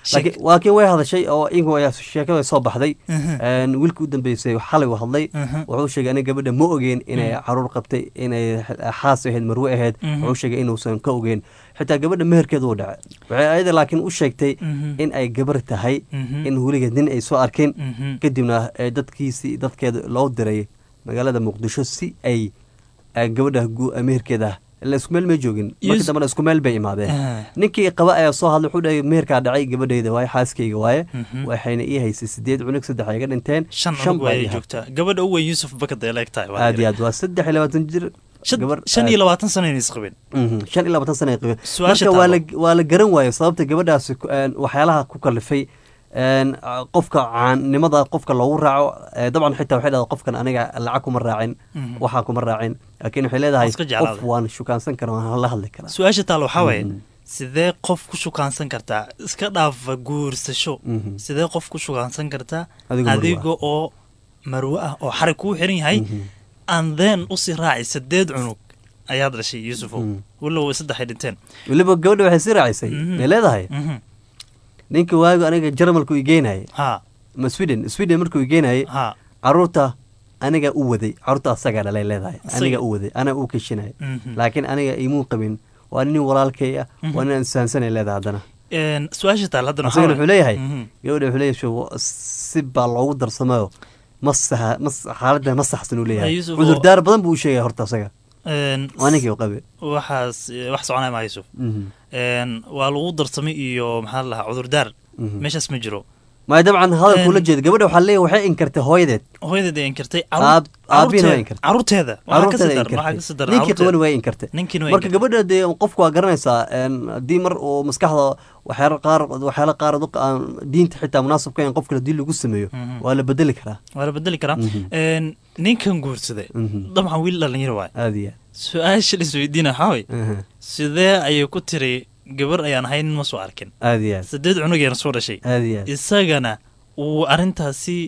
laakiin waa kii way hadashay oo iyagu ayaa sheekada soo baxday Mhm. Een, wiilkii u dambeysay xalay uu hadlay Mhm. wuxuu sheegay aniga gabadha ma ogeen inay Mhm. caruur qabtay inay xaas ahayd marwe ahayd Mhm. wuxuu sheegay inuusan ka ogeen xitaa gabadha meherkeeda uu dhacay waxay ayada laakiin u sheegtay Mhm. in ay gabar tahay Mhm. in weligeed nin ay soo arkeen Mhm. kadibna ee dadkiisii dadkeeda loo diray magaalada muqdisho si ay ay gabadha gu- meherkeeda ila isku meel may joogin markii Yes. dambena isku meel bay imaadeen Ah. ninkii qaba ayaa soo hadlay wuxuu dhahay meherkaa dhacay gabadhayda waaye xaaskayga waaye Mhm. waxayna ii haysay sideed cunug saddex ay iga dhinteen shan shan cunug baa ayay ii hartay. joogtaa gabadha u weyn yuusuf bakad ay leeg tahay waa aad iyo yiri. aad waa saddex iyo labaatan jir Shan- gabar shan iyo aad- labaatan sano inay isqabeen Mhm, shan iyo labaatan sana ay qabeen Su-aasha marka waa la taalo. waa la garan waayo sababta gabadhaasi ku- een, waxyaalaha ku kalifay een, a- qofka caannimada qofka loogu raaco ee, dabcan xitaa waxay dhahdaa qofkan aniga lacag kuma raacin Mhm. waxaa kuma raacin laakiin waxay leedahay Waan iska jeclaaday. qof waan shukaansan karaa waan la hadli karaa su-aasha taal waxaa waaye Mhm. sidee qof ku shukaansan kartaa iska dhaafa guursasho Mhm. sidee qof ku shukaansan kartaa Adigoo marwo ah. adiga oo marwo ah oo xarig kuu xiran yahay and then usii raaci sideed cunug ayaad dhashay yuusufow Mhm. walow saddex ay dhinteen weliba gabadha waxay sii raacisay Mhm. may leedahay Mhm. ninka waagu aniga jarmalku igeenayay ha ma sweden sweden markuu igeenayay ha caruurta aniga u waday caruurta asagaa dhalay leedahay Asaga- aniga u waday anaa u keshinaya Mhm. laakiin aniga imuu qabin waa nin walaalkay ah Mhm. waa nin sahansanay leedahay haddana Een, su-aasha taal haddana asagana waxaa wuxuu leeyahay Mhm. gabadha wuxuu leeyahay "Sho, si baa loogu darsamayo ma saha ma xaaladda ma saxsan uu leeyahay Yusuf, cudurdaar badan buu u sheegaya horta asaga Een, waa ninkii u qabe waxaas eh, wax soconaya maa yuusuf Mhm. Een, waa lagu darsamay iyo maxaa la lahaa cudurdaar Mhm. meeshaas ma jiro maya dabcan hadalkuu la Een- jeeda gabadha waxaa leeyahay waxay inkartay hooyadeed hooyadeed ay inkartay Aab- aabihiina waa inkartay. caruurteeda caruurteeda waxaa inkartay. kasii daran ninkii caruurteeda. qabana waa inkartay ninkiina waa marka inkartay. gabadha dee qofku waa garanaysaa een, haddii mar uu maskaxda waxyaala qaar waxyaala qaar dadka aan diinta xitaa munaasabka in qofka haddii lagu sameeyo Mhm. waa la bedeli karaa waa la bedeli karaa Mhm. Een, ninkan guursaday Mhm. dabcan wiil dhalinyaro waay aad iyo su-aasha lisweydiina waxaa way aad Mhm. sidee ayay ku tiri gabar ayaan ahayn ma soo arkin aad iyo aad sideed cunugayna soo dhashay aad iyo aad isagana uu arrintaasi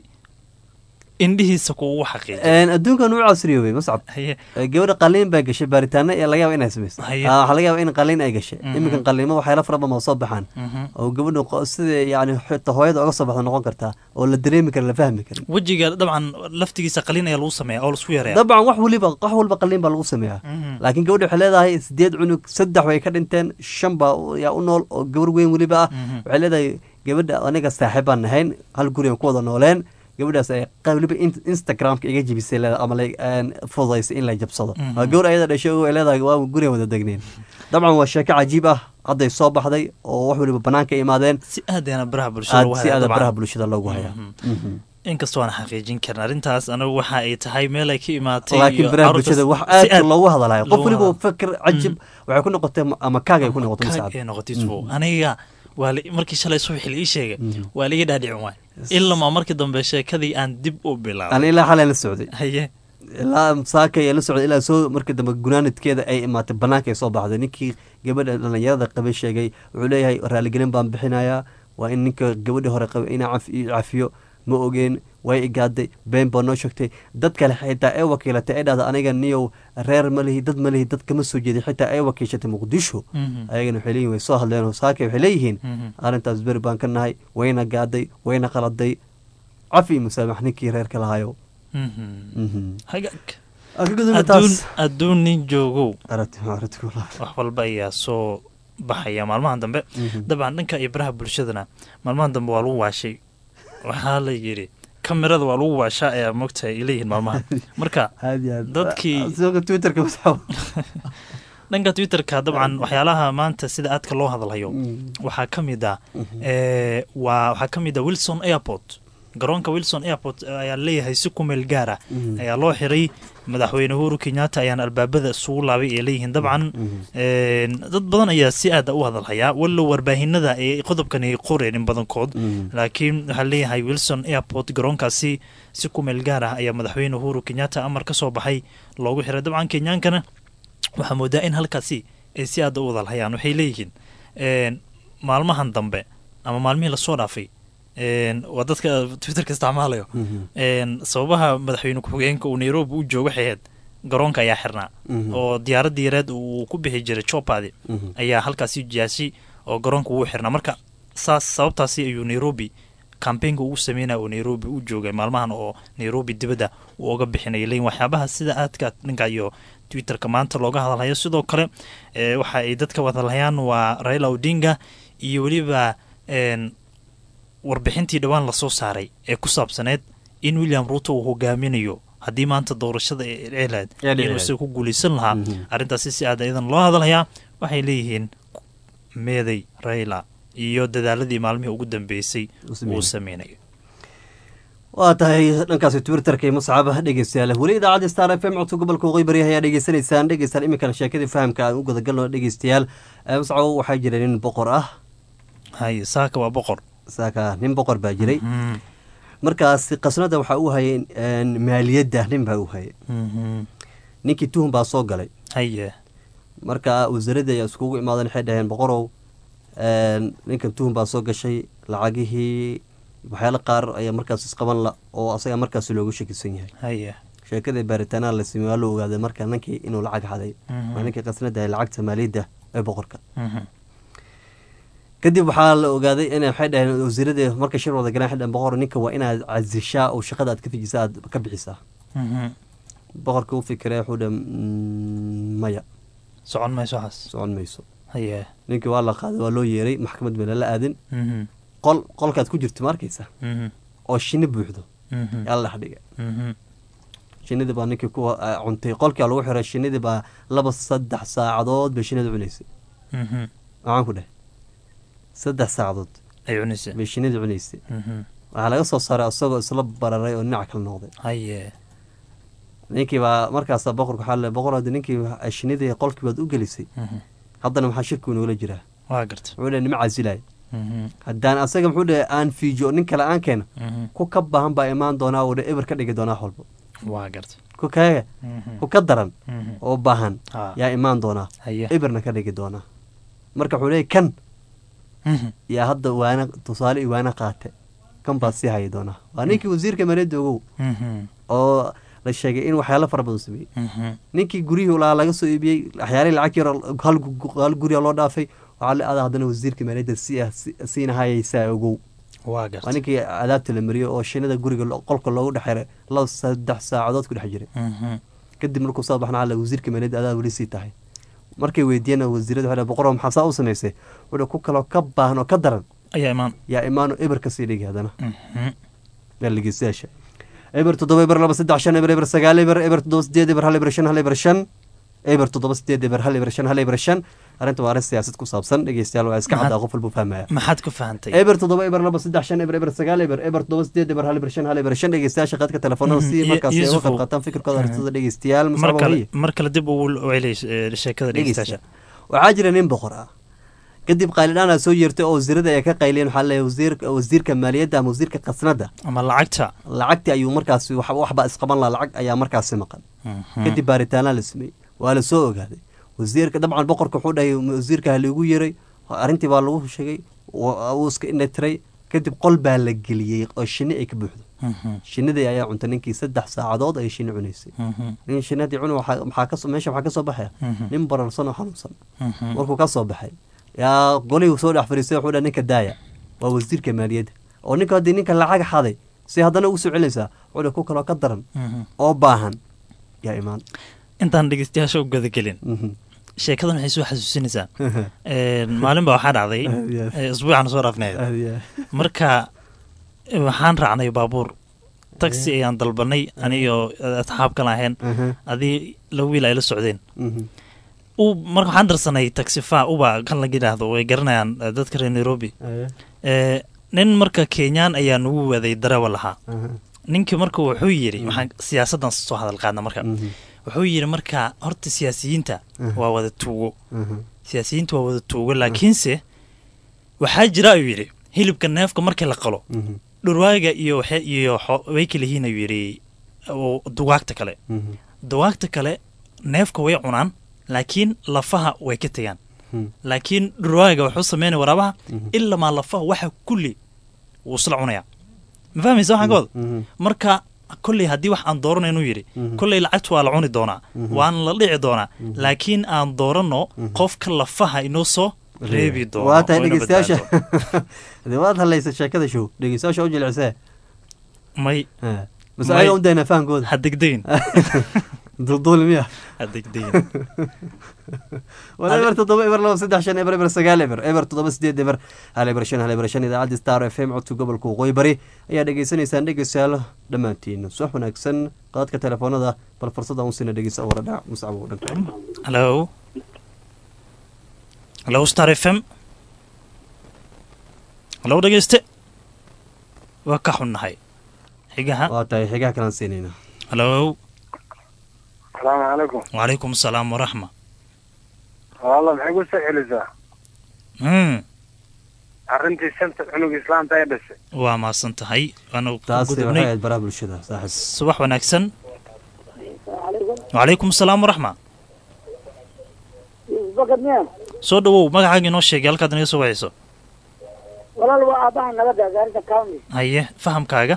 indhihiisa kuugu xaqiijiyay Een, adduunkan uu casriyoobay mascab haye Ee, gabadha qaliin baa gashay baaritaano ee laga yaaba inay samayso Haye. Ah, waxaa laga yaaba in qaliin ay gashay Mhm. iminkan qaliimo waxyaala fara badan oo soo baxaan Mhm. oo gabadha qo- sida yani xitaa hooyada oga soo baxda noqon kartaa oo la dareemi kara la fahmi karin wejiga dabcan laftigiisa qaliin ayaa lagu sameeya oo laisku yareeya dabcan wax waliba wax walba qaliin baa lagu sameeyaa Mhm. laakiin gabadha waxay leedahay sideed cunug saddex way ka dhinteen shan baa u- yaa u nool oo gabar weyn weliba ah Mhm. waxay leedahay gabadha aniga saaxiib baan nahayn hal guri aan ku wada nooleen gabadhaas ay qa- weliba in- instagramka iga jibisay leedahay ama la- aan fududaysay in la jabsado Mhm. waa gabar ayada dhashay oo ay leedahay waa gurigan wada degneen dabcan waa sheeko cajiib ah hadday soo baxday oo wax weliba banaanka imaadeen si aadana baraha bulshada aad lagu si hayaa aada dabcan. baraha bulshada loogu hayaa Mhm. Mhm. inkastoo aan xaqiijin karin arrintaas anagu waxa ay tahay meel ay ka imaatay laakiin iyo baraha carruurtaas bulshada wax si aad loogu hadalayo qof loogu weliba hadalayo. fakir cajib waxay ku noqotay ama kaag ay ku noqotay Kaag masacad ay noqotay isbuuc. aniga waa la- markii shalay subaxii la ii sheegay waa liga dhaadhicin waay ilamaa markii dambe sheekadii aan dib u bilaabay ani ilaa xalay la socday haye ilaa saaka ayaa la socday ilaa soo markii dambe gunaanadkeeda ay imaatay banaanka ay soo baxday ninkii gabadha dhalinyarada qabay sheegay wuxuu leeyahay raaligelin baan bixinayaa waa in ninka gabadhii hore qabay inaa caf- ii cafiyo ma ogeen way igaaday been baa noo sheegtay dad kale xitaa ay wakiilatay ay dhahda aniga niyow reer ma lihi dad ma lihi dad kama soo jeeday xitaa ay wakiishatay muqdisho Mhm. ayagana waxay leeyihin way soo hadleen oo saaka waxay leeyihiin Mhm. arrintaas beri baan ka nahay wayna gaaday wayna qaladay cafi iyo musaamax ninkii reerka lahayo Mhm. Mhm. hagaag Aan ka gudubna adduun taas. adduun nin joogow Aragti- aragti ku laha. wax walba ayaa soo baxaya maalmahan dambe Mhm. dabcan dhanka iyo baraha bulshadana maalmahan dambe waa lagu waashay waxaa la yidhi kamirada waa lagu waashaa ayaa mogtahay ay leeyihiin maalmahan marka aad iyo aad dadkii sidoo twitterka masxab dhanka twitterka dabcan waxyaalaha maanta sida aadka loo hadalhayo waxaa ka mid ah ee, waa waxaa ka mid ah wilson airport garoonka wilson airport ayaa leeyahay si ku meel gaar ah Mhm. ayaa loo xiray madaxweyne uhuru kenyatta ayaana albaabada isugu laabay ay leeyihiin dabcan een, dad badan ayaa si aada u hadalhayaa wallow warbaahinada ay qodobkan ay qoreen in badankood laakiin waxaa leeyahay wilson airport garoonkaasi si ku meel gaar ah ayaa madaxweyne uhuru kenyatta amar ka soo baxay loogu xiray dabcan kenyaankana waxaa moodaa in halkaasi ay si aada u wadalhayaan waxay leeyihiin een, maalmahan dambe ama maalmihii lasoo dhaafay een, waa dadka twitterka isticmaalayo een, sababaha madaxweyne ku-xigeenka uu nairobi u joogo waxay ahayd garoonka ayaa xirnaa Mhm. oo diyaaradda yareed uu ku bixi jiray jopadi Mhm. ayaa halkaasi jaasi oo garoonka wuu xirnaa marka saas sababtaasi ayuu nairobi kambeynka ugu sameynaya oo nairobi u joogay maalmahan oo nairobi dibadda uu oga bixinaya leyin waxyaabaha sida aadka dhanka iyo twitterka maanta looga hadalhayo sidoo kale waxa ay dadka wadalhayaan waa raila odinga iyo weliba warbixintii dhowaan lasoo saaray ee ku saabsaneed in william ruuto uu hogaaminayo haddii maanta doorashada ee ceelaad inuu isaga ku guuleysan lahaa arrintaasi si aad iyadan loo hadalhayaa waxay leeyihiin meeday raila iyo dadaaladii maalmihii ugu dambeysay uu sameynayo waa tahay dhankaasi twitterka iyo muscaba dhegeystayaal weli idaacadda star f m codka gobolka waqooyi bari ayaa dhegeysanaysaan dhegeystaan iminkana sheekadii fahamka aan u gudagalno dhegeystayaal muscabo waxaa jira nin boqor ah hay saaka waa boqor saaka nin boqor baa jiray markaas qasnada waxaa u hayay maaliyadda nin baa u hayay ninkii tuhun baa soo galay haye marka wasaaradii ayaa iskugu imaadan waxay dhaheen boqorow ninkan tuhun baa soo gashay lacagihii waxyaala qaar ayaa markaas isqaban la oo asaga markaas loogu shakisan yahay haye sheekadii baaritaanaa la sameey waa la ogaaday marka ninkii inuu lacag xaday waa ninkii qasnada hay lacagta maaliyadda ee boqorka kadib waxaa la ogaaday in waxay dhaheen wasiiradii marka shir wada galeen xidhan boqor ninka waa inaad casishaa oo shaqada aad ka fijisa aad ka bixisaa boqorka u fikiree wuxuu dhe maya socon mayso waxaas socon mayso haye ninkii waa la qaaday waa loo yeeray maxkamad baa lala aadin qol qolkaad ku jirto ma arkaysa oo shini buuxdo yaa la dhex dhiga shinidii baa ninkii ku cuntay qolkia lagu xiray shinidii baa laba saddex saacadood bay shinida cunaysay maxaan ku dheh saddex saacadood ay cunaysay bay shinida cunaysay waxaa laga soo saaray isagoo isla bararay oo dhinac kala noqday haye ninkii baa markaasa boqorka waxaa le boqor hadda ninkii shinidii qolkii baad u gelisay haddana maxaa shirku inoola jiraa waa garta wuxuu dhe nima casilay haddaan asaga muxuu dhe aan fiijiyo nin kale aan keeno ku ka baahan baa imaan doonaa oo dhe eber ka dhigi doonaa walba waa garta ku kaga ku ka daran oo baahan Ah. yaa imaan doonaa haye eberna ka dhigi doonaa marka wuxuu leeyay kan yaa hadda waana tusaale iyo waana qaate kan baa sii hayi doonaa waa ninkii wasiirka maaliyadda ogow oo la sheegay in waxyaalo fara badan sameeyey ninkii guryihii lahaa laga soo iibiyey waxyaalihii lacag yar hal gu- hal guriga loo dhaafay waxaa la aada haddana wasiirka maaliyadda si ah si- siina hayaysaa ogow waa waa garta ninkii adaabta la mariyey oo shinida guriga lo- qolka loogu dhexeeray laba saddex saacadood ku dhex jiray kadib markuu soo baxna alla wasiirka maaliyadda adaa weli sii tahay markay weydiiyeen wasiirada waxay boqor maxaa saa u samaysay wuxuu ku kaloo ka baahan oo ka daran ayaa imaan yaa imaano eber kasii dhigi haddana meel dhegeystayaasha eber toddoba eber laba saddex shan eber eber sagaal eber eber toddoba sideed eber hal eber shan hal eber shan eber toddoba sideed eber hal eber shan hal eber shan arrinta waa arrin siyaasad ku saabsan dhegeystayaal waa iska caddaa qof walbuu fahmaya maxaad ka fahantay eber toddoba eber laba saddex shan eber eber sagaal eber eber toddoba sideed eber hal eber shan hal eber shan dhegeystayaasha qaadka telefoonada si Mhm. markaas ay uga Yusufu. qayb qaataan fikirkooda arrintada dhegeystayaal mar masaba kale waliye mar kale dib ugu celay sheekada dhegeystayaasha waxaa jira nin boqor ah kadib qaylidhaan aa soo yeertay oo wasiirada ay ka qayliyeen waxaa leeyahay wasiir wasiirka maaliyadda ama wasiirka qasnada ama lacagta lacagtii ayuu markaasi wax waxba isqaban laha lacag ayaa markaasi maqan kadib baaritaanaa la sameeyey waa la soo ogaaday wasiirka dabcan boqorka wuxuu dhahay wasiirka ha liigu yeray arrintii baa lagu sheegay wa- wuu iska indhatiray kadib qol baa la geliyey oo shinni ay ka buuxdo shinnidii ayaa cuntay ninkii saddex saacadood ayay shinni cunaysay nin shinnadii cuni waxaa maxaa kasoo meesha waxaa ka soo baxaya nin bararsan oo xanuunsan markuu ka soo baxay yaa golihii soo dhex fadhiistay wuxuu dhahay ninka daaya waa wasiirka maaliyadda oo ninka haddii ninka lacag xaday si haddana ugu soo celinaysaa wuxuu dhahay ku kaloo ka daran oo baahan yaa imaan intaan dhegeystayaasha u gudagelin sheekadan waxay soo xasuusinaysaa Een, maalin baa waxaa dhacday Yes. ee, isbuucaan soo dhaafneed marka eh, waxaan raacnay baabuur taxi ayaan dalbanay aniyo asxaab kala ahayn adii laba wiil ay la socdeen u marka waxaan darsanay taxifa uba kan laga yidhaahdo way garanayaan eh, dadka reer nairobi Eh, nin marka kenyaan ayaa nagu waday darewa lahaa ninkii marka wuxuu yidhi waxaan siyaasaddan soo hadal qaadna marka wuxuu yidhi marka horta siyaasiyiinta waa wada tuugo siyaasiyiinta waa wada tuugo laakiinse waxaa jira ayuu yidhi hilibka neefka markii la qalo dhurwaaga iyo waxe- iyo xo- way kala yihiin ayuu yidhi oo dugaagta kale dugaagta kale neefka way cunaan laakiin lafaha way ka tegaan laakiin dhurwaaga wuxuu sameynaya waraabaha ilamaa lafaha waxa kulli wuu isla cunaya ma fahmaysa waxaan ka wada marka kolley haddii wax aan dooranaynu yidhi kolley lacagtu waa la cuni doonaa waana la dhici doonaa laakiin aan dooranno qofka lafaha inoo soo reebi doono waa tahay oo ina dhegeystayaasha badbaado. dee waad hadlaysa sheekada show dhegeystayaasha u jilicsee may bas May. ayaga u daynaa fahankooda ha degdegin dulduuli miya ha degdegin wala eber toddoba eber laba saddex shan eber eber sagaal eber eber toddoba sideed eber hal eber shan hal eber shan idaacadda star f m codka gobolka waqooyi bari ayaa dhegeysanaysaan dhegeystayaal dhammaantiin subax wanaagsan qaadka telefoonada bal fursada un sina dhegeysa wara dhac muscabo dhanka hallo hallo star f m hallo dhegeyste waa ka xunnahay xigaha waa tahay xigaha kalaan siinayna hallo asalaamu calaykum wacalaykum asalaam waraxma walla maxay ku soo celisaa Hmm, arrintii shanta cunug islaamta ee dhashay waa mahadsan tahay waanu ku taasi waxay gudubnay ahayd baraha bulshada saaxib subax wanaagsan wacalaykum asalaam waraxma bakad miya soo dhawow magacaaga inoo sheegay halkaad inaga soo wacayso walaal waa aabaha nabadda gaarinta county haye fahamkaaga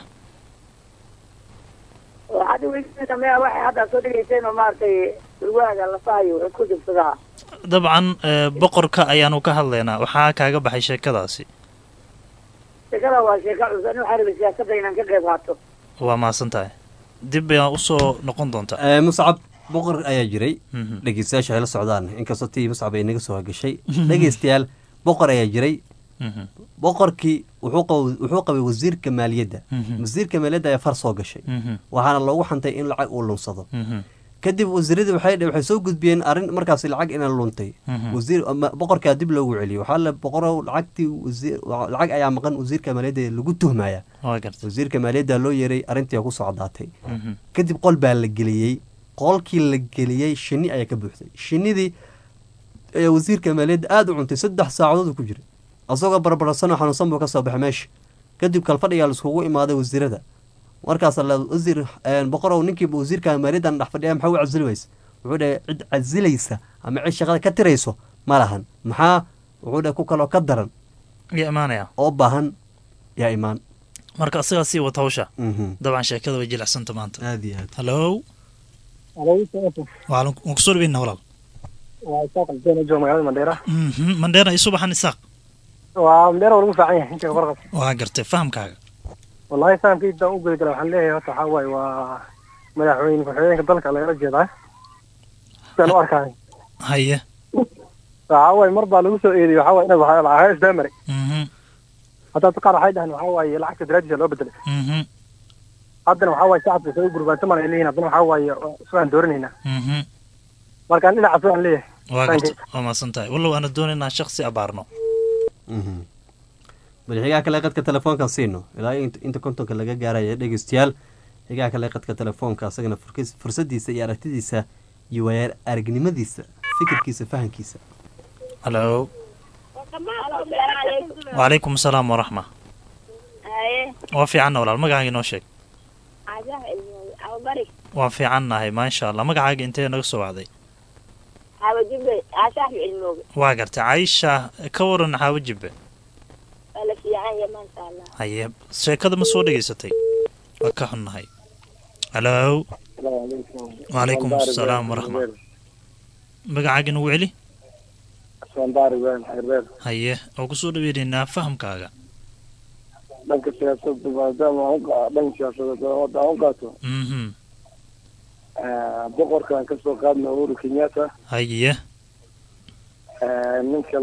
waxaad iweydiinaysaa miya waxay hadda soo dhegayseen oo maaragtay urwaaga lafahayo wuxuu ku jibsadaa dabcan eh, boqorka ayaanu ka hadlaynaa waxaa kaaga baxay sheekadaasi sheekada waa sheeka cusub ani waxaa rabay siyaasadda inaan ka qayb qaato waa mahadsan tahay dib ayaa usoo noqon doontaa Eh, muscab boqor ayaa jiray Mhm. dhegeystayaasha ay la socdaan inkastoo tii muscab ay naga soo hagashay dhegeystayaal boqor ayaa jiray Mhm. boqorkii wuxuu qab- wuxuu qabay wasiirka maaliyadda Mhm. wasiirka maaliyadda ayaa far soo gashay Mhm. waxaana loogu xantay in lacag uu lunsado Mhm. kadib wasiiradii waxay dhe- waxay soo gudbiyeen arrin markaasi lacag inaan luntay Mhm. wasiir ama- boqorkaa dib loogu celiyey waxaa la boqorow lacagtii wasiir wa- lacag ayaa maqan wasiirka maaliyadda ee lagu tuhmaya waa gartay wasiirka maaliyadda loo yeeray arrintii ku socdaatay Mhm. kadib qol baa la geliyey qolkii la geliyey shinni ayaa ka buuxday shinnidii ayaa wasiirka maaliyadda aada u cuntay saddex saacadood ku jiray asagoo barbarsanoo xanuunsan buu ka soo baxay meesha kadib kalfadhigaa laiskugu imaaday wasiirada markaas la wasiir boqorow ninkii wasiirka maaliyaddan dhex fadhiya maxaa u casili weysa wuxuu dhahay cid casilaysa ama cid shaqada ka tirayso ma lahan maxaa wuxuu dhahay ku kaloo ka daran yaa imaanaya oo baahan yaa imaan marka asagaa sii wata hawsha Mhm. dabcan sheekada way jilicsanta maanta aad iyo aad hallo Alaikum. waan kusoo dhaweynaa walaal waa isaaq albeena jooga magaalada mandheera Mhm. mandheera iyo subaxan isaaq waa mandheera waa lagu fiican yahay inta warqab waa gartay fahamkaaga wallahi fahamkayda aan u guda gala waxaan leeyahay horta waxaa waaye waa madaxweyne ku-xigeenka dalka lagala jeedaa sidaan u arkaay haye waxaa waaye mar baa lagu soo eediyey waxaa waaye inaad waxaa lacagaha isdaamare Mhm. hadda qaar waxay dhahaan waxaa waaye lacagta daraadiisa loo bedelay Mhm. haddana waxaa waaye shacabka isaga gurbaantaman ay leeyihin haddana waxaa waaye isaan dooranaynaa Mhm. markaan dhinacaas waan leeyahay waa Thank gartay waa mahadsan tahay wallow aana doonaynaa shaksi abaarno bal xigaa kale qadka telefoonkan siino ilaa int- inta kontonka laga gaaraya dhegeystayaal xigaa kale qadka telefoonka asagana furkis- fursadiisa iyo aragtidiisa iyo waaya aragnimadiisa fikirkiisa fahankiisa hallo wacalaykum asalaam waraxma haye waa fiicanna walaal magacaaga inoo sheeg caajaha ilmooy ababari waan fiicannahay maasha allah magacaaga intee naga soo wacday xaawa jibbe caashaaxu ilmooge waa gartay caisha ka waran xaawo jibbe waa la fiican yahay maasha allah haye sheekada ma soo dhegaysatay waa ka xunnahay hallo wacalaykum asalaam waraxma magacaaga inagu celi sandaari weyn xereer haye oo kusoo dhaweynaynaa fahamkaaga dhanka siyaasadda maadaama aan u qa- dhanka siyaasadeed oo hadda aan u qaato mhm eh, boqorkan kasoo qaadna uhuru kenyatta haye eh, ninka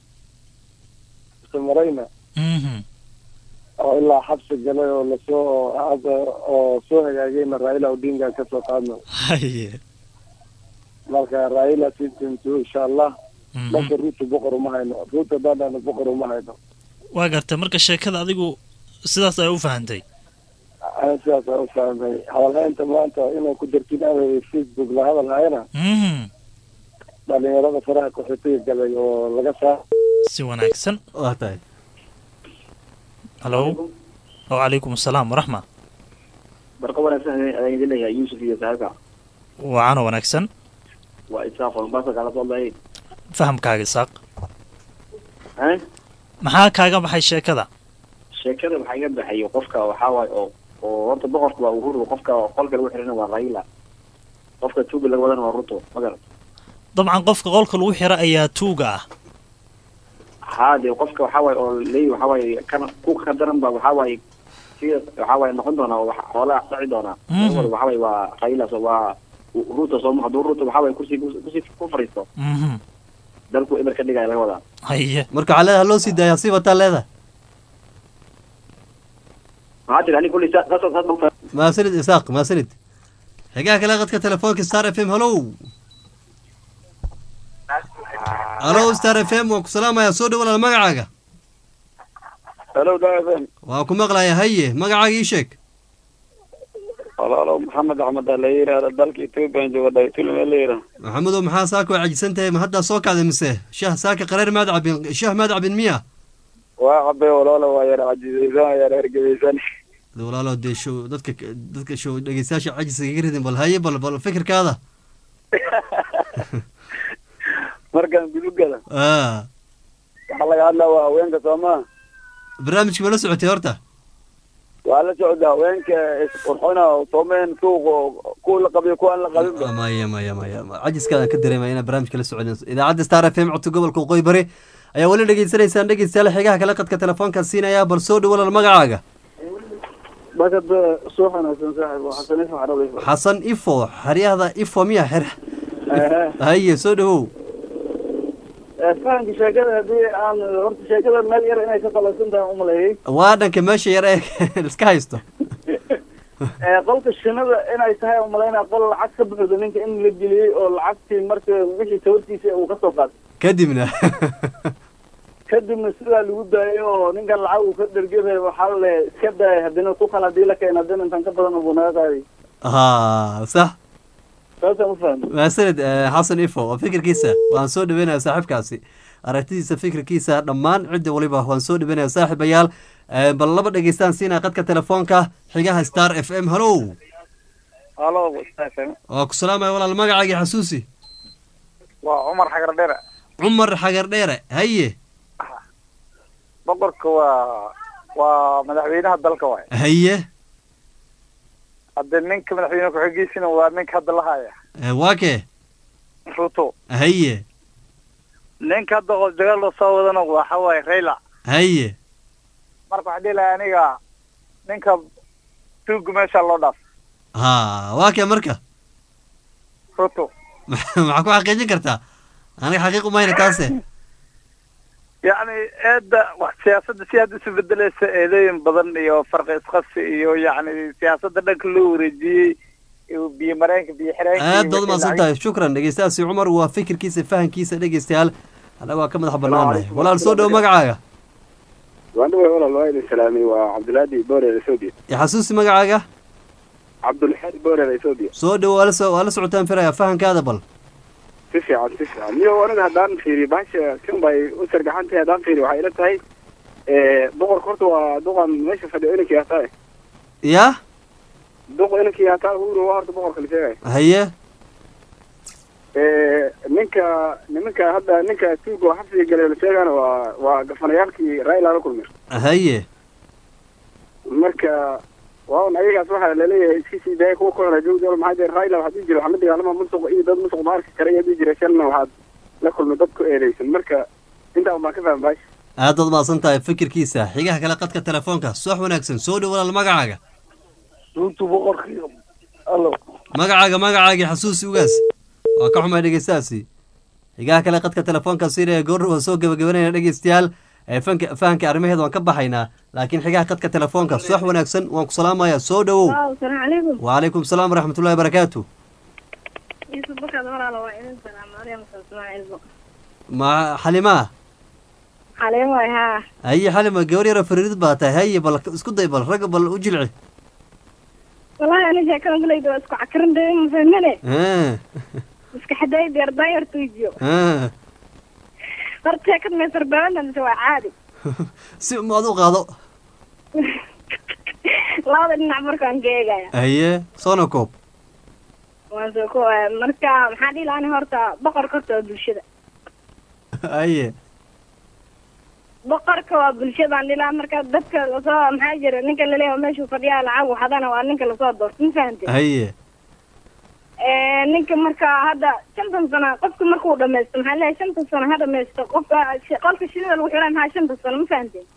marayna mhm oo ilaa xabsi galay oo lasoo hadda oo soo hagaagayna raila odinga kasoo qaadna haye marka raila sintintu insha allah Mhm. dhanka ruuta boqor uma hayno ruuta dadana boqor uma hayno waa gartay marka sheekada adigu sidaas ay u fahantay ana sidaas aan u fahmay hadalhaynta maanta inay ku jirtin awey facebook la hadal hayana mhm dhalinyarada faraha qaxootiga galay oo laga saa si wanaagsan waa tahay hallo wacalaykum asalaam waraxma barqa wanaagsan ayaan idin leeyahay yuusuf iyo saaxiibka waacano wanaagsan waa isaaq oo mombasa kala soo lahayd fahamkaaga isaaq eh maxaa kaaga baxay sheekada sheekada waxaa iga baxayo qofka waxaa waaye oo oo horta boqorka waa uhuru qofka qolka lagu xirana waa raila qofka tuuga laga wadana waa ruto ma garan dabcan qofka qolka lagu xiro ayaa tuuga ah haa dee qofka waxaa waaye oo leeyi waxaa waaye kan ku ka daran ba waxaa waaye sida waxaa waaye noqon doonaa oo wax- xoolaha dhaci doonaa Mhm. waxaa waaye waa Raila so waa ruuto soo hadduu ruuto waxaa waaye kursi kursi ku fariisto Mhm. dalku eber ka dhigaya laga wadaa haye marka waxaa leedaha loo sii daayaa sii wataa leedaha maxaa tiri ani kulli saas saas baan fa- maasanid isaaq maasanid xigaha kale qadka telefoonka star f m hallow hallow star f m waan ku salaamayaa soo dhow walaal magacaaga hello daadan waan ku maqlayaa haye magacaaga ii sheeg walaalo maxamed axmed aa la yidhaahda dalka ethoopiyan jooga dhaytulme la yidhaha maxamedow maxaa saaka waa cajisan tahay ma haddaa soo kacday mise shah saaka qareer maad cabin shah maad cabin miya waa cabe walaalo waa yar cajizaysan waa yar hergebaysan de walaalo dee show dadka dadka show dhegeystayaasha cajiska kaga ridin bal haye bal bal fikirkaada markaan gudugada a waxaa laga hadlaa waa haweenka soomaa barnaamijka ma la socotay horta waa la socda haweenka isqurxina soomeen suuq kuwa la qabiyo kuwaan la qabinba maya maya maya cajiskaadaan ka dareemaya inaa barnaamijka la socodin idaacadda star f m codka gobolka waqooyi bari ayaa weli dhegeysanaysaan dhegeystayaal xigaha kale qadka telefoonka siinaya bal soo dhow walaal magacaaga bakad soo wanaagsan saaxib waa xasan ifo xarabi xasan ifo xeryahda ifo miya xer haye soo dhowow fahamka sheekada haddii aan horta sheekada meel yar inay ka qalabsan tahay umaleeyey waa dhanka meesha yar ee iska haysto qolka shinada inay tahay umalaynaa qol lacag ka buuxda ninka in la geliyey oo lacagtii marka wixii tawartiisa uu kasoo qaatay kadibna kadibna sidaa lagu daayay oo ninkan lacag uu ka dhergebay waxaa la leeyahay iska daaya haddina ku kale haddii la keena haddina intan ka badan buu naga qaaday ha sax saasaan u fahmay maasanid xasan ifo oo fikirkiisa waan soo dhaweynaya saaxiibkaasi aragtidiisa fikirkiisa dhammaan cidda waliba waan soo dhaweynaya saaxiibayaal bal laba dhegeystaan siinaya qadka telefoonka xigaha star f m hallow halo fm waa ku salaamaya walaal magacaagii xasuusi waa cumar xagar dheere cumar xagar dheere haye boqorka waa waa madaxweynaha dalka waay haye hadde ninka madaxweyne ku-xigiisina waa ninka hadda la haya waa kee ruto haye ninka hadda oo dagaal loo soo wadana waxa waaye raila haye marka waxaa dhihi lahaa aniga ninka tuuga meesha loo dhaaf ha waa kee marka ruto maxaa ku xaqiijin kartaa aniga xaqiiq umayna taase yacni eedda wax siyaasadda si hadda isu bedelaysa eedooyin badan iyo farqi isqasi iyo yacni siyaasadda dhanka loo wareejiyey iyo biyo mareenka biyo xireenka aad baad umahadsan tahay shukran dhegeystayaasi cumar waa fikirkiisa fahankiisa dhegeystayaal annaga waa ka madax banaanahay walaal soo dhowo magacaaga waan dhaway walaal waa idin salaamay waa cabdulhaadi borer ethoobia xasuusi magacaaga cabdulxaadi borer ethoobia soo dhowo waa la so waa la socotaan firaya fahankaada bal si fiican si fiican niyo aniga haddaan fiiriyo bahasha kan bay u sargaxan tahay haddaan fiiriyo waxay ila tahay boqorka horta waa duqan meesha fadhiyo inankii hataa ya duq inankii hataa huro waa horta boqorka la sheegay haye ninka nimanka hadda ninka tuuga oo xabsiga galay la sheegana waa waa gafanayaalkii raila la kulmay haye marka waa un ayagaas waxaa laleeyahay iska sii daaya kuwa kuxuna joogdool maxaa jira raila waxaa dhihi jira waxaa la dagaalama musuq iyo dad musuq ma arki kara ayaa dhihi jira shalna waxaad la kulmay dad ku eedeysan marka intaa baan ka faham baasha aad baad mahadsan tahay fikirkiisa xigaha kale qadka telefoonka soox wanaagsan soo dhow walaal magacaaga runtu boqorkii allo magacaaga magacaagii xasuusi ugaas waa ka xumay dhegeystahaasi xigaha kale qadka telefoonka siinaya goordhow waan soo gebagabanayna dhegeystayaal fanka fahanka arrimaheeda waan ka baxaynaa laakiin xigaha qadka telefoonka soox wanaagsan waan ku salaamayaa soo dhowow asalaamu calaykum wacalaykum salaam waraxmatullahi barakaatu yusuf bakaad walaalo waa idin salaam maryam ismaaciilbo ma xalimaa xaliim waay haa haye xalima gabar yaro fariirid baa tahay haye bal isku day bal ragga bal u jilci wallahi ani sheekadan kulayda waa isku cakarin dee mafahmane iska xadaay deer daayar tuujiyo horta sheekad meesar baabana mise waa caadi si ma ad u qaado labada dhinac markaan ka eegaya haye soona koob waan soo ko marka maxaa dhihi lahaa ani horta boqorka horta waa bulshada haye boqorka waa bulshadaan dhihi lahaa marka dadka lasoo maxaa jira ninka laleeyahay meeshuu fadhiyaa lacag waxadana waa ninka lasoo doorto ma fahante haye ninka marka hadda shantan sano qofka markuu dhamaysto maxaa leeyahay shantan sano ha dhamaysto qofka shi- qolka shinida lagu xiray maxaa shantan sano ma fahanteen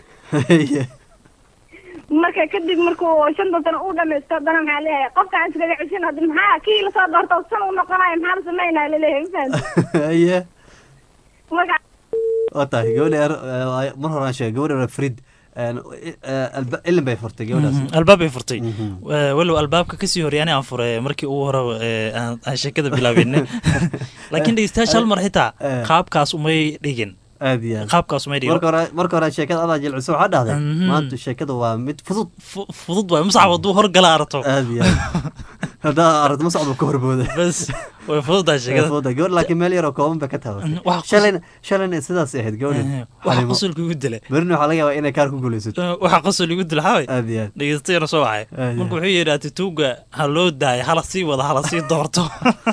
marka kadib markuu shantan sano uu dhamaysto haddana maxaa leeyahay qofkaan iskaga ceshin hadda maxaa kii lasoo doorto san u noqonayo maxaa la sameynaya laleeyahay ma fahanteen haye marka waa tahay gabadha yar eh, waa- mar horaan sheegay gabadha yar frid ilin bay furtay gabadhaas Mhm, albaab bay furtay Eh, walow albaabka kasii horey ani aan furay markii ugu hore eh, aan aan sheekada bilaabin laakiin dhegeystayaasha hal mar xitaa Eh. qaabkaas umay dhigin aad iyo aad qaabkaas umay dhigin marka hore marka hore sheekada adaa jilciso waxaa dhahday Mhm. maanta sheekada waa mid fudud fudud waay muscab hadduu horgala aragto aad iyo aad haddaa aragto ma socdo ka horbooda bas way fududahay sheekada fududahay gabadh laakiin meel yaroo kooban bay ka tahay wax qos- shalayna shalayna sidaas ahayd gabadha waxa qosolka igu dila berina waxaa laga yaabaa inay kaar ku guulaysato waxa qosol igu dila xaway aad iyo aad dhegeystayana soo wacay Aad iyo marka wuxuu yidhi atituuga ha loo daayo hala sii wada hala sii doorto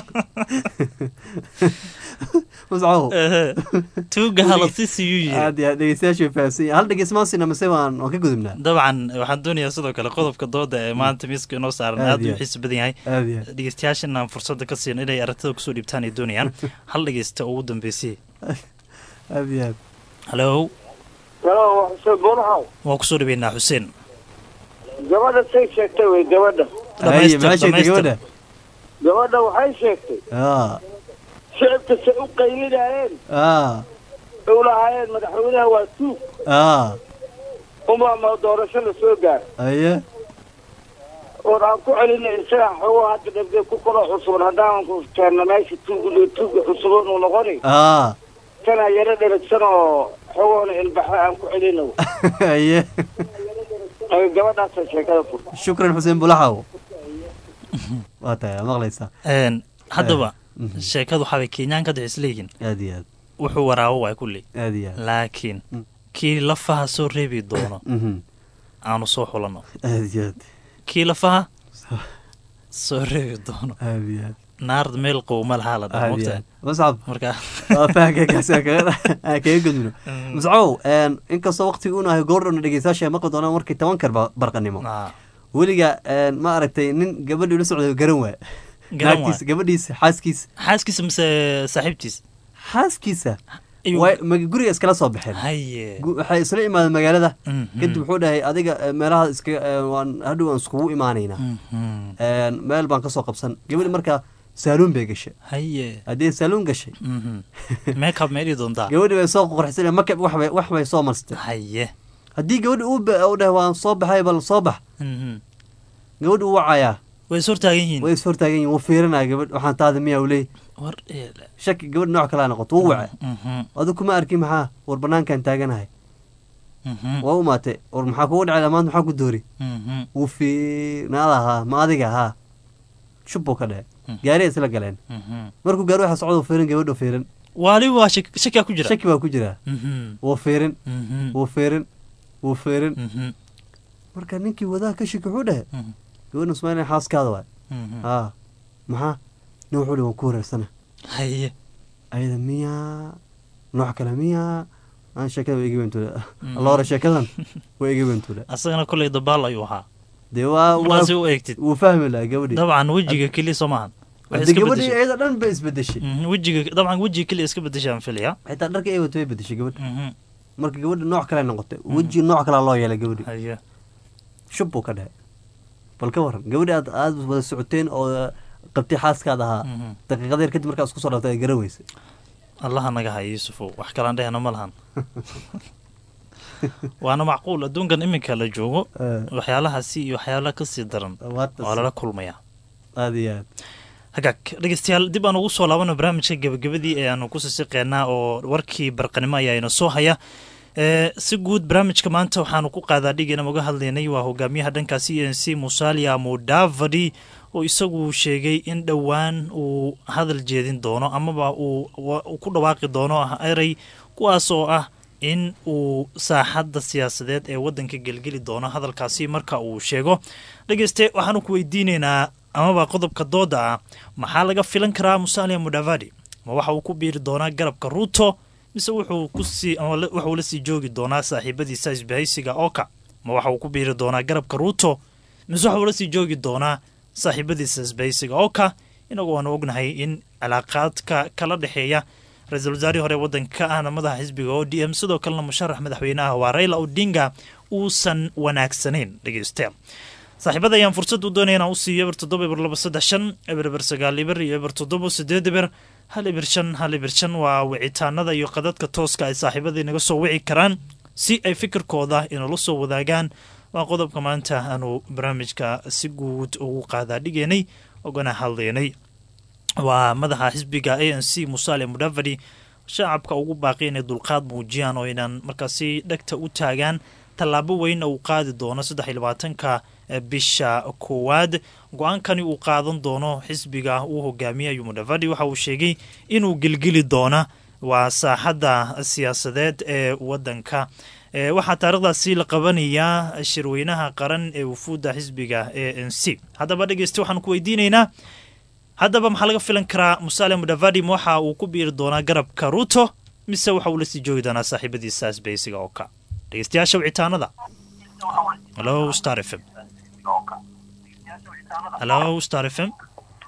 muscaw Ehe. tuuga hala sii siiyuu yidhi aad iyo aad dhegeystayaashu way fahamsan yihiin hal dhegeysmaasina mase waan waan ka gudubnaa dabcan waxaan doonayaa sidoo kale qodobka dooda ee maanta miiska inoo saaran Aad aad iyo u xiisi badan yahay aad iyo aad. dhegeystayaashana aan fursadda ka siin inay aragtida kusoo dhiibtaan ay doonayaan hal dhegeysta ugu dambeysay aad iyo aad halo halo xuseen buunahaw waan kusoo dhaweynaa xuseen gabadha say sheegtay wey gabadha haye maxay sheegtay gabadha gabadha waxay sheegtay aa shicibka say u qaylinayeen aa u lahaayeen madaxweynaha waa tuug aa uma ma doorasho la soo gaar haye oon aan ku celinay isaga xogo hadda dhabde ku kalo cusuban haddaan ku keenna meesha tuug tuuga cusuban uu noqoni aa kana yaro dheragsan oo xogoona ilbaxa aan ku celino haye gabadhaasa sheekada fur shukran xuseen bulaxaw waa tahay waa maqlaysaa Een, haddaba sheekadu waxaabay kenyaan ka dhex isleeyihin aad iyo aad wuxuu waraabo waay kulli aad iyo aad laakiin kii lafaha soo reebi doono Mhm. aanu soo xulanno aad iyo aad kii lafaha soo reebi doono aad iyo aad naard meel qow ma lahaa la dhaha aad iyo mogtahay aad muscab marka waa fahankaagaasi aan kaga aan kaga gudbino muscaw inkastoo waqtiga uu nahay goordhowna dhegeystayaasha ay maqli doonaan markii tobankar barqanimo weliga ma aragtay nin gabadhii la socday garan waa Garan waay. naagtiisa gabadhiisa xaaskiisa xaaskiisa mise saaxiibtiis xaaskiisa Ayuu- way ma- guriga iskala soo baxeen haye Gu- waxay isla imaadeen magaalada Mhm. kadib wuxuu dhahay adiga eh, meelaha iska eh, waan hadhow aan iskugu imaanaynaa Een, meel baan kasoo qabsan gabadhi markaa saaluun bay gashay haye haddii saaluun gashay makeup ma idhi doontaa gabadhi bay soo qorxisay makab wax bay wax bay soo marstay haye haddii gabadhi uu ba- uu dhahay waan soo baxay bal soo bax Mhm. gabadhi uu wacayaa way is hortaagan yihiin way is hortaagan yihin wuu fiirinaya gabadh waxaan taada miyaa uu leey war eele shaki gabadh nooc kalaa noqoto wuu waca Mhm. adu kuma arkin maxaa war banaankaan taaganahay Mhm. waa u maatay war maxaa kugu dhacay maanta maxaa ku doori Mhm. wuu fiirnaada haa ma adiga haa shub buu ka dhace gaariya isla galeen Mhm. markuu gaari waxa socda wuu fiirin gabadhu fiirin wali waa shak- shakiyaa ku jira shaki baa ku jira Mhm. wuu fiirin Mhm. wuu fiirin wuu fiirin Mhm. marka ninkii wadaha ka shiki wuxuu dhahe Mhm. gabadha ismaail xaaskaada waay Mhm. haa maxaa nin wuxuu dhahe waan ku wareersana haye ayada miyaa nooc kale miyaa aan sheekada waa iga wentuula Mhm. alla hore sheekadan waa iga wentuula asagana kolley dabaal ayuu ahaa dee waa markaasi u eegtid wuu fahmi lahaa gabadhii dabcan wejiga keliya soo maahan Waxay Haddii iska gabadhii beddeshay. iyada dhan bay isbedeshay Mhm, wejiga dabcan wejiga keliya iska bedeshaan filaya xitaa dharka ay wato way bedeshay gabadha Mhm. marka gabadha nooc kale noqotay weji nooc kalea loo yeelay gabadhi haye shub buu ka dhahay bal ka waran gabadhi aad aad wada socoteen oo qabtay xaaskaad ahaa Mhm. daqiiqada yar kadib markaa isku soo dhaftay ay garan weysay allaha naga haya yuusufow wax kalaan dhehna ma lahan waana macquul adduunkan iminka la joogo Eh. waxyaalahaasi iyo waxyaalaha kasii daran Waata waa si- lala kulmayaa aad iyo aad hagaag dhegeystayaal dib aan ugu soo laabano barnaamijka gebagabadii ee aanu ku sisiqeynaa oo warkii barqanimo ayaa ina soo haya ee si guud barnaamijka maanta waxaanu ku qaadaa dhigana uga hadlaynay waa hogaamiyaha dhanka c n c musalia mudavadi oo isagu sheegay in dhowaan uu hadal jeedin doono amaba uu wa- uu ku dhawaaqi doono ah erey kuwaas oo ah in uu saaxadda siyaasadeed ee waddanka gelgeli doono hadalkaasi marka uu sheego dhegeyste waxaanu ku weydiinaynaa amaba qodobka dooda ah maxaa laga filan karaa musalia mudavadi ma waxa uu ku biiri doonaa garabka ruuto mise wuxuu kusii ama la- wuxuu la sii joogi doonaa saaxiibadiisa isbahaysiga oka ma waxa uu ku biiri doonaa garabka ruuto mise waxa uu la sii joogi doonaa saaxiibadiisa isbahaysiga oka inagoo aan ognahay in cilaaqaadka kala dhexeeya ra-iisul wasaarihii hore waddanka ahna madaxa xisbiga o d m sidoo kalena musharax madaxweynaha waa raila odinga uusan wanaagsanayn dhegeystayaal saaxiibada ayaan fursad u doonaya inaan u siiyo eber toddoba eber laba saddex shan eber eber sagaal eber iyo eber toddoba sideed eber hal eber shan hal eber shan waa wicitaanada iyo qadadka tooska ay saaxiibada inaga soo wici karaan si ay fikirkooda inala soo wadaagaan waa qodobka maanta aanu barnaamijka si guud ugu qaadaa dhigeynay ogana hadleynay waa madaxa xisbiga a n c musaale mudavadi shacabka ugu baaqi inay dulqaad muujiyaan oo inaan markaasi dhegta u taagaan tallaabo weyn uu qaadi doono saddex iyo labaatanka bisha koowaad go-aankani uu qaadan doono xisbiga uu hogaamiyayo mudavadi waxa uu sheegay inuu gelgeli doona waa saaxadda siyaasadeed ee waddanka waxaa taarikhdaasi la qabanayaa shirweynaha qaran ee wufuudda xisbiga a n c haddaba dhegeysta waxaan ku weydiinaynaa haddaba maxaa laga filan karaa musaale mudavadi ma waxa uu ku biiri doonaa garabka ruto mise waxa uu lasii joogi doonaa saaxiibadiisa asbeysiga oo ka dhegeystayaasha wicitaanada halo star f m halo star f m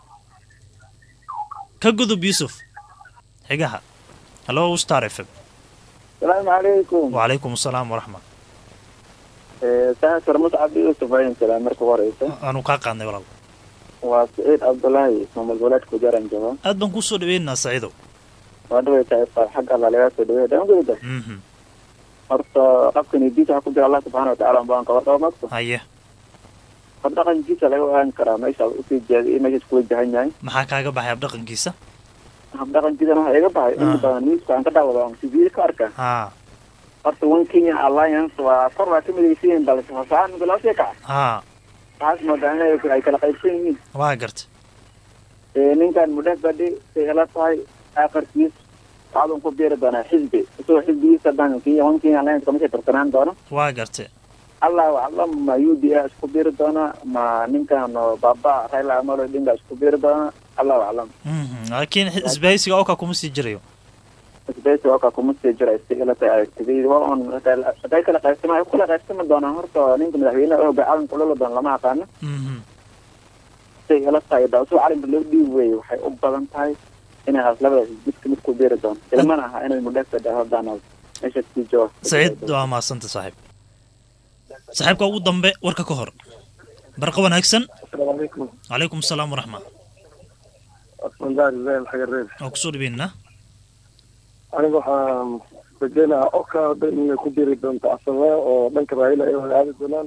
ka gudub yuusuf xigaha halo star f m salaamu calaykum wacalaykum asalaam waraxmat sahasar muscab yuusuf ayn salaam marka ugu horeysa aanu kaa qaadnay walaal waa saciid cabdullaahi ismaamul goboleedka wajaran jooga aad baan kuu soo dhaweynaa saciidow waa dhaweytaa ifaal xag alla laga soo dhaweeya dhan gudida horta qabkan diisa waxa ku jira allah subxaana watacaala baan ka warqaba magto haye hab dhaqankiisa laga ogaan karaa meesha usii jeeday iyo meesha iskula jahan yahay maxaa kaaga baxay habdhaqankiisa hab dhaqankiisana waxa iga baxay inta badan newska aan ka daawado aan tv ka arka ha horta one kenya alliance waa kor waa ka midaysan balse fasaan mid loo sii kaca ha waxaas moodaa inay ay kala qaybsan yihiin waa garta ninkan mudhabadhi say ila tahay aakhirkiis waxaadun ku biiri doonaa xisbi isagoo xisbigiisa dhan kenya one kenya alliance kama sii tarsanaan doono waa garta allahu aclam ma u d a isku biiri doona ma ninkan baba raila amolo odinga isku biiri doona allahu aclam laakiin isbahaysiga oka kuma sii jirayo isbahaysiga oka kuma sii jira si ila tahay aragtidayda waa un haday kala qaybsama ay ku kala qaybsami doonaan horta ninka madaxweynaha oo caalamka ulala doona lama aqaano say ila tahay daasuu calanka loo dhiibi weeye waxay u badan tahay inay haas labadaas midka mid ku biiri doonto ilmana aha inay mudhafada hodaan meesha sii jooga saciid waa mahadsanta saaxiib saaxiibka ugu dambe warka ka hor barqa wanaagsan asalaamu calaykum calaykum asalaam waraxma asmandaar ibrahim xagareed waa kusoo dhaweynaa aniga waxaan rajeynayaa oka dhan inay ku biri doonto asame oo dhanka raayila ay wada aadi doonaan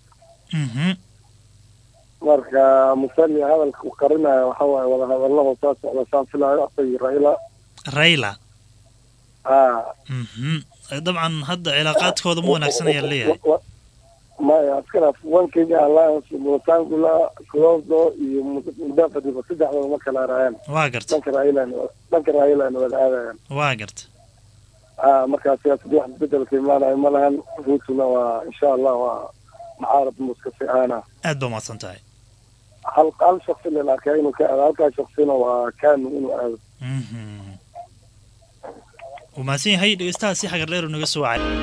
marka musani hadalka uu qarinaya waxa waaye wada hadallo hoosaa socda saan filaayo asagii raila raila ha dabcan hadda cilaaqaadkooda ma wanaagsan ayaa leeyahay maya askara one kenya alliance mutangula closo iyo mudafadiba saddexdooda ma kala raayaan waa garta dhanka raailan dhanka raailan wada aadayaan waa garta a markaa siyaasad wax bedelka imaanayo ma lahan ruutuna waa insha allah waa mucaarad muskasi aana aad baa mahadsan tahay hal hal shaksi la arkaa inuu ka aado halkaa shaksina waa kanu inuu aado wuu mahadsan yahay dhegeystaha si xagar dheer naga soo wacay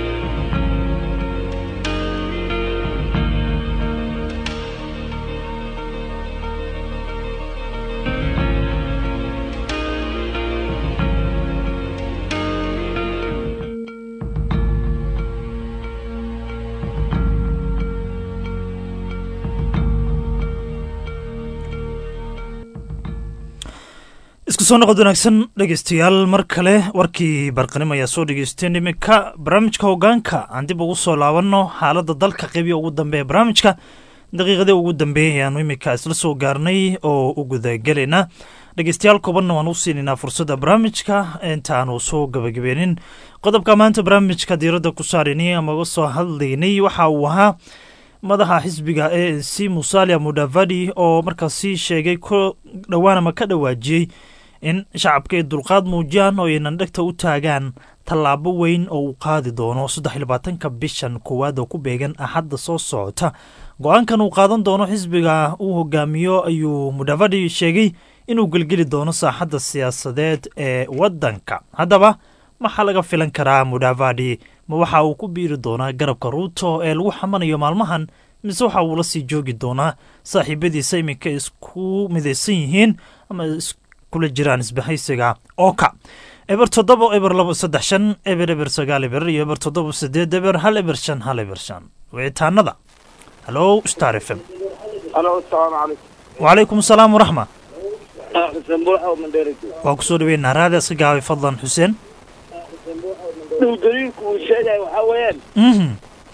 isku soo noqod wanaagsan dhegeystayaal mar kale warkii barqanimo ayaa soo dhegeysteen iminka barnaamijka hogaanka aan dib ugu soo laabanno xaaladda dalka qeybiya ugu dambeeya barnaamijka daqiiqadii ugu dambeeyay ayaanu iminka isla soo gaarnay oo u gudagelayna dhegeystayaal koobanna waan u siinaynaa fursadda barnaamijka intaanu soo gabagabeenin qodobka maanta barnaamijka diiradda ku saaraynay ama uga soo hadlaynay waxa uu ahaa madaxa xisbiga a n c musalia mudavadi oo markaasi sheegay ku dhowaan ama ka dhawaajiyey in shacabka ay dulqaad muujiyaan oo aynan dhegta u taagaan tallaabo weyn oo uu qaadi doono saddex iyo labaatanka bishan koowaad oo ku beegan axadda soo socota go-aankan uu qaadan doono xisbiga uu hogaamiyo ayuu mudavadi sheegay inuu gelgeli doono saaxadda siyaasadeed ee waddanka haddaba maxaa laga filan karaa mudavadi ma waxa uu ku biiri doonaa garabka ruuto ee lagu xamanayo maalmahan mise waxa uu la sii joogi doonaa saaxiibadiisa iminka isku midaysan yihiin ama iskula jiraan isbahaysiga oka eber toddoba eber labo saddex shan eber eber sagaal eber iyo eber toddoba sideed eber hal eber shan hal eber shan wicitaanada halo star f m alo asalaamu calaykum wacalaykum asalaam waraxma xuseen buuxa mandheerigi waa kusoo dhaweynaa raadi iska gaabay fadlan xuseen dhow daliilku uu sheegaya waxaa weeyaan mhm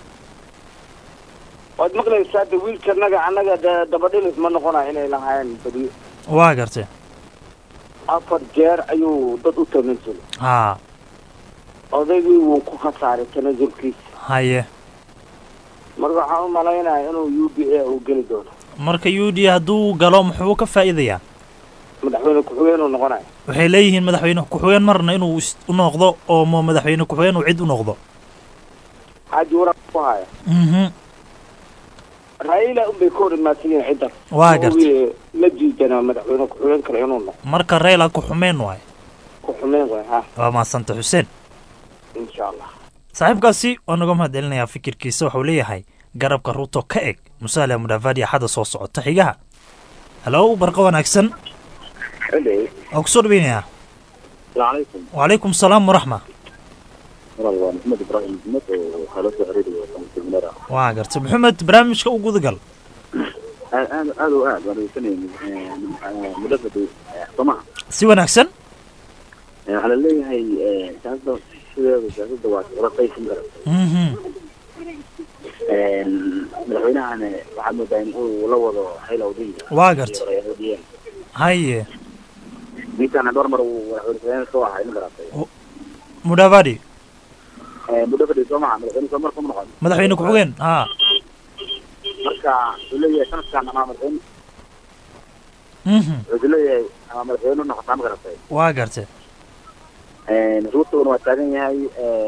waad maqlaysaa de wiilkanaga annaga de dabadhilis ma noqonaya inay lahaayeen badiyo waa gartay afar jeer ayuu dad u tanasulay haa odaygii wuu ku khasaaray tanasulkiisa haye marka waxaan u malaynaya inuu u b a uu geli doono marka u d hadduu galo muxuu ka faa'iidayaa madaxweyne ku-xigeen uu noqonaya waxay leeyihiin madaxweyne ku-xigeen marna inuu is- u noqdo oo ma madaxweyne ku-xigeen uu cid u noqdo xaaji waraaq ku haya mhm raila unbay ka hor imaadsan yihiin ciddan Waa gartay. Kuwii la diidana madaxweyne ku-xigeen kale inuu noqdo marka reyla ku xumeen waaye ku xumeen way ha waa mahadsanta xuseen insha allah saaxiibkaasi waa naga mahad celinayaa fikirkiisa waxuu leeyahay garabka ruto ka eg musaale mudhaafadi axadda soo socota xigaha halo barqa wanaagsan waa kusoo dhaweynayaa calaykum wacalaykum salaam waraxma walaal waa maxamed ibraahim maxmed oo kala soo xiriiraya kamisa minara waa gartay maxamed barnaamijka u gudagal aad aad aad oo aad waan dhegeysanayay mudafada somaha si wanaagsan waxaa la leeyahay siyaasada sideeda siyaasada waa kala qaysan kara mhm madaxweynahana waxaad moodaa in uu la wado hayla odinga Waa gartay. odiyeen haye ninkaana dhowr mar uu madaxweyne soo ahaa in garatay mudhaafadi mudafada somaha madaxweyne soo mar kuma noqon madaxweyne ku-xigeen haa marka wuxuu leeyahay sanadkan ama madaxweyne mhm wuxuu leeyahay ama madaxweyne noqotaa ma garatay waa gartay ruutuna waa taagan yahay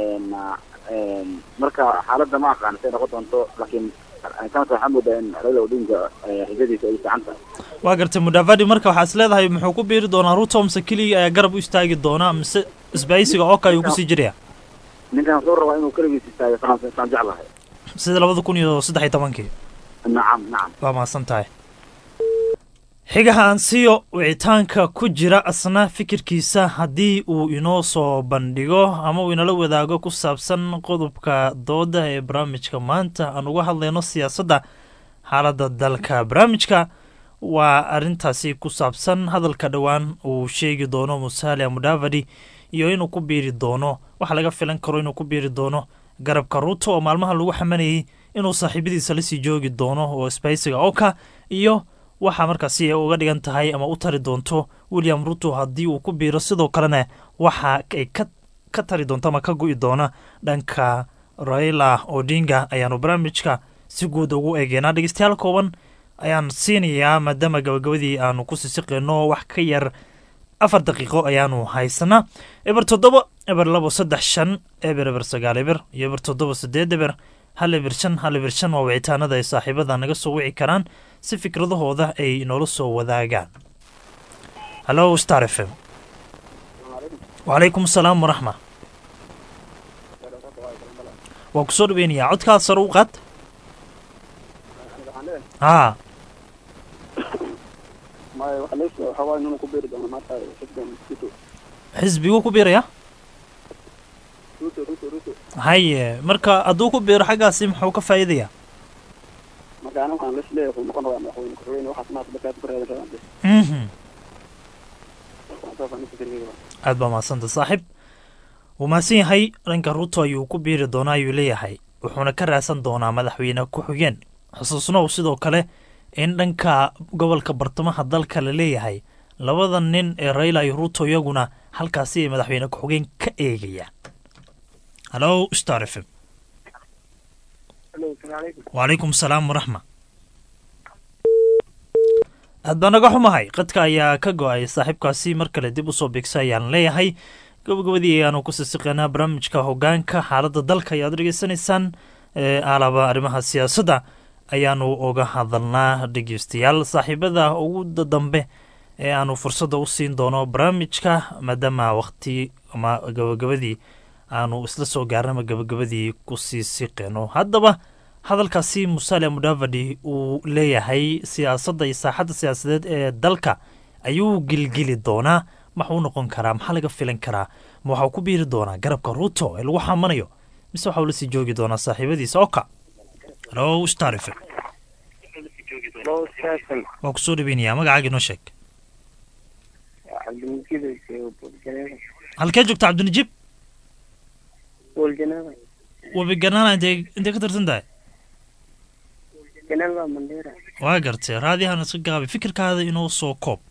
marka xaaladda ma aqaan say noqon doonto laakiin sanadka waxaa moodaa in raila odinga xisadiisa ay fiican tahay waa gartay mudhaafadi marka waxaa is leedahay muxuu ku biiri doonaa ruto mise keligii ayaa garab u istaagi doonaa mise isbahaysiga oka ayuu kusii jiraya ninkan wuxuu rabaa inuu keligiis istaago saan saan jeclahay sida labada kun iyo saddex iyo tobankii nacam nacam waa mahadsan tahay xigaha ansiyo wicitaanka ku jira asna fikirkiisa haddii uu inoo soo bandhigo ama uu inala wadaago ku saabsan qodobka dooda ee barnaamijka maanta aan uga hadlayno siyaasadda xaaladda dalka barnaamijka waa arrintaasi ku saabsan hadalka dhowaan uu sheegi doono musalia mudavadi iyo inuu ku biiri doono waxa laga filan karo inuu ku biiri doono garabka ruto oo maalmaha lagu xamanayay inuu saaxiibadiisa lasii joogi doono oo sbeysiga oka iyo waxaa markaasi ay uga dhigan tahay ama u tari doonto william ruto haddii uu ku biiro sidoo kalena waxa ay ka ka tari doonto ama ka go'i doona dhanka raila odinga ayaanu barnaamijka si guud ugu eegeynaa dhegeystayaal kooban ayaan siinayaa maadaama gabagabadii aanu ku sisiqeyno wax ka yar afar daqiiqo ayaanu haysanaa eber toddoba eber labo saddex shan eber eber sagaal eber iyo eber toddoba sideed eber hal eber shan hal eber shan waa wicitaanada ay saaxiibada naga soo wici karaan si fikradahooda ay inoola soo wadaagaan hallo star f m wacalaykum asalaam waraxma waa kusoo dhaweynayaa codkaad sare u qaad haa maya waxa lees waxa waaye inuu ku beeri doono maanta xisbigan ruto xisbiguu ku biiraya ruto ruto ruto haye marka hadduu ku biiro xaggaasi muxuu ka faa'iidayaa marka aniga waxaan lees leeyahay wuxuu noqon rabaa madaxweyne ku-xigeen waxaas maanta dadkaas ku reedan rabaan bes mhm saas aan fikirkeyga aad baa mahadsanta saaxiib wuu mahadsan yahay dhanka ruto ayuu ku biiri doonaa ayuu leeyahay wuxuuna ka raadsan doonaa madaxweyne ku-xigeen xusuusnow sidoo kale in dhanka gobolka bartamaha dalka la leeyahay labada nin ee raila iyo ruto iyaguna halkaasi ay madaxweyne ku-xigeen ka eegayaan hallo star f m Hello, assalaamu calaykum. wacalaykum salaam waraxma aad baa naga xumahay qadka ayaa ka go-ay saaxiibkaasi mar kale dib usoo bigsa ayaan leeyahay gabagabadii ayaanu ku sisiqeynaa barnaamijka hogaanka xaaladda dalka ayaad dhegeysanaysaan ee aalaba arrimaha siyaasadda ayaanu uga hadalnaa dhegeystayaal saaxiibada ugu da- dambe ee aanu fursadda u siin doono barnaamijka maadaama waqti ama gabagabadii aanu isla soo gaarnama gabagabadii kusii siqeyno haddaba hadalkaasi musalia mudavadi uu leeyahay siyaasadda iyo saaxadda siyaasadeed ee dalka ayuu gilgili doonaa maxuu noqon karaa maxaa laga filan karaa ma waxau ku biiri doonaa garabka ruuto ee lagu xamanayo mise waxau lasii joogi doonaa saaxiibadiisa oka halo starife waa kusoo dhaweynayaa magacaaga inoo sheeg halkee joogta cabdinajiib webiganana intee intee ka tirsan tahay waa gartay raadiyahan iska gaabay fikirkaada inoo soo koob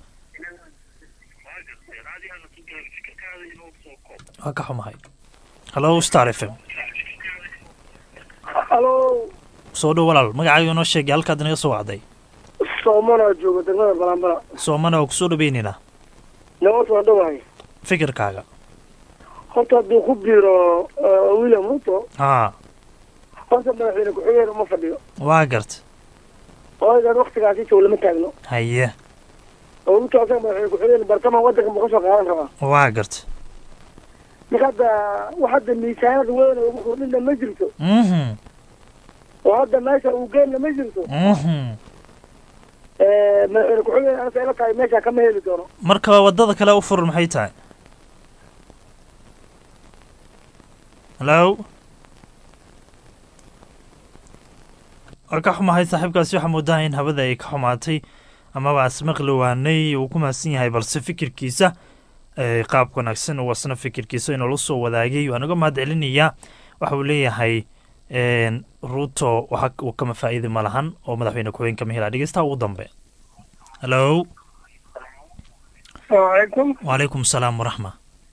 waa ka xumahay halo star f m halo soo dhow walaal magacaaga inoo sheegay halkaad inaga soo wacday soomana jooga degmada balambala soomana waa kusoo dhaweynaynaa nabad waan dhawahay fikirkaaga horta hadduu ku biiro william ruto haa horta madaxweyne ku-xigeen uma fadhiyo waa garta ooygan waktigaasi joog lama taagno haye oo ruto asaga madaxweyne ku-xigeen bartamaha waddanka ma kasoo qaadan rabaa waa garta marka hadda wax hadda miisaanada weyn ugu kordhinna ma jirto mhm oo hadda meesha uu geenna ma jirto mhm madaxweyne ku-xigeen anasa ila tahay meesha kama heli doono marka wadada kale u furan maxay tahay hallo waa ka xumahay saaxiibkaasi waxaa moodaa in hawada ay ka xumaatay amaba asmaqli waanay uu ku mahadsan yahay balse fikirkiisa ee qaab wanaagsan uu asna fikirkiisa inoola soo wadaagay waan uga mahad celinayaa waxa uu leeyahay ruto waxa uu kama faa'iidi ma lahan oo madaxweyne ku-xigeen kama helaa dhegeystaha ugu dambe hallo asalaamucalaykum wacalaykum salaam waraxma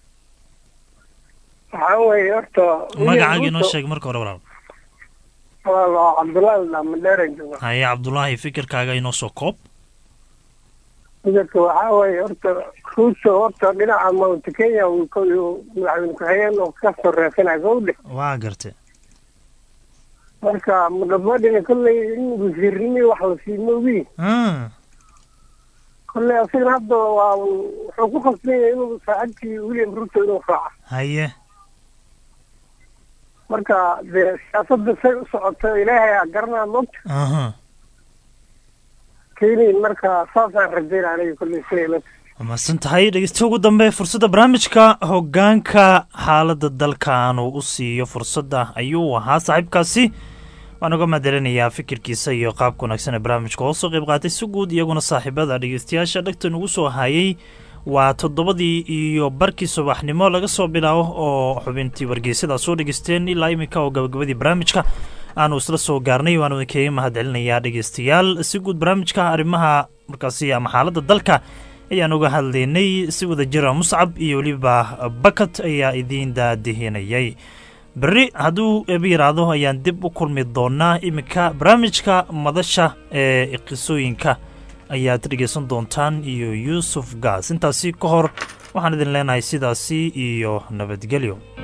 waxaa weeye horta magacaaga inoo sheeg marka hore walaal walaal cabdullaahi dhamadheeren jooga haye cabdulaahi fikirkaaga inoo soo koob midabka waxaa weeye horta ruto horta dhinaca mount kenya uu ko- uu madaxweyne ku-xigeen oo ka soo reesanaya soo dhe waa garte marka mudhamadhina kolley in wasiirnimi wax la sii moogi Mm, kolley asigana hadda waa wuxuu ku khasban yahay inuu saaxiibkii william ruto inuu raaca haye marka dee siyaasadda say u socoto ilaahay aa garanaa mogta aha keenayn marka saasaan rajaynaa aniga kolley siday la waa mahadsan tahay dhegeysta ugu dambe fursadda barnaamijka hoggaanka xaaladda dalkaanu u siiyo fursadda ayuu ahaa saaxiibkaasi waan uga mahadcelinayaa fikirkiisa iyo qaabka wanaagsan ee barnaamijka oo soo qayb qaatay si guud iyaguna saaxiibada dhegeystayaasha dhegta nugu soo hayay waa toddobadii iyo barkii subaxnimo laga soo bilaabo oo xubintii wargeysada soo dhegeysteen ilaa iminka oo gabagabadii barnaamijka aanu isla soo gaarnay waanu idinkaga mahadcelinayaa dhegeystayaal si guud barnaamijka arrimaha markaasi ama xaaladda dalka ayaan uga hadlaynay si wada jira muscab iyo weliba bakat ayaa idiin daadihinayay berri hadduu eeba yidhaahdo ayaan dib u kulmi doonaa iminka barnaamijka madasha ee qisooyinka ayaad dhegeysan doontaan iyo yuusuf gaas intaasi ka hor waxaan idin leenahay sidaasi iyo nabadgelyo